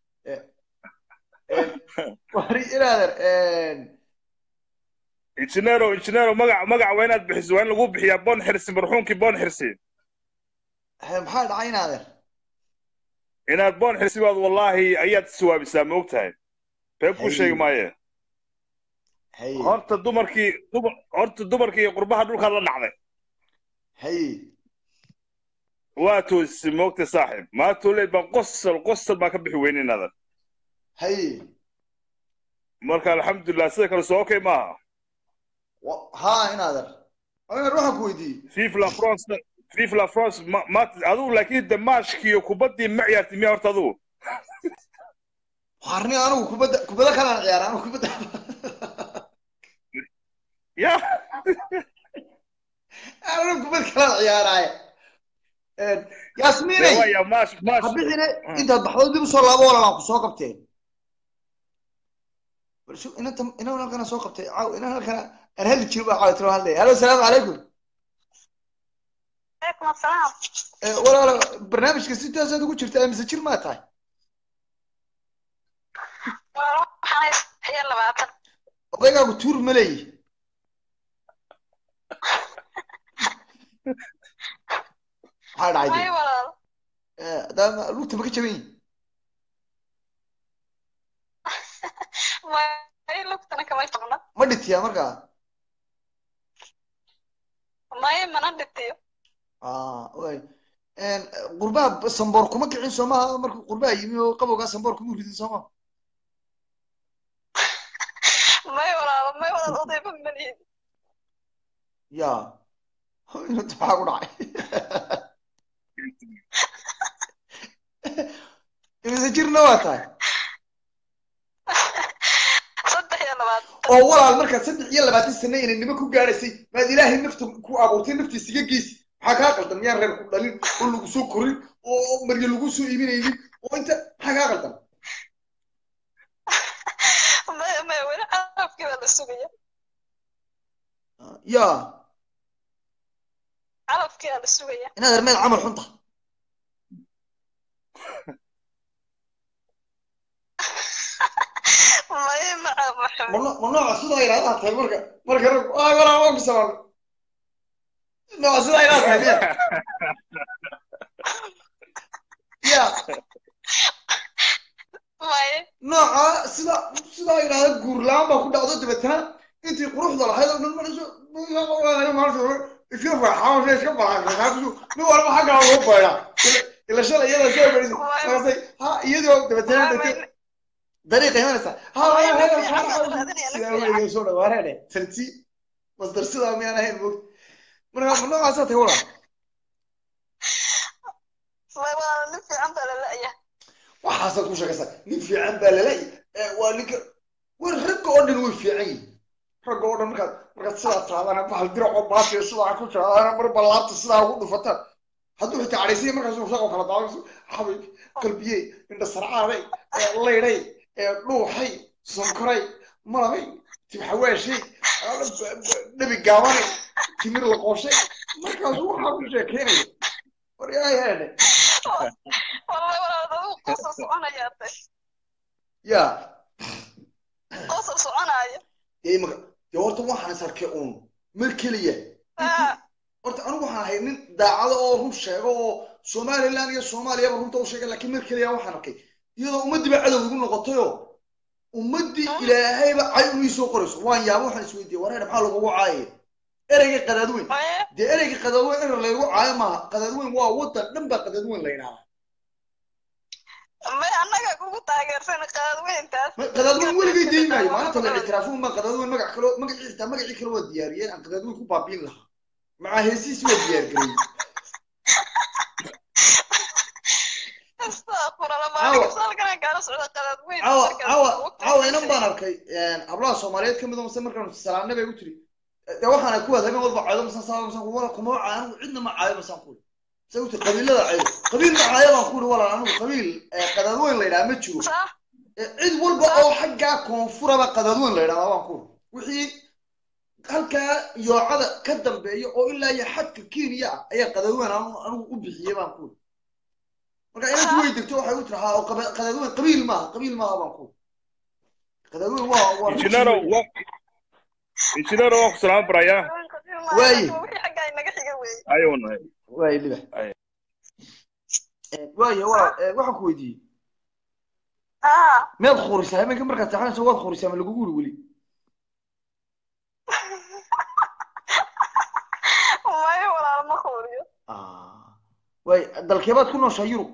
wari inaadan انجينيرو انجينيرو مقع مقع وين بحس وين لقوا بحيا بون حرسي مرحومك بون حرسي maxaa dhacay inaadan inaad boon xirsi baad wallaahi ayaad iswaabisaa ma ogtahay beeb ku sheegi maaye haye horta dumarkii dumar horta dumarkii qurbaha dhulkaad la dhacday haye waa toosisay ma ogtahay saaxiib maa tooleed baa qosol qosol baa ka bixi weyne inaadan haye marka alxamdulilah sida kale soo okay maaha Wa- haa inaadan inaadan waxaan ku weydiiyey vive la france vive la france ma ma adigu laakiin damaashkiiyo kubaddii ma ciyaartay miya horta adigu warni anigu kubadda kubadda kalaan ciyaara anigu kubadda ya anigu kubadda kalaan ciyaaraaye yaasmiinay waya maash maash habixine intaad baxdo dib usoo laabo walaalaan ku soo qabteen bal shuf inanta inan halkana soo qabtay caaw inan halkana aan heli jiro baa caawa tiro hadlaya halo asalaamu calaykum عليكم السلام Eh, walaalo barnaamijka sidaasaad ugu jirta mise jir maa tahay waxaan iyo labaatan odaygaagu tuur ma leeyi maxaa dhacay may dee? walaal Eh, haddaa lugta ma ka jaban yihin may lugtana kama jabna ma dhitiyaa markaa may mana dhitiyo Ah, waay. En, qurbaha samboor kuma kicin soo maaha markuu qurbaha yimi oo qabowgaa samboor kuma ridin soo maaha may walaal may walaal odayba malihin ya inta maxaa ku dhacay imise jirna waa tahay saddex iyo labaatan oo walaal markaa saddex iyo labaatan sano inay nimo ku gaadhaysay maad ilaahay nafta ku abuurtay naftiisa iga geysi maxaa kaa qaldan miyaan reer ku dhalin oo lagu soo korin oo maryo lagu soo iibinaynin oo inta maxaa kaa qaldan may may weli calafkii baa la sugaya ya calafkii baa la sugaya inaad armeed camal xunta may maca maxamed ma no- ma nooca sidaa yidhahdaa tahay marka marka rag ay walaal waa ku sababay nooca sidaa yidhahdaa tahay miya ya may nooca sida sidaa yidhahda guur la-aan baa ku dhacdo dabeetana intii quruxda lahayd oo dhan marayso iska farxaa iska balaaqaasu nin walba xaggaa ugu bayda ila shalay iyada soo beriso markaasay ha iyadoo dabeetana dabeetana dariiqa imanaysa ha sidaa weliga soo dhawaareene tarti masdar sidaa miyaan ahayn moog marka ma noocaasaa tahay walaal may walaal nin fiican baa la la'yahay waxaasaad ku sheekaysaa nin fiican baa lala waa ninka war ragga oo dhan way fiican yihin ragga oo dhan markaad markaad sidaa taadana bahal diracoo baasiyo sidaa ku jiraadana mar ballaabta sidaa ugu dhufataan hadduu xitaa cadhaysanya markaas shaqo kala daawanayso xabay qalbiyey indha sarcaaday laydhay dhuuxay sonkoray malabay tibxawaashay dhabi gaabanay timir la qooshay markaasu waxaa ku sheekeynaya war yaa yeedhe wallahi walaal adigu qosol soconaya tay ya qosol soconaya dee imaka dee horta waxaan is arkay uun mar keliya Ah, horta anigu waxaan ahay nin daacado oo run sheego oo somaliland iyo soomaaliyaba runta u sheegay laakiin mar keliya waxaan arkay iyadoo ummaddiiba cadow igu noqotayoo ummaddii ilaahayba cay uma soo qorayso waan yaaba waxaan isweydiiyey wareer maxaa lagugu caayaya ereyga qadaadweyn dee ereyga qadaadweyn erer laygu caayo maaha qadaadweyn waa waddan dhan baa qadaadweyn la yidhahdaa ma annaga kugu taageersan qaadweyntaas qadaadweyn weligay dayi maayo maalinta la ictiraafo ma qadaadweyn magac kalo magacii xitaa magacii kale waa diyaariyeen aan qadaadweyn ku baabiin lahaa macaa heesiisi waa diyaar gareeyey cawa cawa cawa inan baan arkay hablaha soomaaliyeed ka mid oo mase markaan salaamna bay u tiri dee waxaana kuwaad habeen walba caayo masan saa masan wala kuma caayo anigu cidna ma caayo masaan ku se u tiri qabiilada caayo qabiil ma caayo baan ku uri walaal anigu qabiil qadaadweyn la yidhaha ma jiro cid walba oo xaggaa koonfuraba qadaadweyn la yidhahdaa baan ku uri wixii halkaa yoocada ka dambeeya oo ilaa iyo xadka kenya ah ayaa qadaadweyn anigu u bixiyey baan ku uri marka inantu way degto waxay u tiri haa oo qadaadweyn qabiil maaha qabiil maaha baan ku uri qadaadweyn waa waa injineero wa injineero waa ku salaam baraya waaye ayuu nahay waaye libax waaye waa waxaan ku weydiiyey miyaad khurisaa habeenka markaad seexanayso waad khurisaa ma lagugu uri weli mayo walaal ma khuriyo waaye dalkeebaad ku nooshaa yurub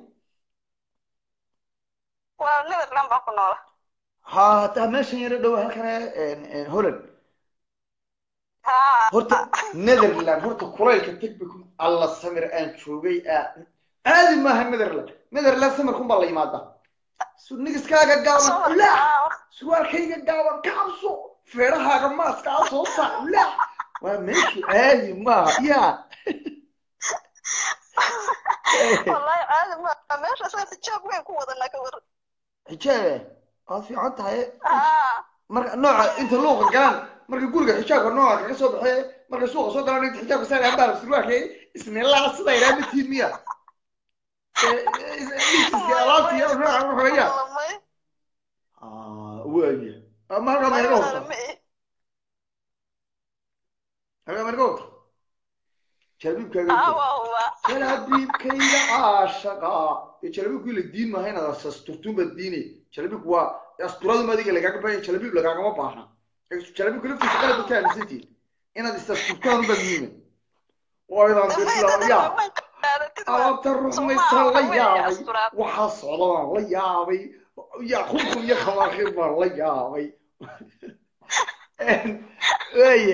waa netherland baan ku noola ha hataa meeshan yaro dhow halkane holland horta netherland horta kulaylka tegbiku alla samir aan joogay caadi maaha netherland netherland samirkun baa la yimaadaa nigiskaaga gaaban la surwaalkayga gaaban ka cabso feedhahaaga maaskaa soo saac la waa meeshu caadi maaha ya wallahi caadi maaha meesha saa xijaab weyn ku wadanaa ka waran xijaabe waad fiican tahay marka nooca inta luuqa galaan marka guriga xijaabka nooca kaga soo baxee marka suuqa soo galaan inta xijaabka saa ambaar surwaalka isnilaa sida idhaa matiin miya alaabti nooca wuxuya waaya ama halkaa meerga horta halkaa meerga horta jalabiibkaaga jalabiibkayga caashaqa jalabiibku la diin maaha inaad asturtuun baad diinay jalabiibku waa asturadu adiga lagaaga baahaya jalabiib lagaagama baahna jalabiibku laftiisa qalab ka aaminsantihin inaad isasturtaan ubaad muhiima waydaan bislaya alaabta ruxmaysa la yaabay waxaa socda baan la yaabay ya khubkun iyo khamaakhir baan la yaabay waye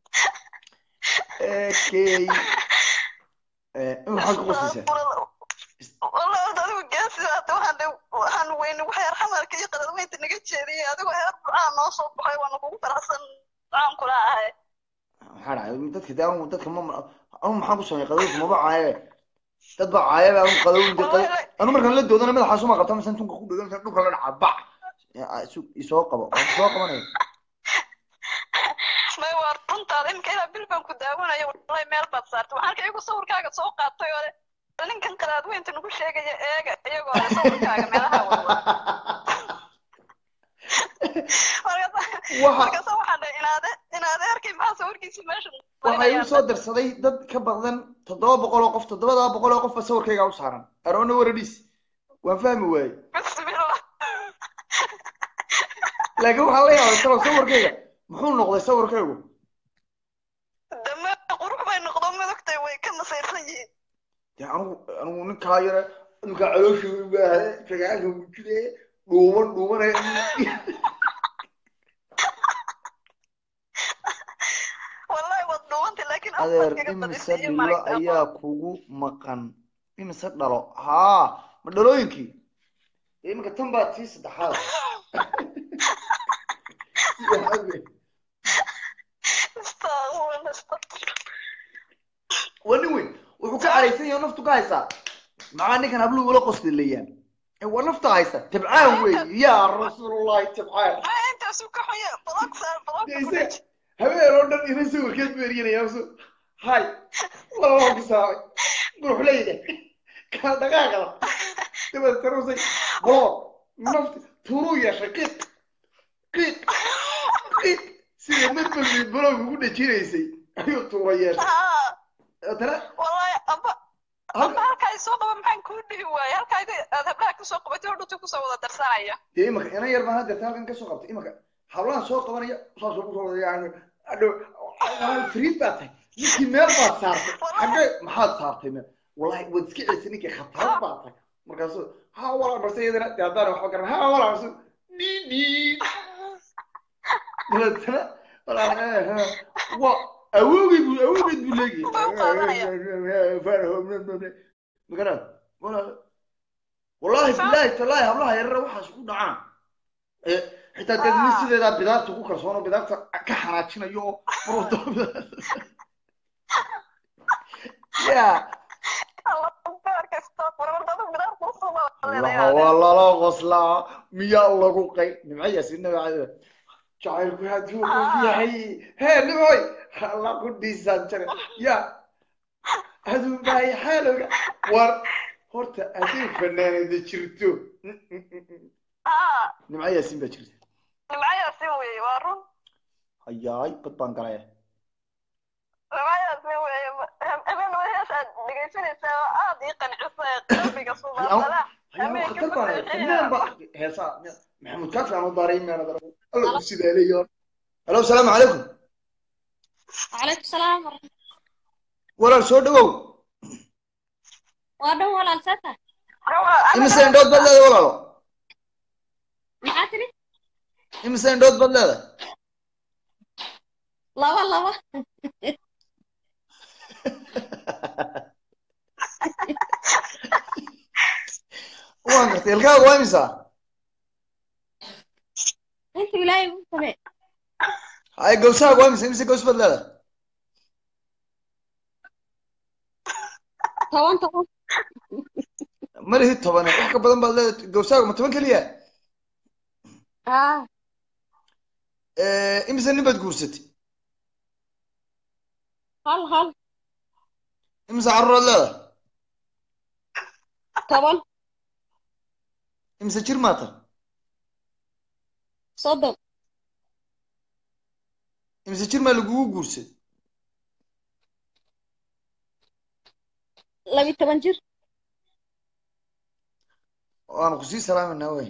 okay maxaad ku qoslaysaa والله هذا هو قاسي هذا وحنا وحنا وين وحير حمر كي قدر وين تنقل شيء هذا هو هذا عام نصب بحي وانا بقول فرحسن عام كلها هاي maxaa dhacay dadka de anigu dadka ma anigu maxaan ku sameeyay qadowga maba caaye dad baa caaya baa anigu qadowga anu markaan la doodana madaxaas uma qabta mise tunka ku dhegan dhulka la dhaca bac isoo qabo waan soo qabanaya may waa runtaada imika ilaa bil baan ku daawanayo wallahi meel baad saartay waxaan arkay iyagu sawirkaaga soo qaatay oo ninkan qadaad weynta nagu sheegaya eega iyagoo le sawirkaaga meelaha wadwa markaasa waxaan dhahay inaade inaade arkay maxaa sawirkiisa meesha waxaa igu soo darsaday dad ka badan toddoba boqol oo qof toddobadaa boqol oo qof ba sawirkayga u saaran aroona waradhiis waan fahmi waaye bismillah laakiin waxaa la yaabay talo sawirkayga muxuu noqday sawirkaygu dame qurux bay noqdo madogtay way ka nasaysan yihiin dee anigu anigu ninkaa yare ninkaa caloosha baaha fagaanka wujide dhuuban dhuubanaya wallahi waad dhuubantay laakiin adeer imise dhilo ayaa kugu maqan imise dhalo haa ma dhalooyinkii iminka tan baa tii saddexaad waa nin weyn wuxuu ka caraysan yahay naftu ka haysaa maxaa ninkan habluhu ula qoslilayaan waa nafta haysa tabcaan wey yaa rasuulullahi tabcaan intaasu ka xunya badag saar badag habeen oo dhan ina sawirkeed beeriyanaya su hay wala waan ku saabay quruxleyda kala dhaqaaqada dabaed tarusay bolood nafti turuu yeeshay qiiq qiiq qiiq sida marbalbi boloog ugu dhajinaysay ayuu tuura yeeshay dabeetana wallahi aba aba halkaa isoo qaba maxaan kuu dhihi waaye halkaa aad hablaha kusoo qabatay oo dhunta kusoo wada darsanaya dee imaka inan yar baan haddeerta halkan kasoo qabtay imaka hablahan soo qabanaya saasoo kusoo wada yani adho fariid baa tahay ninkii meel baad saartay xagee maxaad saartay meel wallahi waad iska celisay ninkii khatar baa tahay markaasu ha walaa marse iyadana dee haddaan waxba garan ha walaa marse dhidhi dabeetana walaa waa awowgay buu awowgeed buu leeyahay magaran walaa wallahi billahi tallahi hablaha yarara waxaas ku dhacaan xitaa dad nin sideedaa bidaarta ku kalsoon oo bidaarta ka xanaajinayo oo marwado ya waa lala qoslaa miyaa lagu qay nimcayaasi nabacada jacaylku hadduu qof yahay hee nimcoy alla ku dhiisaan jare ya aduu bahay xaalowga war horta hadday fanaanada jirto nimco yaasin baa jirta nimco yaasin weeye waa run hayaay bad baan galaya nimco yaasin weeye habeen hees aad dhegaysanaysaa oo aad ii qancisay qalbiga subaasala khatar baan fanaan ba heesaa maxamuud kaafi aan u daaray meena dara alla ku sidaaleeyo halo asalaamu calaykum calaykum salaam walaal soo dhawow waa dhan walaal sata imise indhood baad leedahay walaalo maxaa tiri imise indhood baad leedahay laba laba waan gartay ilkaaga waa imisa inta ilaahay u same hay gawsahaaga waa imisa imise gaws baad leedahay toban toban ma lihi tobane wax ka badan baad leedahay gawsahaaga ma toban keliya ah imise nin baad guursatay hal hal imise carruuraad leedahay toban imise jir maata soddon imise jir maa lagugu guursaday labi toban jir waanu kusii salaaminaa wey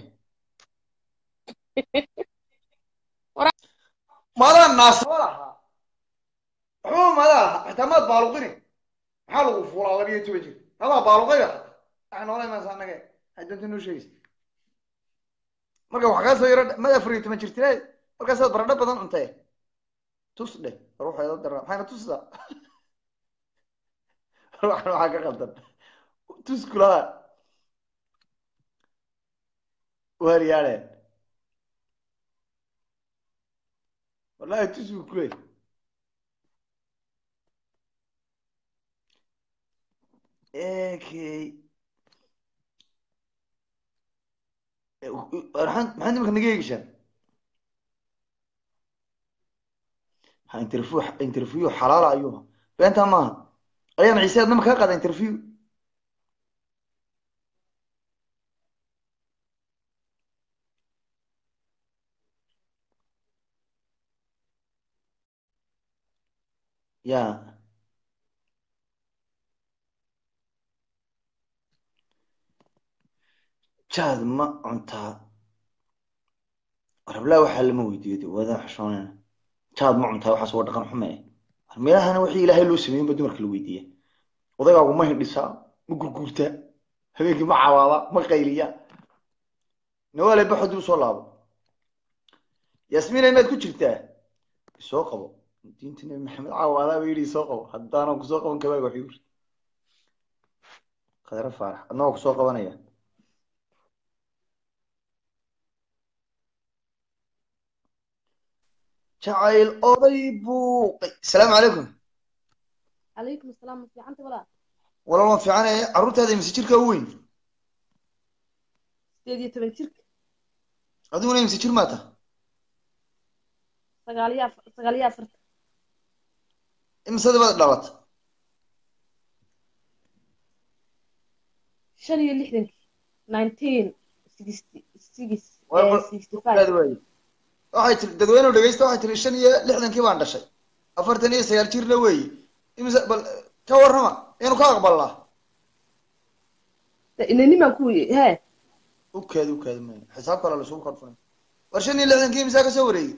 maadaan naasaba lahaa waxba maadaa lahaa xitaa maad baaluqini maxaa lagu fuulaa laba iyo toban jir adaa baaluqayba waxay noola imaansa annaga hadanta noo sheegaysa marka wax kaa soo yaro mad afar iyo toban jirtinaad markaasaad baradho badan cuntay tus dheh ruuxeeda dara maxayna tusdaa ruuxan waxaa ka qaldan tus kulaha waaryaale wallahi tus buu kuley okay maxaad maxaad imika naga eegishaan ha interview interview xalaala ayuha beentaa maaha ayaan ciise adnama kaa qaada interview ya jaad ma cuntaa rablaa waxaa lama weydiiyo waadaan xushoonayna jaad ma cuntaa waxaas waa dhaqan xume meelahana wixii ilaahay loo sameeyin ba dumarka la weydiiya odaygaagu ma hindhisaa ma gurguurtaa habeenkii ma cawaada ma qayliya nawaale bax hadduu soo laabo yaasmiina inaad ku jirtaa isoo qabo diinta nabi maxamed caawadaa ba yidhi isoo qabo haddaanan kusoo qaban kabaaga waxuu yiri khadra faarax adna waa kusoo qabanaya jacayl oday buuqay asalaamu calaykum calaykum asalaam ma fiicanta walaa walaal waan fiicanaya carruurtaada imise jirka u weyn sideed iyo toban jirka adiguna imise jir maata sagaal iyo afar sagaal iyo afarta imisada baad dhalata shan iyo lixdankii nineteen sixty six sixty aad five waaye waxay tiri dadweynuhu dhegeysta waxay tiri shan iyo lixdankii baan dhashay afartan iyo sagaal jirna weeye imise bal ka warrama inuu ka aqbalnaa inanimaan ku hee ukaadi ukaadi maya xisaab kale lasugu korfunay war shan iyo lixdankii imisaa kasoo wareegay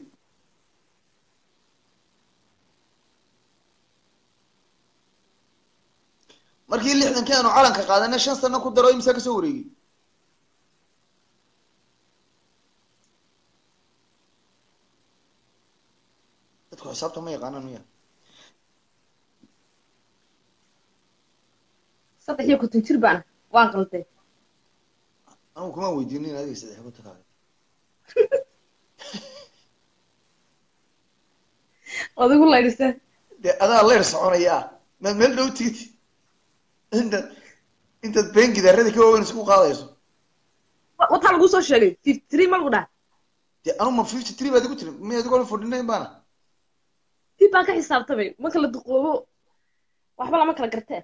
markii lixdankii aanu calanka qaadanay shan sano ku daro imisaa kasoo wareegay dadku xisaabta ma yaqaanaan miya saddex iyo konton jir baana waan qalday anigu kuma weydiinin adiga saddex ku takaaga adigu laydhisa dee adaa leer soconaya maad meel dhow tigid intaad intaad been gidaarada ka waaweyn isku qaadayso wataa lagu soo sheegay fifty three ma lagu dhaha dee anu ma fifty three baad igu tiri miya adigoo forty nine baana dib baan ka xisaabtamay ma kala duqoobo waxba lama kala gartee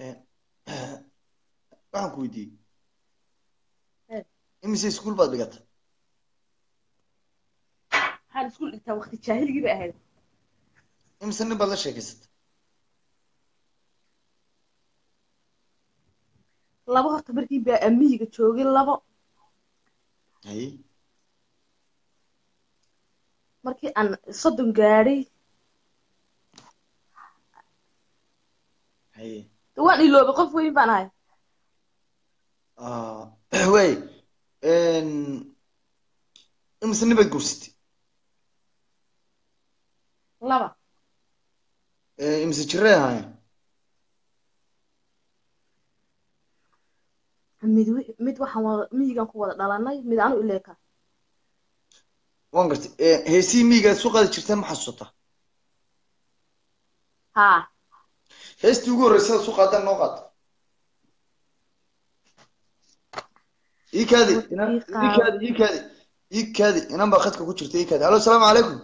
waxaan ku weydiiyey imise iskuul baad dhigatay waxaan iskuul dhigtaa waqti jaahiligii bay ahayd imise nin baad la sheekaysatay laba horta markii baa amiyiga joogay labo haye markii aan soddon gaadhay haye de waan iloobay qof weyn baan ahay way imise nin baad guursatay laba imise jiray ahaayeen mid wi- mid waxaan wada miyigan ku wada dhalanay mid anu ileeka waan gartay heesihii miyiga aad soo qaadi jirteen ma xasuusataa haa heestii ugu horreysay aad soo qaadaan noo qaad ii kaadi inan ii kaadi ii kaadi ii kaadi inan baa khadka ku jirta ii kaadi hallo asalaamu calaykum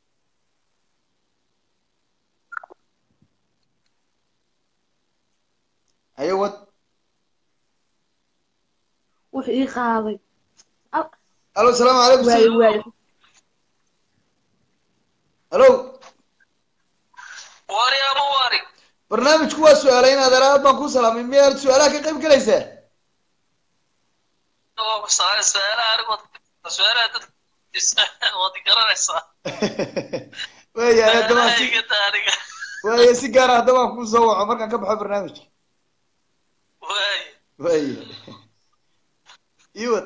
haye wad wuxuu ii qaaday hallo asalaamu calaykum waayo waayo hallo wari ama wari barnaamijku waa su-aalay inaad eraad baan kuu salaamay miyaad su-aalaha ka qayb galaysaa su-aalaha anigu su-aalaha dad waad garanaysaa waaya haddaba si Su-aalahayga aniga waaya si gaara haddaba aan kuu soo waco markaan ka baxo barnaamijka waay waaya iwad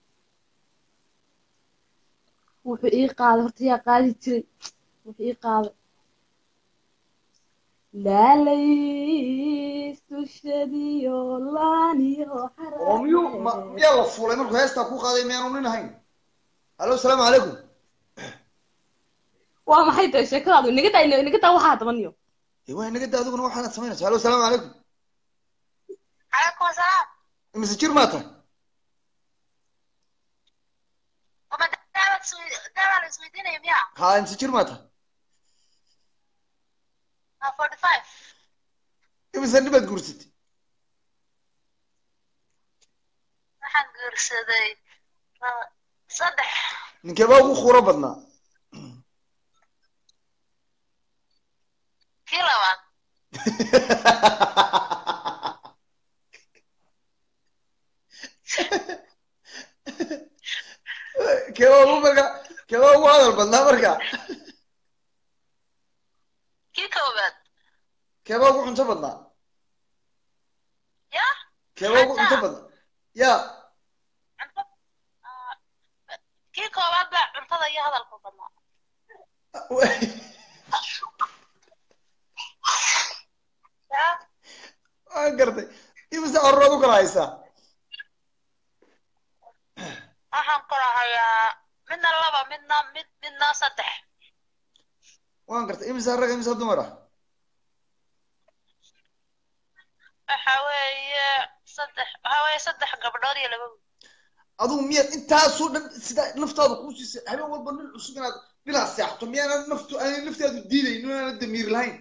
wuxuu ii qaaday horta yaa qaadi jiray wuxuu ii qaaday laalays dushadiyo laaniyo oo miyuu ma miyaa la fuulay markuu heestaa ku qaaday miyaanu nin ahayn hallo asalaamu calaykum waa maxay tahay sheekadaadu inaga daa inaga daa waxaa dabaniyo dee waa inaga da adiguna waxaanaad samaynaysa hallo asalaamu calaykum calaykum asalaam imise jir maa tahay wama daawad daawaa la isweydiinaya miya haa imise jir maa tahay waa forty five imise nin baad guursatay waxaan guursaday laba saddex ninkee baa ugu khuro badnaa kii labaad kee baa ugu marka kee baa ugu hadal badnaa marka kii koobaad kee baa ugu cunto badnaa ya kee baa ugu cunto badnaa ya kii koobaad baa cuntada iyo hadalku badnaa ya waan gartay imise carruuraad u kala haysaa waxaan kala hayaa midna laba midna mid midna saddex waan gartay imise rag imise dumar ah waxa weeye saddex waxa weeye saddex gabdhood iyo laba wiil adigu miyaad intaasoo dhan sida naftaada kuu siisay habeen walba nin cusub inaad bilaa seexato miyaana naftu aanay naftaadu diidayn inaana damiir lahayn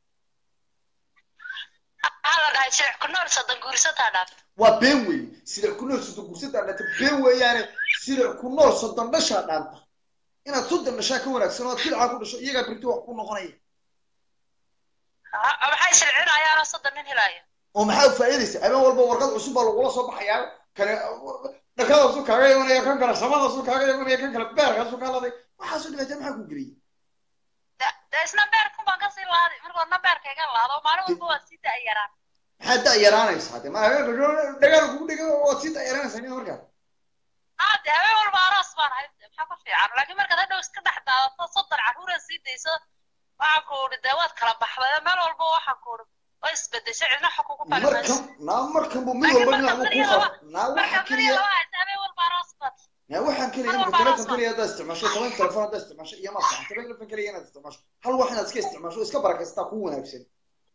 waxaa la dhahay silic ku nool soddon guursataa dhaaf waa been weeye silic ku nool soddon gursadaa dhanta been weeyaane silic ku nool soddon dhashaa dhaanta inaad soddon dhashaa ka wanaagsan oo aad filcaa ku dhasho iyagaa birti wax ku noqonaya Ha- maxay silcinayaanoo soddon nin helaya oo maxaa faa'iidaysa habeen walba warqad cusub baa lagula soo baxayaa kane dhakadaasu kaaga imanaya kan kale samadaasu kaaga imanaya kan kale beerkaasu kaa laday waxaasu dhibaataa maxaa ku geliyay De- dee isna beerkun baan kasii laaday markoodna beerka iga laado maalin walba waad sii da'yaraan maxaa da yaraanaysaa de ma habeenka dhagaal kugu dhega waad sii da yaraanaysaa nin markaa haa dee habeen walba aroos baan ahay de maxaa ku fiican laakiin markaad hadhow iska dhex daadato soddon carruura sii dayso waxaan ku udhi dee waad kala baxday meel walba waxaan ku udhi way isbedeshay cidna xog kugu fali markan mayso naa markan buu mid laakiin walba marka dhinac buu beriya kuu laba qaba naa marka waxa beriya keliya laba haysa habeen walba aroos baad naa waxaan keliya mar imika walba telefon aroos baad keliya haddaad isticmaasho toban telefon haddaad isticmaasho iyo ma sax telefon keliya inaad isticmaasho hal wax inaad iska isticmaasho iska barakaysataa kuu wanaagsan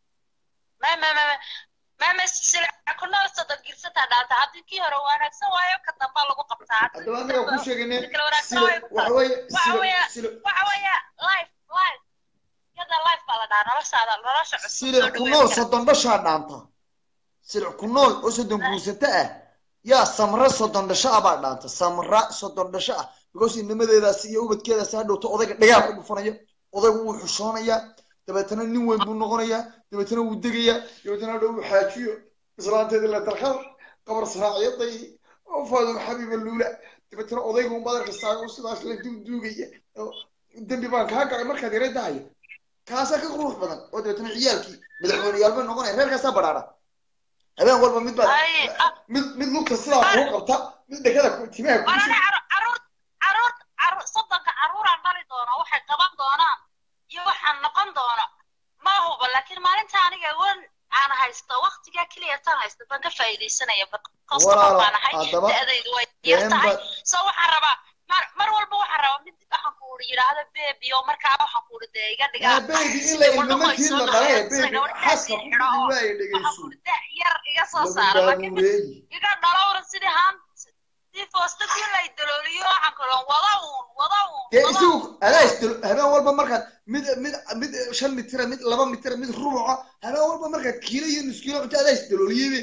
ma ma ma ma ma silica ku nool soddon girsataa dhaanta haddii kii hore wanaagsan waayo ka damba lagu qabtaa haddaba anaga kuu sheegayne kala wanaagsan sila waayo ku waxa tahay weeye waxa sila weeye sila waxa weeye life life yada life baa la dhahaa noloshaada nolosha cusub soo silic ku dhaweyn nool kara soddon dhashaa dhaanta silic ku nool oo soddon guursata ah yaa samra soddon dhasho ah baa dhaanta samra soddon dhasho ah because inamadeedaasi iyo ubadkeedaasi hadhowto odayga dhagaal ku dhufanaya odaygu wuu xushoonayaa dabeetana nin weyn buu noqonayaa dabeetana wuu degayaa dabeetana hadhow uu xaajiyo islaanteedii la talkar qabar saraaciyaday oo faaduma xabiiba luula dabeetana odaygu un badarka saaga u sidaas la duugduugaya oo dembi baan kaa galay markaad yara dahayo kaasaa ka qurux badan oo dabeetana ciyaalkii madaxweyneyaal bay noqonaya reerkaasaa badhaadha habeen walba mid baad ay ah, mid mid lugta sidaa kuu qabta mid dhegada ku- timaha kugu warane soo caruur caruur caruur caruur soddonka caruuraan dhali doona waxay qaban doonaan iyo waxaan noqon doona ma huba laakiin maalinta aniga wan aan haysto waqtigaa keliya tan haysto baan ka faa'iidaysanaya customer walaalo baan ahay haddaba da'daydu way yar been tahay baad so waxaan rabaa mar mar walba waxaan rabaa mid waxaan ku uri yidhaahdo bebi oo markaa waxaan ku uri dee iga dhigaa aa baby in sida la wadamo ay ilmamarkii soo la dhalay dhalayaan sida baby gabadh xaaska daasii ku xidho oo waaya waxaan dhegayso ku uri da' yar iga soo lagu saara laakiin mid baabuureeyi iga dhalowra sidii haan si foosta dii lay dalooliyo waxaan ku uri wada uun wada uun dee wada isagu uun adaa isdalo habeen walba markaad mid mid mid shan mitira mid laba mitira mid rubuca habeen walba markaad kiilo iyo nus kiilo cunto adaa isdalooliyebe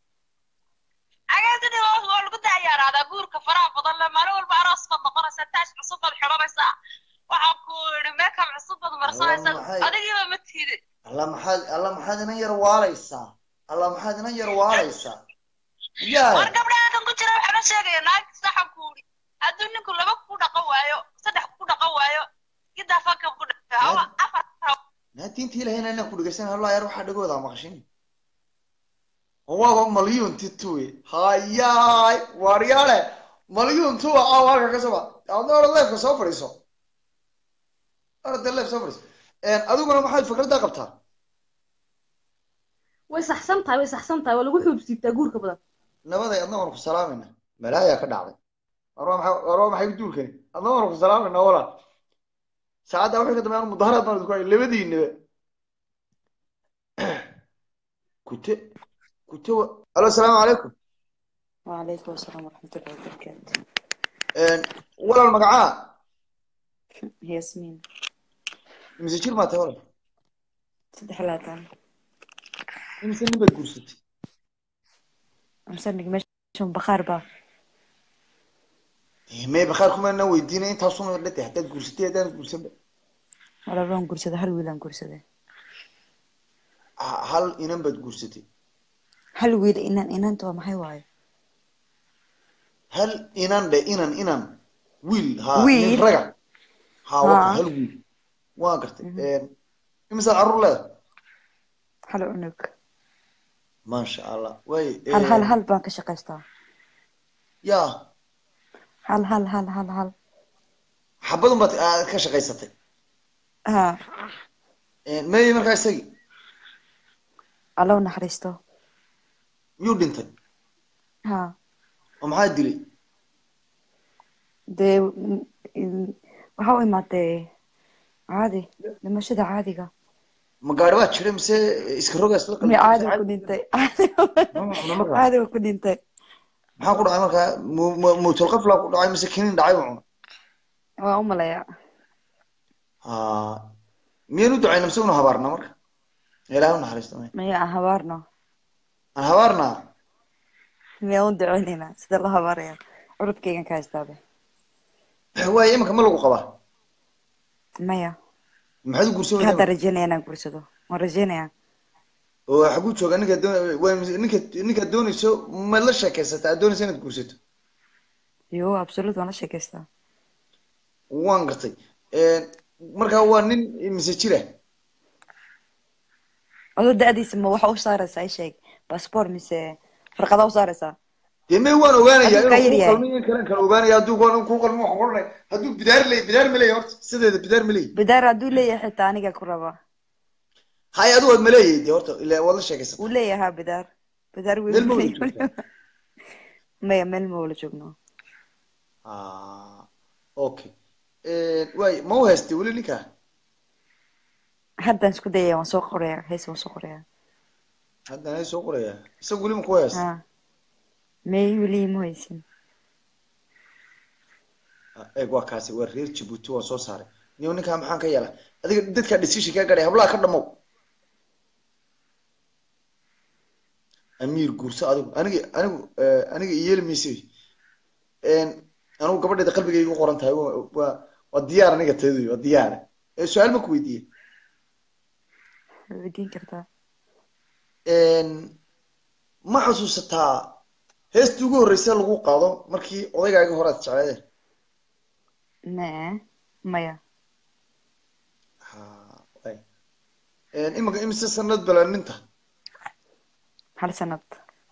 agaasidi waa lagu dayaaraadaa guurka faraha badan le maalin walba aroos baad noqonaysaa taash cusub baad xidhanaysaa waxaan ku iri meekab cusub baad alla marsanaysaa maxay adigiiba ma tiidi alla maxaad alla maxaad inan yar waalaysaa alla maxaad inan yar waalaysaa yaa war gabdhaha kan ku jira waxaa la sheegaya naagti saxan ku iri hadduu ninku laba ku dhaqan waayo saddex ku dhaqan waayo gidaa fanka ku dhaqan hawa afar naadiinta ilahayna inaan ku dhegeysan hallo yar waxaa dhagooda maqashin waaba malyuun tituwe hayaay waaryaale malyuun tuwa aaw halka ka soba adna orad leefka soo fadhiiso orada leef soo fadhiiso adiguna maxaad fikradda qabtaa way saxsan tahay way saxsan tahay waa lagu xuubsiibtaa guurka badan nabaday adna waan ku salaamayna malaayaa ka dhacday war waa maxay war waa maxay duulkani adna waan ku salaamayna walaa saacadda wixii ka dambeeyaan mudaharaad baan idinku hay labadiinaba kute kute wa alo asalaamu calaykum وعليكم السلام ورحمة الله وبركاته walaal magacaa ياسمين mise jir maa tahay walal صدح لاتان imise nin baad guursatay مسنك ماشي بخار با may bakhaar kumaana weydiinay intaasuna la tahay haddaad guursatay haddaan guursanba ولا لون قرصة هل ويلان قرصة Ha- hal inan baad guursatay هل ويل إنان إنان تو ما هي واي hal inan dhe inan inan wiil ha nin Wiil? raga ha waka ها hal wiil waa gartay imisaad carruur leedahay هل عنك maasha allah way هل هل هل بانك شقيستا yaa هل هل هل هل هل xabadun baad aad ka shaqaysatay ها meeyey markaa isagii الله نحرستو miyuu dhintay ها oo maxaa dilay دي waxaa u imaatay caadi dhimashada caadiga ma gaari baa jiray mise iska rogaas la mi caadi ku dhintay caadi ku dhintay maxaa ku dhacay markaa mu- mu- mawtul qafla ku dhacay mise kinin dhacay buu cunay waa u malaya ha miyaan u ducayna mise una habaarna marka ilaahay u naxariisto may maya aan habaarno aan habaarnaa miyaa u duceynayna sida loo habaaraya curudkaygan ka haystaabe waaye iminka ma lagu qabaa maya maxaad u guursan hadda weydaa rajeynaya inaan guursado waan rajeynayaa oo xaguu jooga ninka doon waa ninka ninka doonayso ma la sheekaysataa aad doonaysa inaad guursato yo absolute waan la sheekaystaa waan gartay markaa waa nin mise jira adoo da-diisa ma waxa u saaraysaa i sheeg passport mise farqadaa u saaraysaa dee me waan ogaanayaa Adigu kaa inuu yaryahay. ku qalmin in kalen kale ogaanaya hadduu ku ku qalmin waxaan odhanay hadduu bidaar ley bidaar ma leeyahay horta sideeda bidaar ma leeyahay bidaar hadduu leeyahay xitaa aniga ku rabaa hay adigu waad ma leeyahay dee horta ilaa waad la sheekaysata wuu leeyahaa bidaar bidaar Meel ma wada wiil joogtaa? maya meel ma wala joogno Ah, okay waay ma u haystay weli ninkaa haddaan isku dayaya waan soo qorayaa hees waan soo qorayaa haddana hay soo qorayaa isaga weli ma ku haysta ha may weli ma haysin eeg waa kaasi waa reer jabuuti waan soo saaray niyo ninkaa maxaan ka yeelaa adiga dadkaa decision kaa gadhay hablaha ka dhamow amiir guurso adigu aniga anigu eh, aniga iyeeli mayse anigu gabadheeda qalbigayga u qoran tahay waa waa- waa diyaar aniga tayadu waa diyaar Eh, su-aal ma ku weydiiye way weydiin kartaa ma xasuusataa heestii ugu horreysay lagu qaado markii odaygaaga hore aad jecleedeen ne maya Waay. imika imise sanad balaaninta hal sanad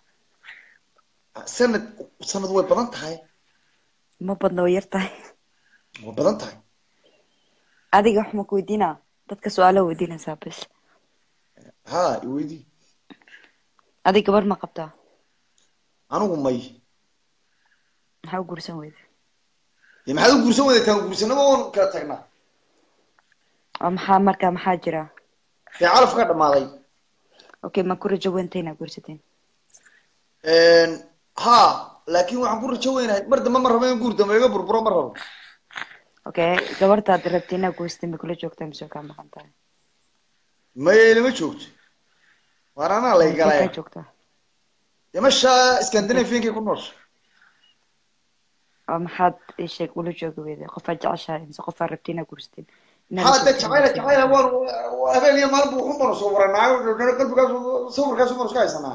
sanad sanad way badan tahay ma badna way yar tahay way badan tahay adiga wax ma ku weydiinaa dadka su-aalo weydiinaysaa bas ha iweydii adiga gabar ma qabtaa anigu may maxaa u guursan weyda dee maxaad u guursan weyday taan guursanaba oon kala tagnaa oo maxaa markaa maxaa jira dee calaf ka dhamaaday okay ma ku rajo weynta inaa guursateen ha laakin waxaan ku rajo weynahay mar dambe ma rabo in guur dambe iga burburo ma rabo okay gabartaad rabta inaa guursateen ma kula joogtaa mise kaa maqan tahay maya ilama joogto waar anaa lay Intee galaya kaa joogtaa dee masha scandinaviankay ku noosha oo maxaad ii sheeg ula joogi weyda qofaad jeceshahay mise qofaad rabta inaa guursateen Inaad ha la de joogteen jacayla mise- jacayla waan waa habeen iyo maalin buu xunbanu soo waranaayo qalbigaas sawirkaas banu iska haysanaa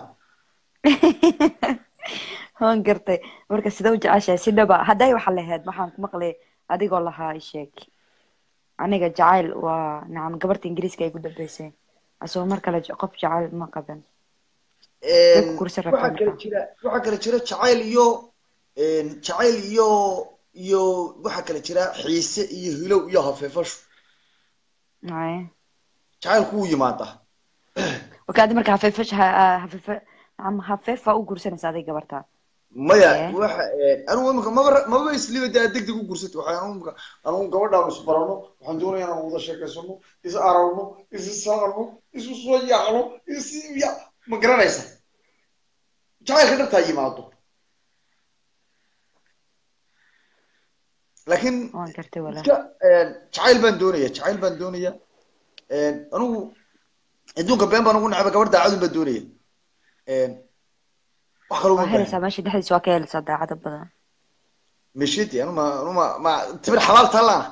waan gartay marka sida u jeceshahay si dhaba hadday waxa lahayd waxaan ku maqlay adigoo lahaa ii sheeg aniga jacayl waa nacam gabarta ingiriiska ay ku dambeysay asagoo mar kale je- qof jacayl ma qaban Way ku guursan waxaa rabtaa kale marka jira waxaa kale jira jacayl iyo jacayl iyo iyo waxaa kale jira xiise iyo hilow iyo hafeefashu Ay. jacaylku wuu yimaadaa okay adi marka hafeefa hafeefa nacam hafeefa u guursanaysa adiga gabarta maya Eh? waxa anigu imika maba maba isliba dee deg deg u guursatay waxaan anigu imika anigu gabadhaan isbarano waxaan doonaya inaan wada sheekaysano is aragno is saarno isu soo yaacno is ya ma garanaysa jacaylka dhabtaa yimaado laakiin waan gartay walaa iska jacayl baan doonaya jacayl baan doonaya anigu adduunka been baan ugu necba gabar daacadun baan doonaya wax kaloo waa ma helaysaa meesha dhexdiisa waa ka helaysaa daacada badan meshiti anu ma anu ma ma timir xalaal taalaana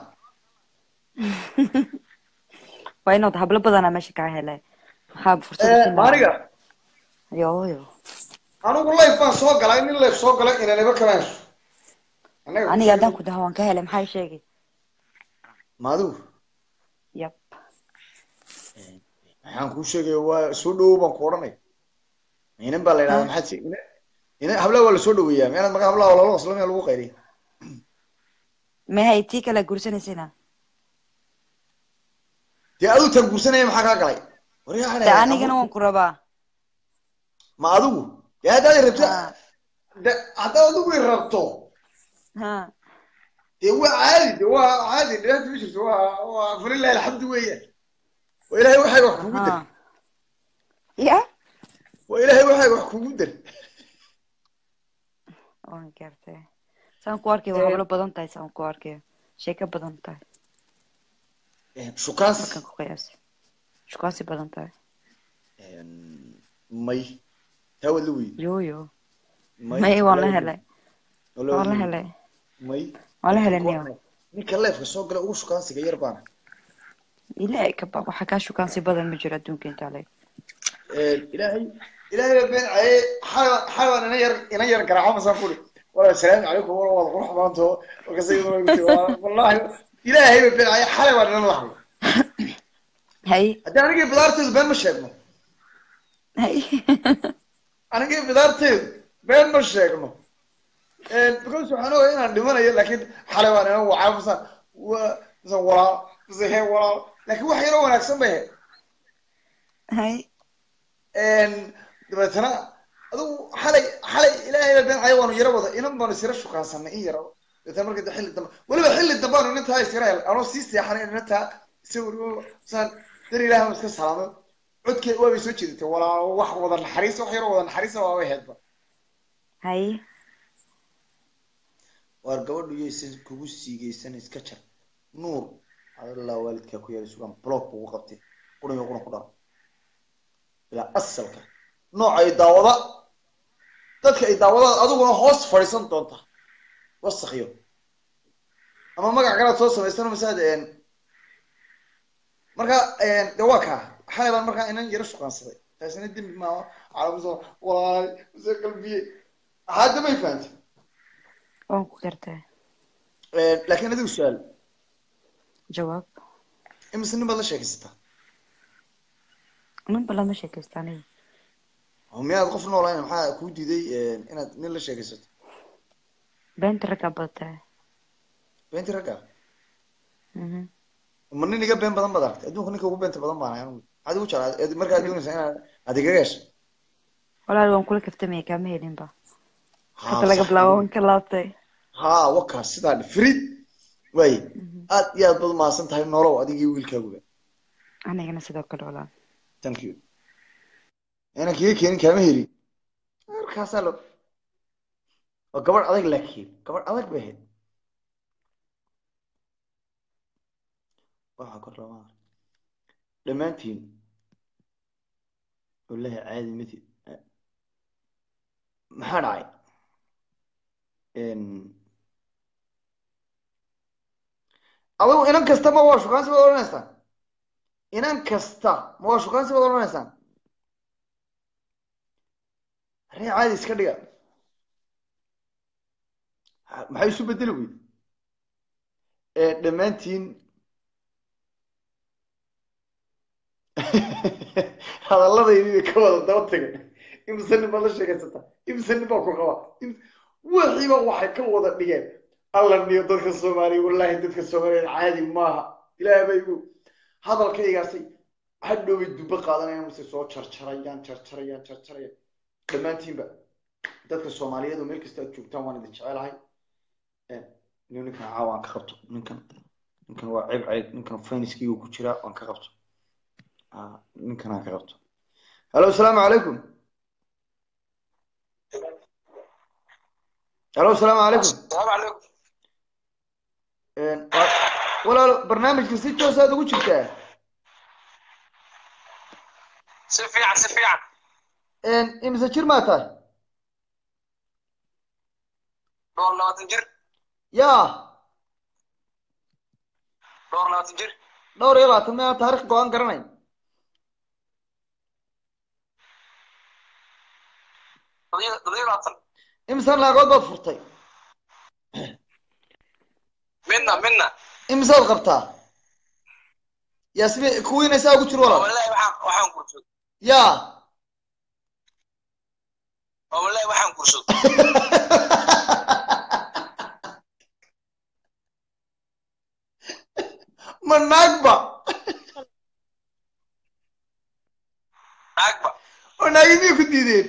waa inaad hablo badanaa meesha kaa helay maxaa fursad u siin lahaa aniga yo yo anigu life baan soo galay nin life soo galay inaniba kamayso anaga aniga haddaan ku dhaho waan ka helay maxaa ii sheegi maadigu yab maxaan kuu sheegaya waa soo dhawow baan ku odhanay inan baa la yidhahdaa maxaad si ina ina hablaha waa lasoo dhaweeyaa meelaad maga hablaha waa lala waslo meel lagu qayriya mehay tii kale guursanaysayna dee aduu tan guursanaya maxaa kaa galay waryaa de anigana waan ku rabaa ma adigu dee haddaad i rabto Ha. de haddaad adigu i rabto ha dee waa caadi de waa caadi dhibaata ma jirto waa waa falilahi alxamdu weeyaan waa ilaahay waxayga wax kugu dar ha ya waa ilaahay waxayga wax kugu dar waan gartay saan ku arkay waa hablo badan tahay saan ku arkay sheeko badan tahay shukaas markaan ku qiyaasay shukaasi badan tahay may taa wad la weydi yo yo may waan la helay waan la helay may waan la helay niyo ninka leefka soo gala ugu shukaansiga yar baana ilaahay ka baq waxa kaa shukaansi badan ma jiro adduunka intaa leeg ilaahay ilaahay baa been caye xaywaan xaywaan ina yar ina yar garaaco masaan kuri wala asalaamu calaykum wala waad qurux badanto markaas iyaduna igu tiri waa- wallahi ilaahay baa been caye xalay waan inala hadlay hay haddii anigii bidaarteedu been ma sheegno hay anigii bidaarteedu been ma sheegno because waxaan ogahay inaan dhimanayo laakiin xalay waan ina wacaa masaan wa masaan walaal mase hee walaal laakiin wax yaroo wanaagsan bay ahayd hay dabeetana adigu xalay xalay ilaahay baa been cayo waanu yaro wada inan baanu isira shukaansanay in yaro dabeetana marka xilli dambe weliba xilli dambe aanu inantaa isira hel anoo sii seexanay inantaa sawir saan dar ilaahay iska salaamay codkeed waabay soo jeedatay walaa wax wada naxariis wax yaroo wada naxariisa waabay heedba hay waar gabadhu yaysan kugu siigaysan iska jar nuur allah waalidkaa ku yaala sugaan block ugu qabtay qurun iyo qurun ku dhar ilaa asalka nooca ay daawada dadka ay daawadaan adiguna hoos fadhiisan doonta wasakyo ama magac kalaad soo samaystan masaad marka de waa kaa xalay baan markaa inan yaro shuqaansaday taasina dembi maaha calamuso walaal mase qalbiye hadda may fahantay waan ku gartaa laakiin adigu su-aal jawaab imise nin baad la sheekaysataa ninba lama sheekaysta aniga oo miyaad qof noolayn maxaa kuu diiday inaad nin la sheekaysato beenta raggaa badataa beenti ragga Mhm. ma nin iga been badan baad aragtay adduunka ninka ugu beenta badan baan anigu maxaad igu jeclaa markaad doonaysaa inaad aad igaga hesho walaal waan kula kaftamaya kaama helinba Ha, hadda laga sax. bilaabo waan ka laabtay ha wakaas sidaa dhe frid waaye aad iyo aad baad umahadsan tahay nolow adigii wiilkaaguba anigana sidoo kale walaal thank you inaan kiga keenin kaama heli markaasaa lo waa gabadh adag laakiin gabadh adag bay ahayd waxaa kor lama dhammaantiin wallahi caadi mati maxaa dhacay adigu inan kasta ma waa shukaansi baad odhanaysaan inan kasta ma waa shukaansi baad odhanaysaan arrin caadi iska dhiga Ha- maxay isu bedeli weyd dhammaantiin hadalladaydi ka wada daba tagay imse nin baad la sheekaysataa imse nin baa ku qaba Im- wixiiba waxay ka wada dhigeen alla niyo dadka soomaaliya wallahi dadka soomaaliya caadi maaha ilaah bay igu hadalkaygaasay hadhowbay dubbe qaadanayaan mase soo jarjarayaan jarjarayaan jarjarayaan dhammaantiinba dadka soomaaliyeed oo meel kasta aad joogtaan waan idin jecelahay nin ninkan caawa aan ka qabto ninkan ninkan waa ceeb ceeb ninkan fayniskiigu ku jiraa waan ka qabto Ah, ninkan aan ka qabto halo asalaamu calaykum halo asalaamu calaykum السلام عليكم Waa- walaalo barnaamijka si toos aad ugu jirtaa si fiican si fiican imise jir maa tahay dhowr labaatan jir yaa dhowr labaatan jir dhowr iyo labaatan meel taariikh go-aan garanayn toddobiyo toddobiyo labaatan imise laagood baad furtay midna midna imisead qabtaa yaa sibe kuwiina saa ugu jir walaal wallahi waxaan waxaan guursaday yaa wallahi waxaan guursaday ma naagba naagba oo naagi miyay ku diideen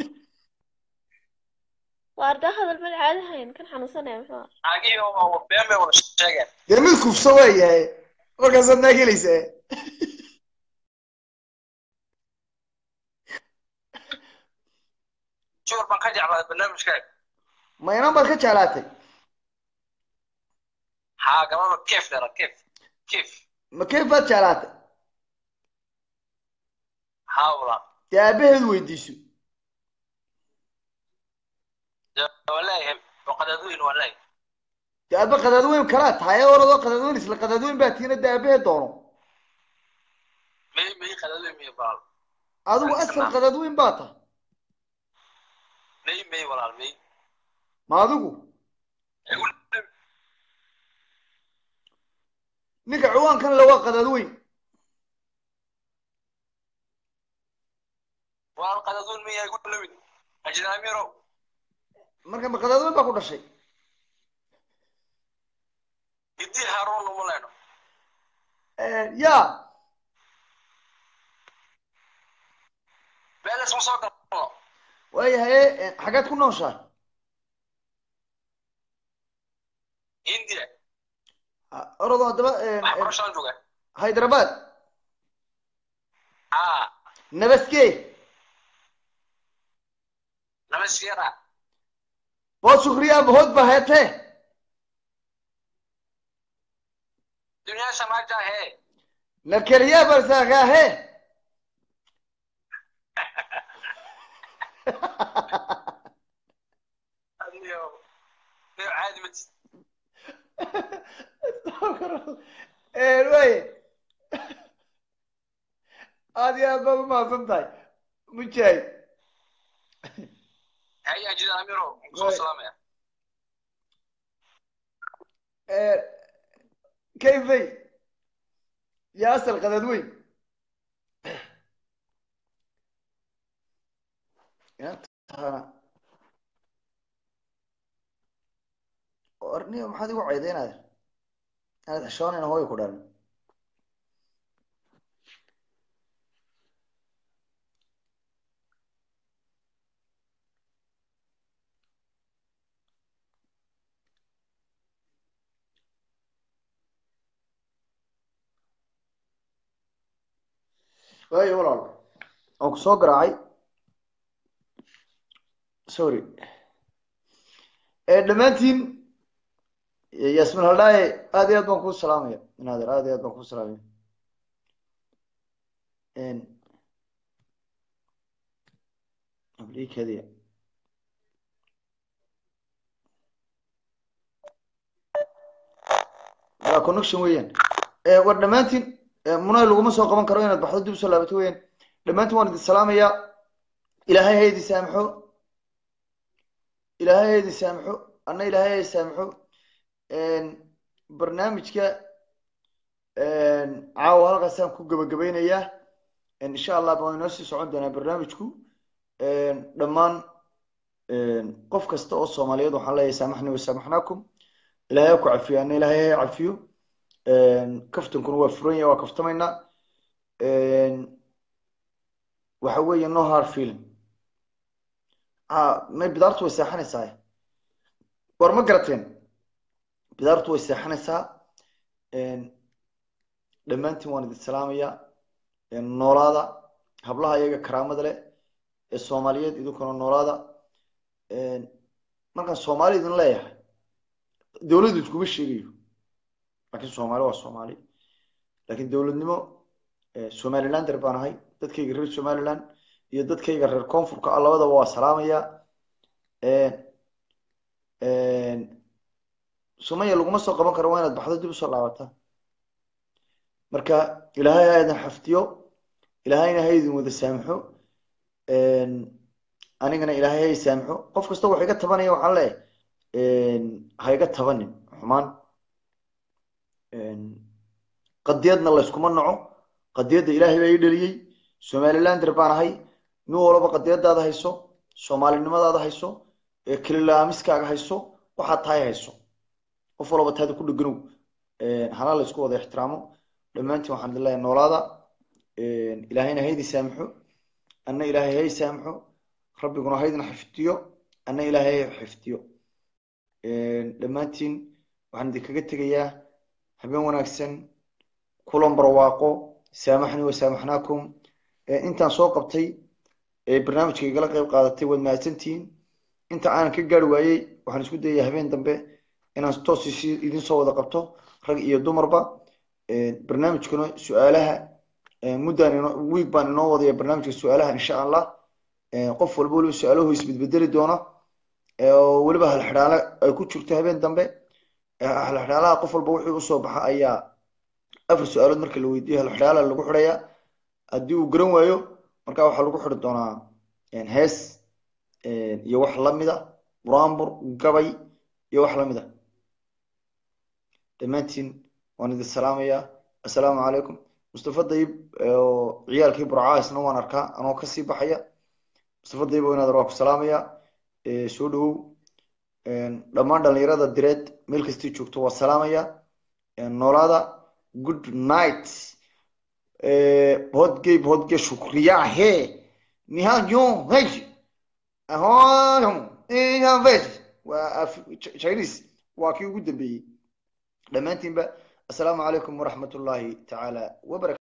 waarda hadal mad caadi hayn kan xanuunsanaya muxuu ah naagihii oo been bay wada sheegeen dee mid kufso waayahay markaasaad naag helaysaa jawar baan ka jeclaaday barnaamijkaaga ma inan baad ka jeclaatay haa gabadha keef dheera keef keef ma kayf baad jeclaatay haa walaa dee aabaheed weydiiso wallahi waa qadaadweyn wallahi dee aaba qadaadweyn kalaa tahay ee oradoo qadaadweyn isla qadaadweyn baa tiina dee aabaheed doono may may qadada may walaal adigu asal qadad weyn baa tahay may may walaal may ma adigu ninka ciwaankan le waa qadad weyn walaal qadaduun may ay ku lawid ajnaamiro marka ma qadad weyn baa ku dhashay idii haaroon uma lehno ya meelas ma soo galno waayahay xageed ku nooshahay india orodo haddaba waxbarashaan jooga hyderabad aa nabaskee namaskera bood shukriya bood ba heetee dunia samaja he nakeliya balsagahe adiyo niyo caadi ma tis waaye aad iyo aad baad umahadsan tahay mujaahid hay ajnaamiro soo salaamaya kayfay ya asal qadad weyn orniyo maxaad igu ceydeynaya inaad xishoonayna hooyo ku dhalan waayo walaal waan ku soo garaacay sorry dhammaantiin yasmin haldhaaye aad iyo aad baan kuu salaamaya naadir aad iyo aad baan kuu salaamaya ablikadiya waa connection weeyaan war dhammaantiin munay laguma soo qaban karo inaad baxdo dib usoo laabato weeyaan dhammaantiin waan idin salaamayaa ilaahay ha idin saamaxo ilaahay ha idin saamaxo anna ilaahay ha idin saamaxo barnaamijka caawa halkaasaan ku gabagabeynayaa insha allah baan inoo sii socon doonaa barnaamijku dhammaan qof kasta oo soomaaliyeed waxaan leeyahay saamaxni wasaamaxnaakum ilaahay ha ku cafiyo anna ilaahay ha cafiyo kaftankuna waa furan yahay waa kaftamaynaa waxa weeye no hard feeling may bidaartu way seexanaysaa war ma garateen bidaartu way seexanaysaa dhammaantiin waan idin salaamayaa noolaada hablaha iyaga karaamada leh ee soomaaliyeed idinkuna noolaada markaan soomaali idin leeyahay dowladdu iskuma sheegayo lakin soomaali waa soomaali lakin dowladnimo somalilander baan ahay dadkayga reer somaliland iyo dadkayga reer koonfurka ah labadaba waa salaamaya sumaya laguma soo qaban karo waa inaad baxdo dib usoo laabataa marka ilaahay ha idin xaftiyo ilaahayna ha idin wada saamaxo anigana ilaahay ha i saamaxo qof kasta wax iga tabanaya waxaan leeyahay ha iga tabanin xumaan qadiyadna layskuma naco qadiyadda ilaahay baa ii dhaliyey somalilander baan ahay nin walaba qadiyadaada hayso soomaalinimadaada hayso kelilaamiskaaga hayso waxaad tahay hayso qof walaba taada ku dheganow hana laysku wada ixtiraamo dhammaantiin waxaan idin leeyahay noolaada ilaahayna ha idin saamaxo anna ilaahay ha i saamaxo rabbiguna ha idin xifdiyo anna ilaahay ha xifdiyo dhammaantiin waxaan idinkaga tegayaa habeen wanaagsan kulan barwaaqo saamaxni wasaamaxnaakum intaan soo qabtay barnaamijka igala qayb qaadatay waad mahadsantihiin inta aanan ka gaari waayey waxaan isku dayayaa habeen dambe inaan toos idin soo wada qabto rag iyo dumarba barnaamijkuna su-aalaha muddaan wiig baan inoo wadaya barnaamijka su-aalaha insha allah qof walba weliba su-aalahu isbedbedeli doona oo weliba halxidhaale ay ku jirto habeen dambe halxidhaalaha qof walba wixii usoo baxa ayaa afar su-aalood marka la weydiiyo halxidhaala lagu xidhayaa haddii uu garan waayo marka waxaa lagu xidhi doonaa hees iyo wax lamida buraanbur gabay iyo wax lamida dhammaantiin waan idin salaamayaa assalaamu calaykum mustafa dayib oo ciyaalkii burcaa isna waan arkaa anoo kasii baxaya mustafa dayib oo inaad waa ku salaamaya soo dhawow dhammaan dhalinyarada direed meel kastii joogto waa salaamaya noolaada good night hodgey hodge shukriya he nihayo hej ahoyo ihavesh waa chinese waa kii ugu dambeeyey dhammaantiinba assalaamu calaykum waraxmat ullaahi tacaala wabarakatu